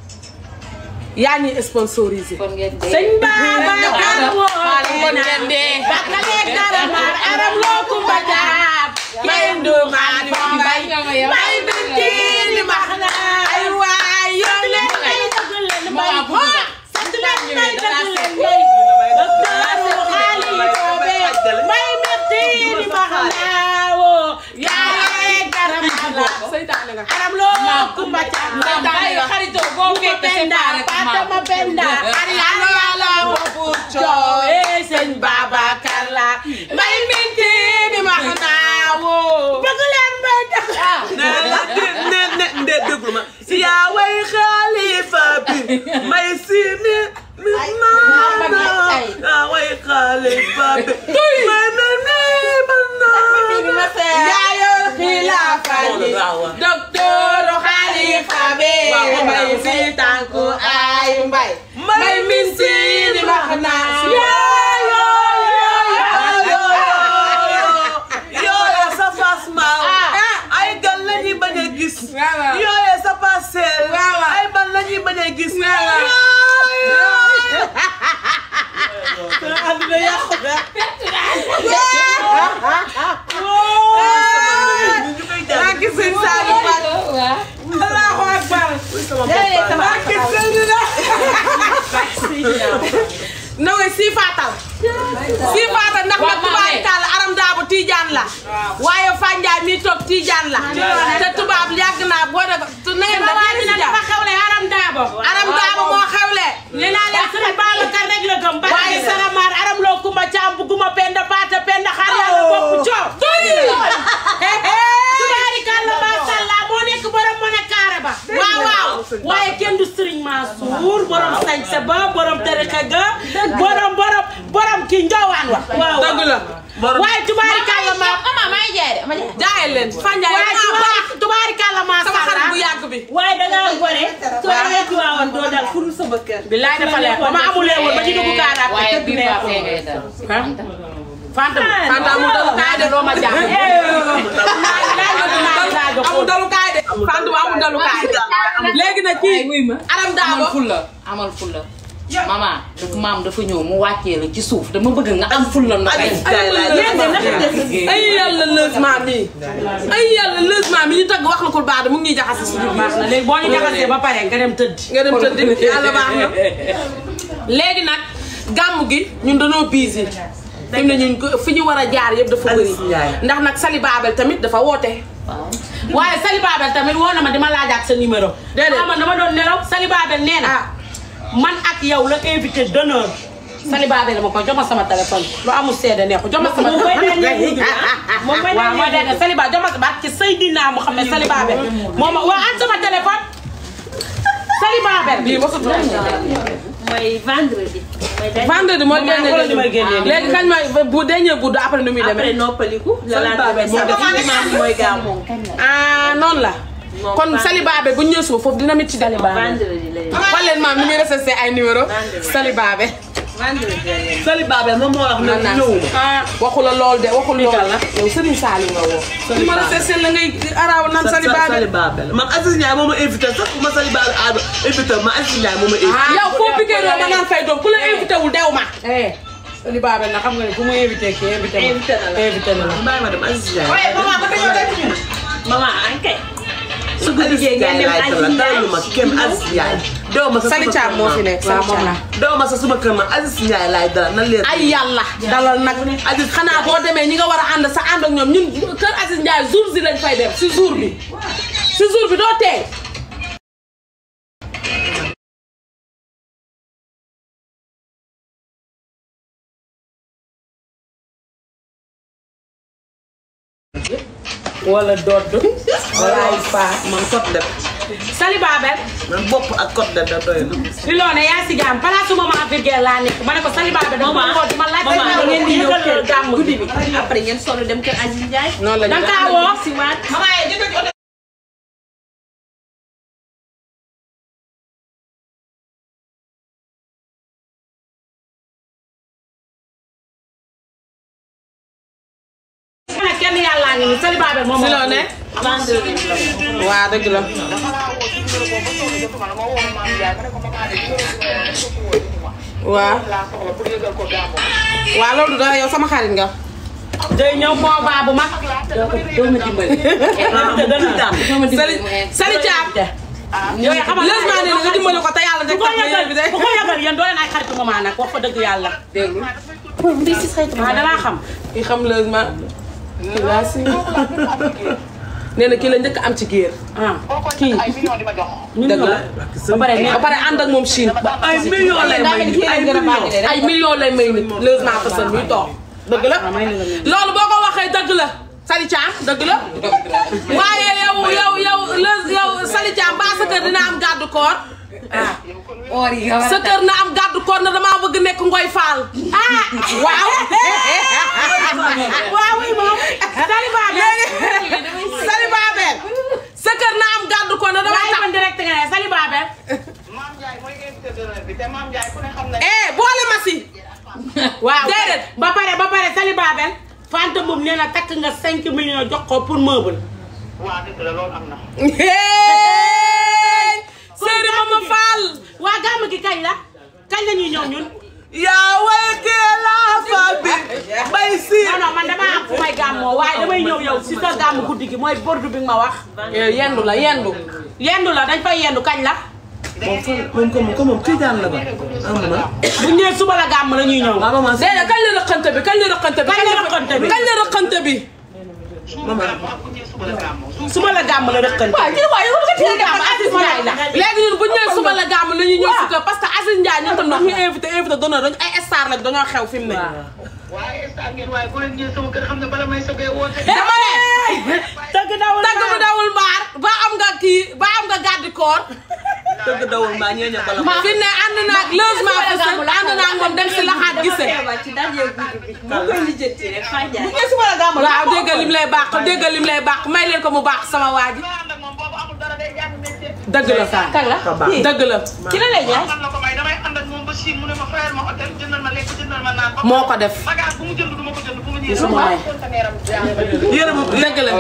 yaa ñuy sponsorisé. kon ngeen dee sëñ Babacar woo kon ngeen dee. Bakale Karamar aram loo kumba jaar. may ndumaan mbay may binti li max na ay waay yoo leen may dëgg leen may Maman bëgg na. sant leen may dëgg leen may. docteur xaali boobee may metti li max naa woo. yaay Karamar la. seytaane nga. aram loo kumba jaar. Maam bàyyi xaritoo boo fekk séparé ko maam. Fatama Penda. Ariana yàlla boobu coow. Eh, sëñ Babacar la. may binti li max naa woo. bëgg leen may dëgg. ne la ne ne nde déglu ma yaa way xalifa bi may si mi mi maana yaa way xalifa bi may mi mi maana yaayoo xilaafa bi docteur xalifa bi may si tànku ay mbay may min si di max naa yooye sa fas maaw ay gan la ñuy bañ a gis yooye sa pasel ay ban la ñuy bañ a gis àdduna yàqu na. maa ngi sëñ Saliou Mbacke Allahu akbar maa ngi sëñ Noé si faatal si faatal ndax nag tubaab kàlla aram daabu tiijaan la waaye Fanjaay mi toog tiijaan la te tubaab yàgg naa boo de tu na ngeen def Waaye nag dafa xewle aram daabo. aram daabu moo xewle nee naa leen sëñ Babacar rek la gëm. Waaye waaye Saramar aram loo kumba caam bu guma penda paata penda xar yàlla bokk coow. tubaari kàlla macha allah moo ne marché ba borom tarixa ga borom borom borom kii njoowaan wa waaw dëgg la waaye tubaari kàlla ma ama may jaay de ma jaay jaayal leen fanjaay waaye tubaari tubaari kàlla ma sama xarit bu yàgg bi waaye da ngaa gore soo demee Tiwaawan doo dal furu sama kër bilaay dafa leer ba ma amulee woon ba ñu dugg kaaraat te waaye tëdd bii baax fee ngay neexul dal. Fanta Fanta amul dalukaay de doo ma jàpp amul dalukaay de Fanta bu amul dalukaay léegi nag kii aram amal daabo fulla amal fulla mama dafa maam dafa ñëw mu wàccee la ci suuf dama bëgg nga am fulla ndox ay yàlla lësement mi ay yàlla lësement mi ñu tagg wax la ko baax de mu ngi ñuy jaxase suñu biir baax na léegi boo ñu jaxasee ba pare nga dem tëdd nga dem tëdd yàlla baax na léegi nag gàmm gi ñun dañoo busy fi mu ne ñun ko- fi ñu war a jaar yëpp dafa bëri ndax nag Sali Babel tamit dafa woote waaye Sali Babel tamit woo na ma dima laajaat sa numéro Déedéet. xam nga dama doon nelaw Sali Babel nee na man ak yow la invité d'honneur Sali Babel ma ko jox ma sama téléphone lu amul seede neexu jox ma sama moom mooy dernier guddi bi. moom mooy waaw mooy dernier Sali Babel jox ma sa baat ci Seydina Mouhamed Sali Babel moo ma waa an sama téléphone Sali Babel lii mosut mooy vendredi. mooy dernier vendredi mooy Moom maa ngi génne may génnee nii. léegi kañ mooy bu dernier guddi après nu muy après demee noppaliku. la Sali Babel moo def dimanche mooy gàmmu. ah noonu la Moom kon Fanta. Sali Babel bu ñu ñëwee suba foofu dina mit ci Sali Babel vendredi lay xool leen maam ni muy recensé ay numéro Sali Babel vendredi lay Sali Babel moom moo wax ne man naa ñëwuma. ah waxu la lool de waxul lool yow Serigne Saliou nga woo. li ma la seet la ngay araaw naan Sali Babel. Sali Babel man Aziz Ndiaye moo ma invité sax ma Sali Babel a invité ma Aziz Ndiaye moo ma invité. yow foo piqué loo ma naan fay doom ku la invité wul dew ma. Sali Babel na xam nga ne ku ma invité kii invité ma. Invité na la. invité na la. bàyyi ma dem Aziz Ndiaye. maman ankay. su ko liggéey ngeen dem Aziz Ndiaye dalu ma kenn Aziz Ndiaye. dew ma sa Sali suma Thiam kër moo man. fi nekk Sali Thiam. dew ma sa suma kër man Aziz Ndiaye laay dalal nan leen. ay yàlla dalal nag Aziz xanaa boo demee ñi nga war a ànd sa ànd ak ñoom ñun kër Aziz Ndiaye jour si lañ fay dem si jour bi si jour bi doo tey. wala dodd wala ay paa man kot def Sali Babel man bopp ak kot def da doy na. li loo ne yaa si jàmm place su maman Virgile laa nekk ma ne ko Sali Babel dama maman woo di ma laaj maman da ngeen di ñëw kër gàmm guddi bi. après ngeen solo dem kër Aziz Ndiaye. noonu la ñu danga kaa woo si waat. ma ne kenn yàllaa ngi ni Sali Babel moom si loo ne vendredi la. waa dëgg la waaw waaw loolu dara yow sama xarit nga day ñëw moo baa bu mag doo ma dimbali. doo ma Sali dimbali mu invité. Sali Thiam yooyu xamal lësmaa ne nga dimbali ko te yàlla ku rek ko tax nga yëgal invité ku ko yëgal yéen doo leen ay xaritu maman nag wax fa dëgg yàlla déglu. ah danaa xam ki xam lësmaa kii laa si nee na kii la njëkk am ci géer ah kii dëgg la ba pare ba pare ànd ak moom Chine ay millions lay may nit ay millions. ay millions lay may nit lësmaa façon muy toog dëgg la loolu boo ko waxee dëgg la Sali Thiam dëgg la waaye yow yow yow lës yow Sali Thiam ba sa kër dina am gàddu koor or yi nga war sa a kër na am gàddu koor na damaa bëgg nekk ngoy faal ah waaw waaw oui moom Sali Babel Sali Babel sa kër na am gàddu koor na damay waaye tax man direct nga ne Sali Babel eh boole ma si waaw Déedéet. ba pare ba pare Sali Babel Fanta Mboum nee na takk nga 5 millions jox ko pour meuble hey Seydi Mama Fall waa gàmm gi kañ la kañ la ñuy ñëw ñun yaa way kee laa fa bi bay si. non non man damaa am fu may gàmmoo waaye damay ñëw yow si sa gàmm guddi gi mooy bordu bi nga ma wax yendu la yendu yendu la dañ fay yendu kañ la moom fan moom ko moom ko moom tijaan la ba am na. bu ñu nee suba la gàmm la ñuy ñëw waaw maman déedéet kañ la rëqante bi kañ la rëqante bi Kañ la rëqante bi? kañ la rëqante bi maman. suba la gàmm la rëkkante waaw kii waaye yow nga teel gàmm Aziz Ndiaye la léegi ñun bu ñu nee suba la gàmm la ñuy ñëw si kër parce que Aziz Ndiaye ñun tam dañu invité invité d'honneur dañu ay star lañ dañoo xew fi mu ne waaye instant ngeen waaye bu leen ñëwee sama kër xam ne bala may sogee woote. dama ne tëgg dawul tagg bu dawul mbaar ba am nga kii ba am nga gàddi koor dëgg dawul mbaa ñeeña bala fi ne ànd naag logement fi sa ànd naag moom dem si laxaat gise waaw déggal lim lay baax déggal lim lay baax may leen ko mu baax sama waa ji dëgg la saa kan la dëgg la ci la lay jaay man la ko may damay ànd ak moom ba Chine mu ne ma fayal ma hôtel jëndal ma lekk jëndal ma naan. moo ko def bagage bu mu jënd du ma ko jënd bu mu ñëwee. Gisuma may. yére bu dëgg la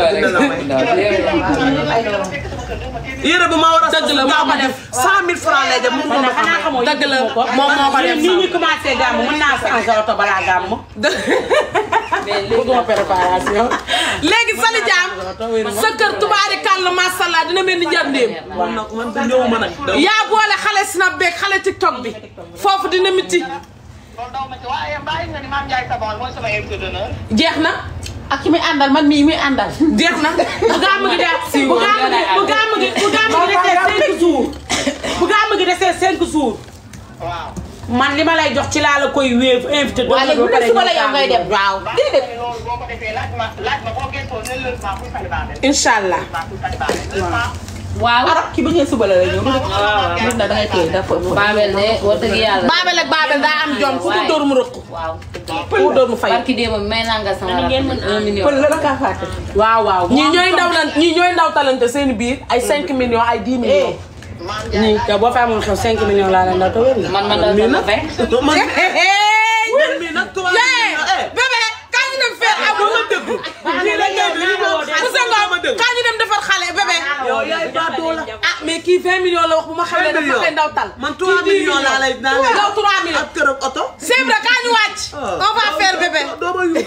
yére bu ma war a dëgg la moo ko def cent mille francs lay def mu ko ma xanaa xamoo dëgg la moom moo ko def nii ñu commencé gàmm mën naa changé oto balaa gàmm bëgguma préparation léegi Sali Diam sa kër tubaari kàll masalla dina mel ni njëndéem man nag man du ñëw ma nag daw yaa boole xale snap beeg xale tiktok bi foofu dina miti loolu daw ma ci waaye bàyyi nga ni Mame Ndiaye Savon mooy sama invité d'honneur. jeex na ak ki muy àndal man mii muy àndal jeex na bu gàmm gi de bu gàmm gi bu gàmm gi bu gàmm gi desee cinq jours bu gàmm gi desee cinq jours waaw. man li ma lay jox ci laa la koy wéef invité waaw léegi bu dee suba la yow ngay dem waaw déedéet loolu boo ko defee laaj ma laaj ma boo gëstoo ne logement pour célibataire. incha allah logement pour célibataire. logement. waaw arab ki bu ñëwee suba la lay ñëw nit na da ngay téye dafa Babel de wax dëgg yàlla. Babel ak Babel daa am jom fu mu dóor mu rëq waaw. fu mu dóor mu fay barki démb may naa nga sama rakk un million. pël la la kaa fàtte waaw waaw ñii ñooy ndaw lan ñii ñooy ndaw talante seen biir ay 5 millions ay 10 millions nii te boo fa amoon xew 5 millions laa leen daw te wér na man man la sama vingt. man hey man mii nag tubaab yee bébé kañ ñu dem faire amul ma déglu kii la ngay bi mo Moussa Ngom kañ ñu dem defar xale bébé yow yaay baatoo la ah mais kii 20 millions la wax bu ma xamee dafa millions. koy ndaw tal man 3 millions laa lay naa lay yow 3 millions ak kër ak oto c'est vrai kañ ñu wàcc on va faire bébé doo ma yu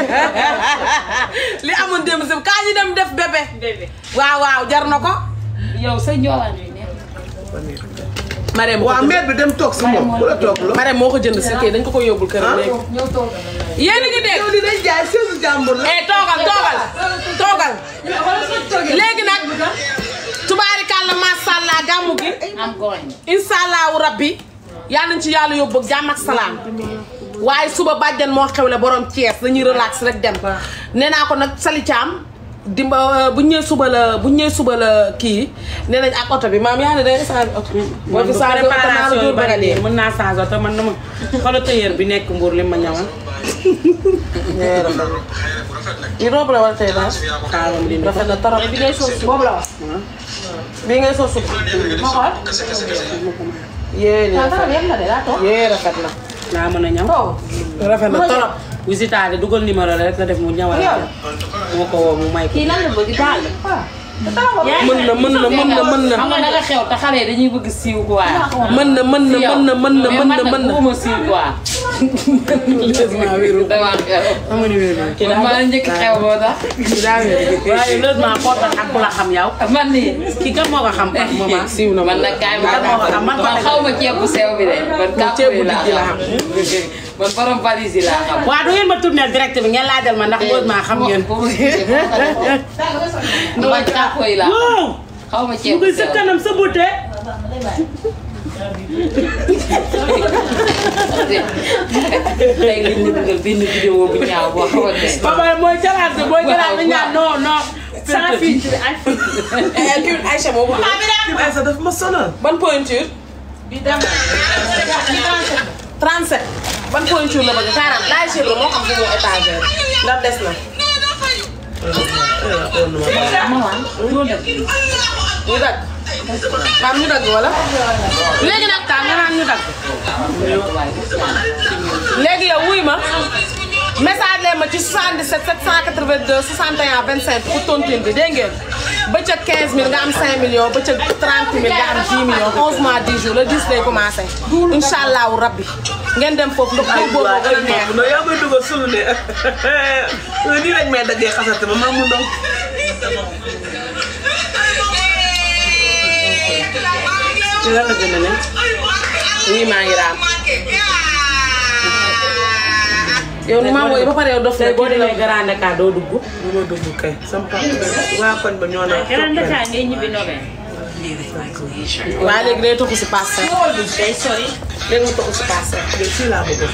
li amoon démb sam kañ ñu dem def bébé waaw waaw jar na ko yow sa njoowaan yi nekk. Marème waa mère bi dem toog si moom ku la toog la Marème moo ko jënd si kii dañ ko ko yóbbul këram léegi yéen a ngi dégg yow li day jaay seesu jàmbur la eh toogal toogal toogal léegi nag tubaarikàlla macha allah gàmmu gi am gooñ. incha allahu rabbi yal nañ ci yàlla yóbbu ak jàmm ak salaam waaye suba bàjjan moo xewle borom Thiès dañuy relax rek dem nee naa ko nag Sali Thiam dimba bu ñu ñëwee suba la bu ñu ñëwee suba la kii nee nañ ak oto bi maam yaa ne day changé oto. boo fi changé oto naa la préparation yu dóor bari bëgg a dee. nii mën naa changé oto man dama xoolal tailleur bi nekk Mbour li ma ñawal yi robe la wala tey daal xaaral di rafet na trop bi ngay sol boobu la wax bii ngay soo supp ma xool yee nii ah rafet yem na de daa toog yee rafet na naa mën a ñaw toog rafet na trop visita de dugal numéro la rek la def mu ñawal Yow. moo ko woo mu may ko kii lan la bëgg daal mën na mën na mën na mën na xam nga danga xew te xale yi dañuy bëgg siiw quoi. mën na mën na mën na mën na mën na mën na bëgguma siiw quoi. dama xew. xam nga ni wér na man maa la njëkk xew boo tax. waaye logement koo tax ak ku la xam yow man nii. kii kan moo ko xam par moment siiw na man nag kaay ma Kan moo ko xam man ko man xaw ma ceeb bu sew bi de. man kàpp ceeb bu bi laa dijji la xam. man borom valise yi laa xam. waaw du ngeen ma tourner direct bi ngeen laajal ma ndax logement xam ngeen man kàpp yi laa xam. waaw xaw ma ceeb mu bu ngi sa sew. kanam sa beauté tey liñ la dugal benn vidéo bu ñaaw boo xamante ne. papa mooy jalaat bi mooy jalaat bi ñaan non non sans filtre ay eh kii Aïcha moo ko ay sa daf ma sonal ban pointure bi dem 37 ban pointure la bëgg 40 laay chir la moo xam fu mu étagère ndax des na ñu dagg maam ñu dagg wala léegi nag taa nga naan ñu dagg léegi yow wuy ma message leen ma ci 77 782 61 25 pour tontine bi dégg ngeen bëccëg 15000 nga am 5 millions bëccëg 30000 nga am 10 millions 11 mois 10 jours le 10 lay commencé incha allahu rabbi ngeen dem foofu ndox ay boobu waay gën a ay neex boobu nag yaa may dugal sunu ne nii lañ may daggee xasate ma maa mu ndaw ci lan la gën a ne oui maa ngi raam yow ni maa wooyi ba pare yow dof tey na boo kii demee Grand Dakar doo dugg bu ma dugg kay sama papa waa koñ ba ñoo naan Grand Dakar ngay ñibbi Nobel. waaye léegi day toxu si passe day sori. léegi mu toxu si passe de fii laa bëgg a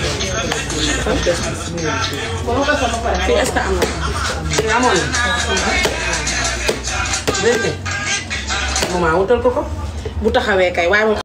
fii est-ce que am na fii amoon na dégg nga maman wutal ko ko bu taxawee kay waaye moom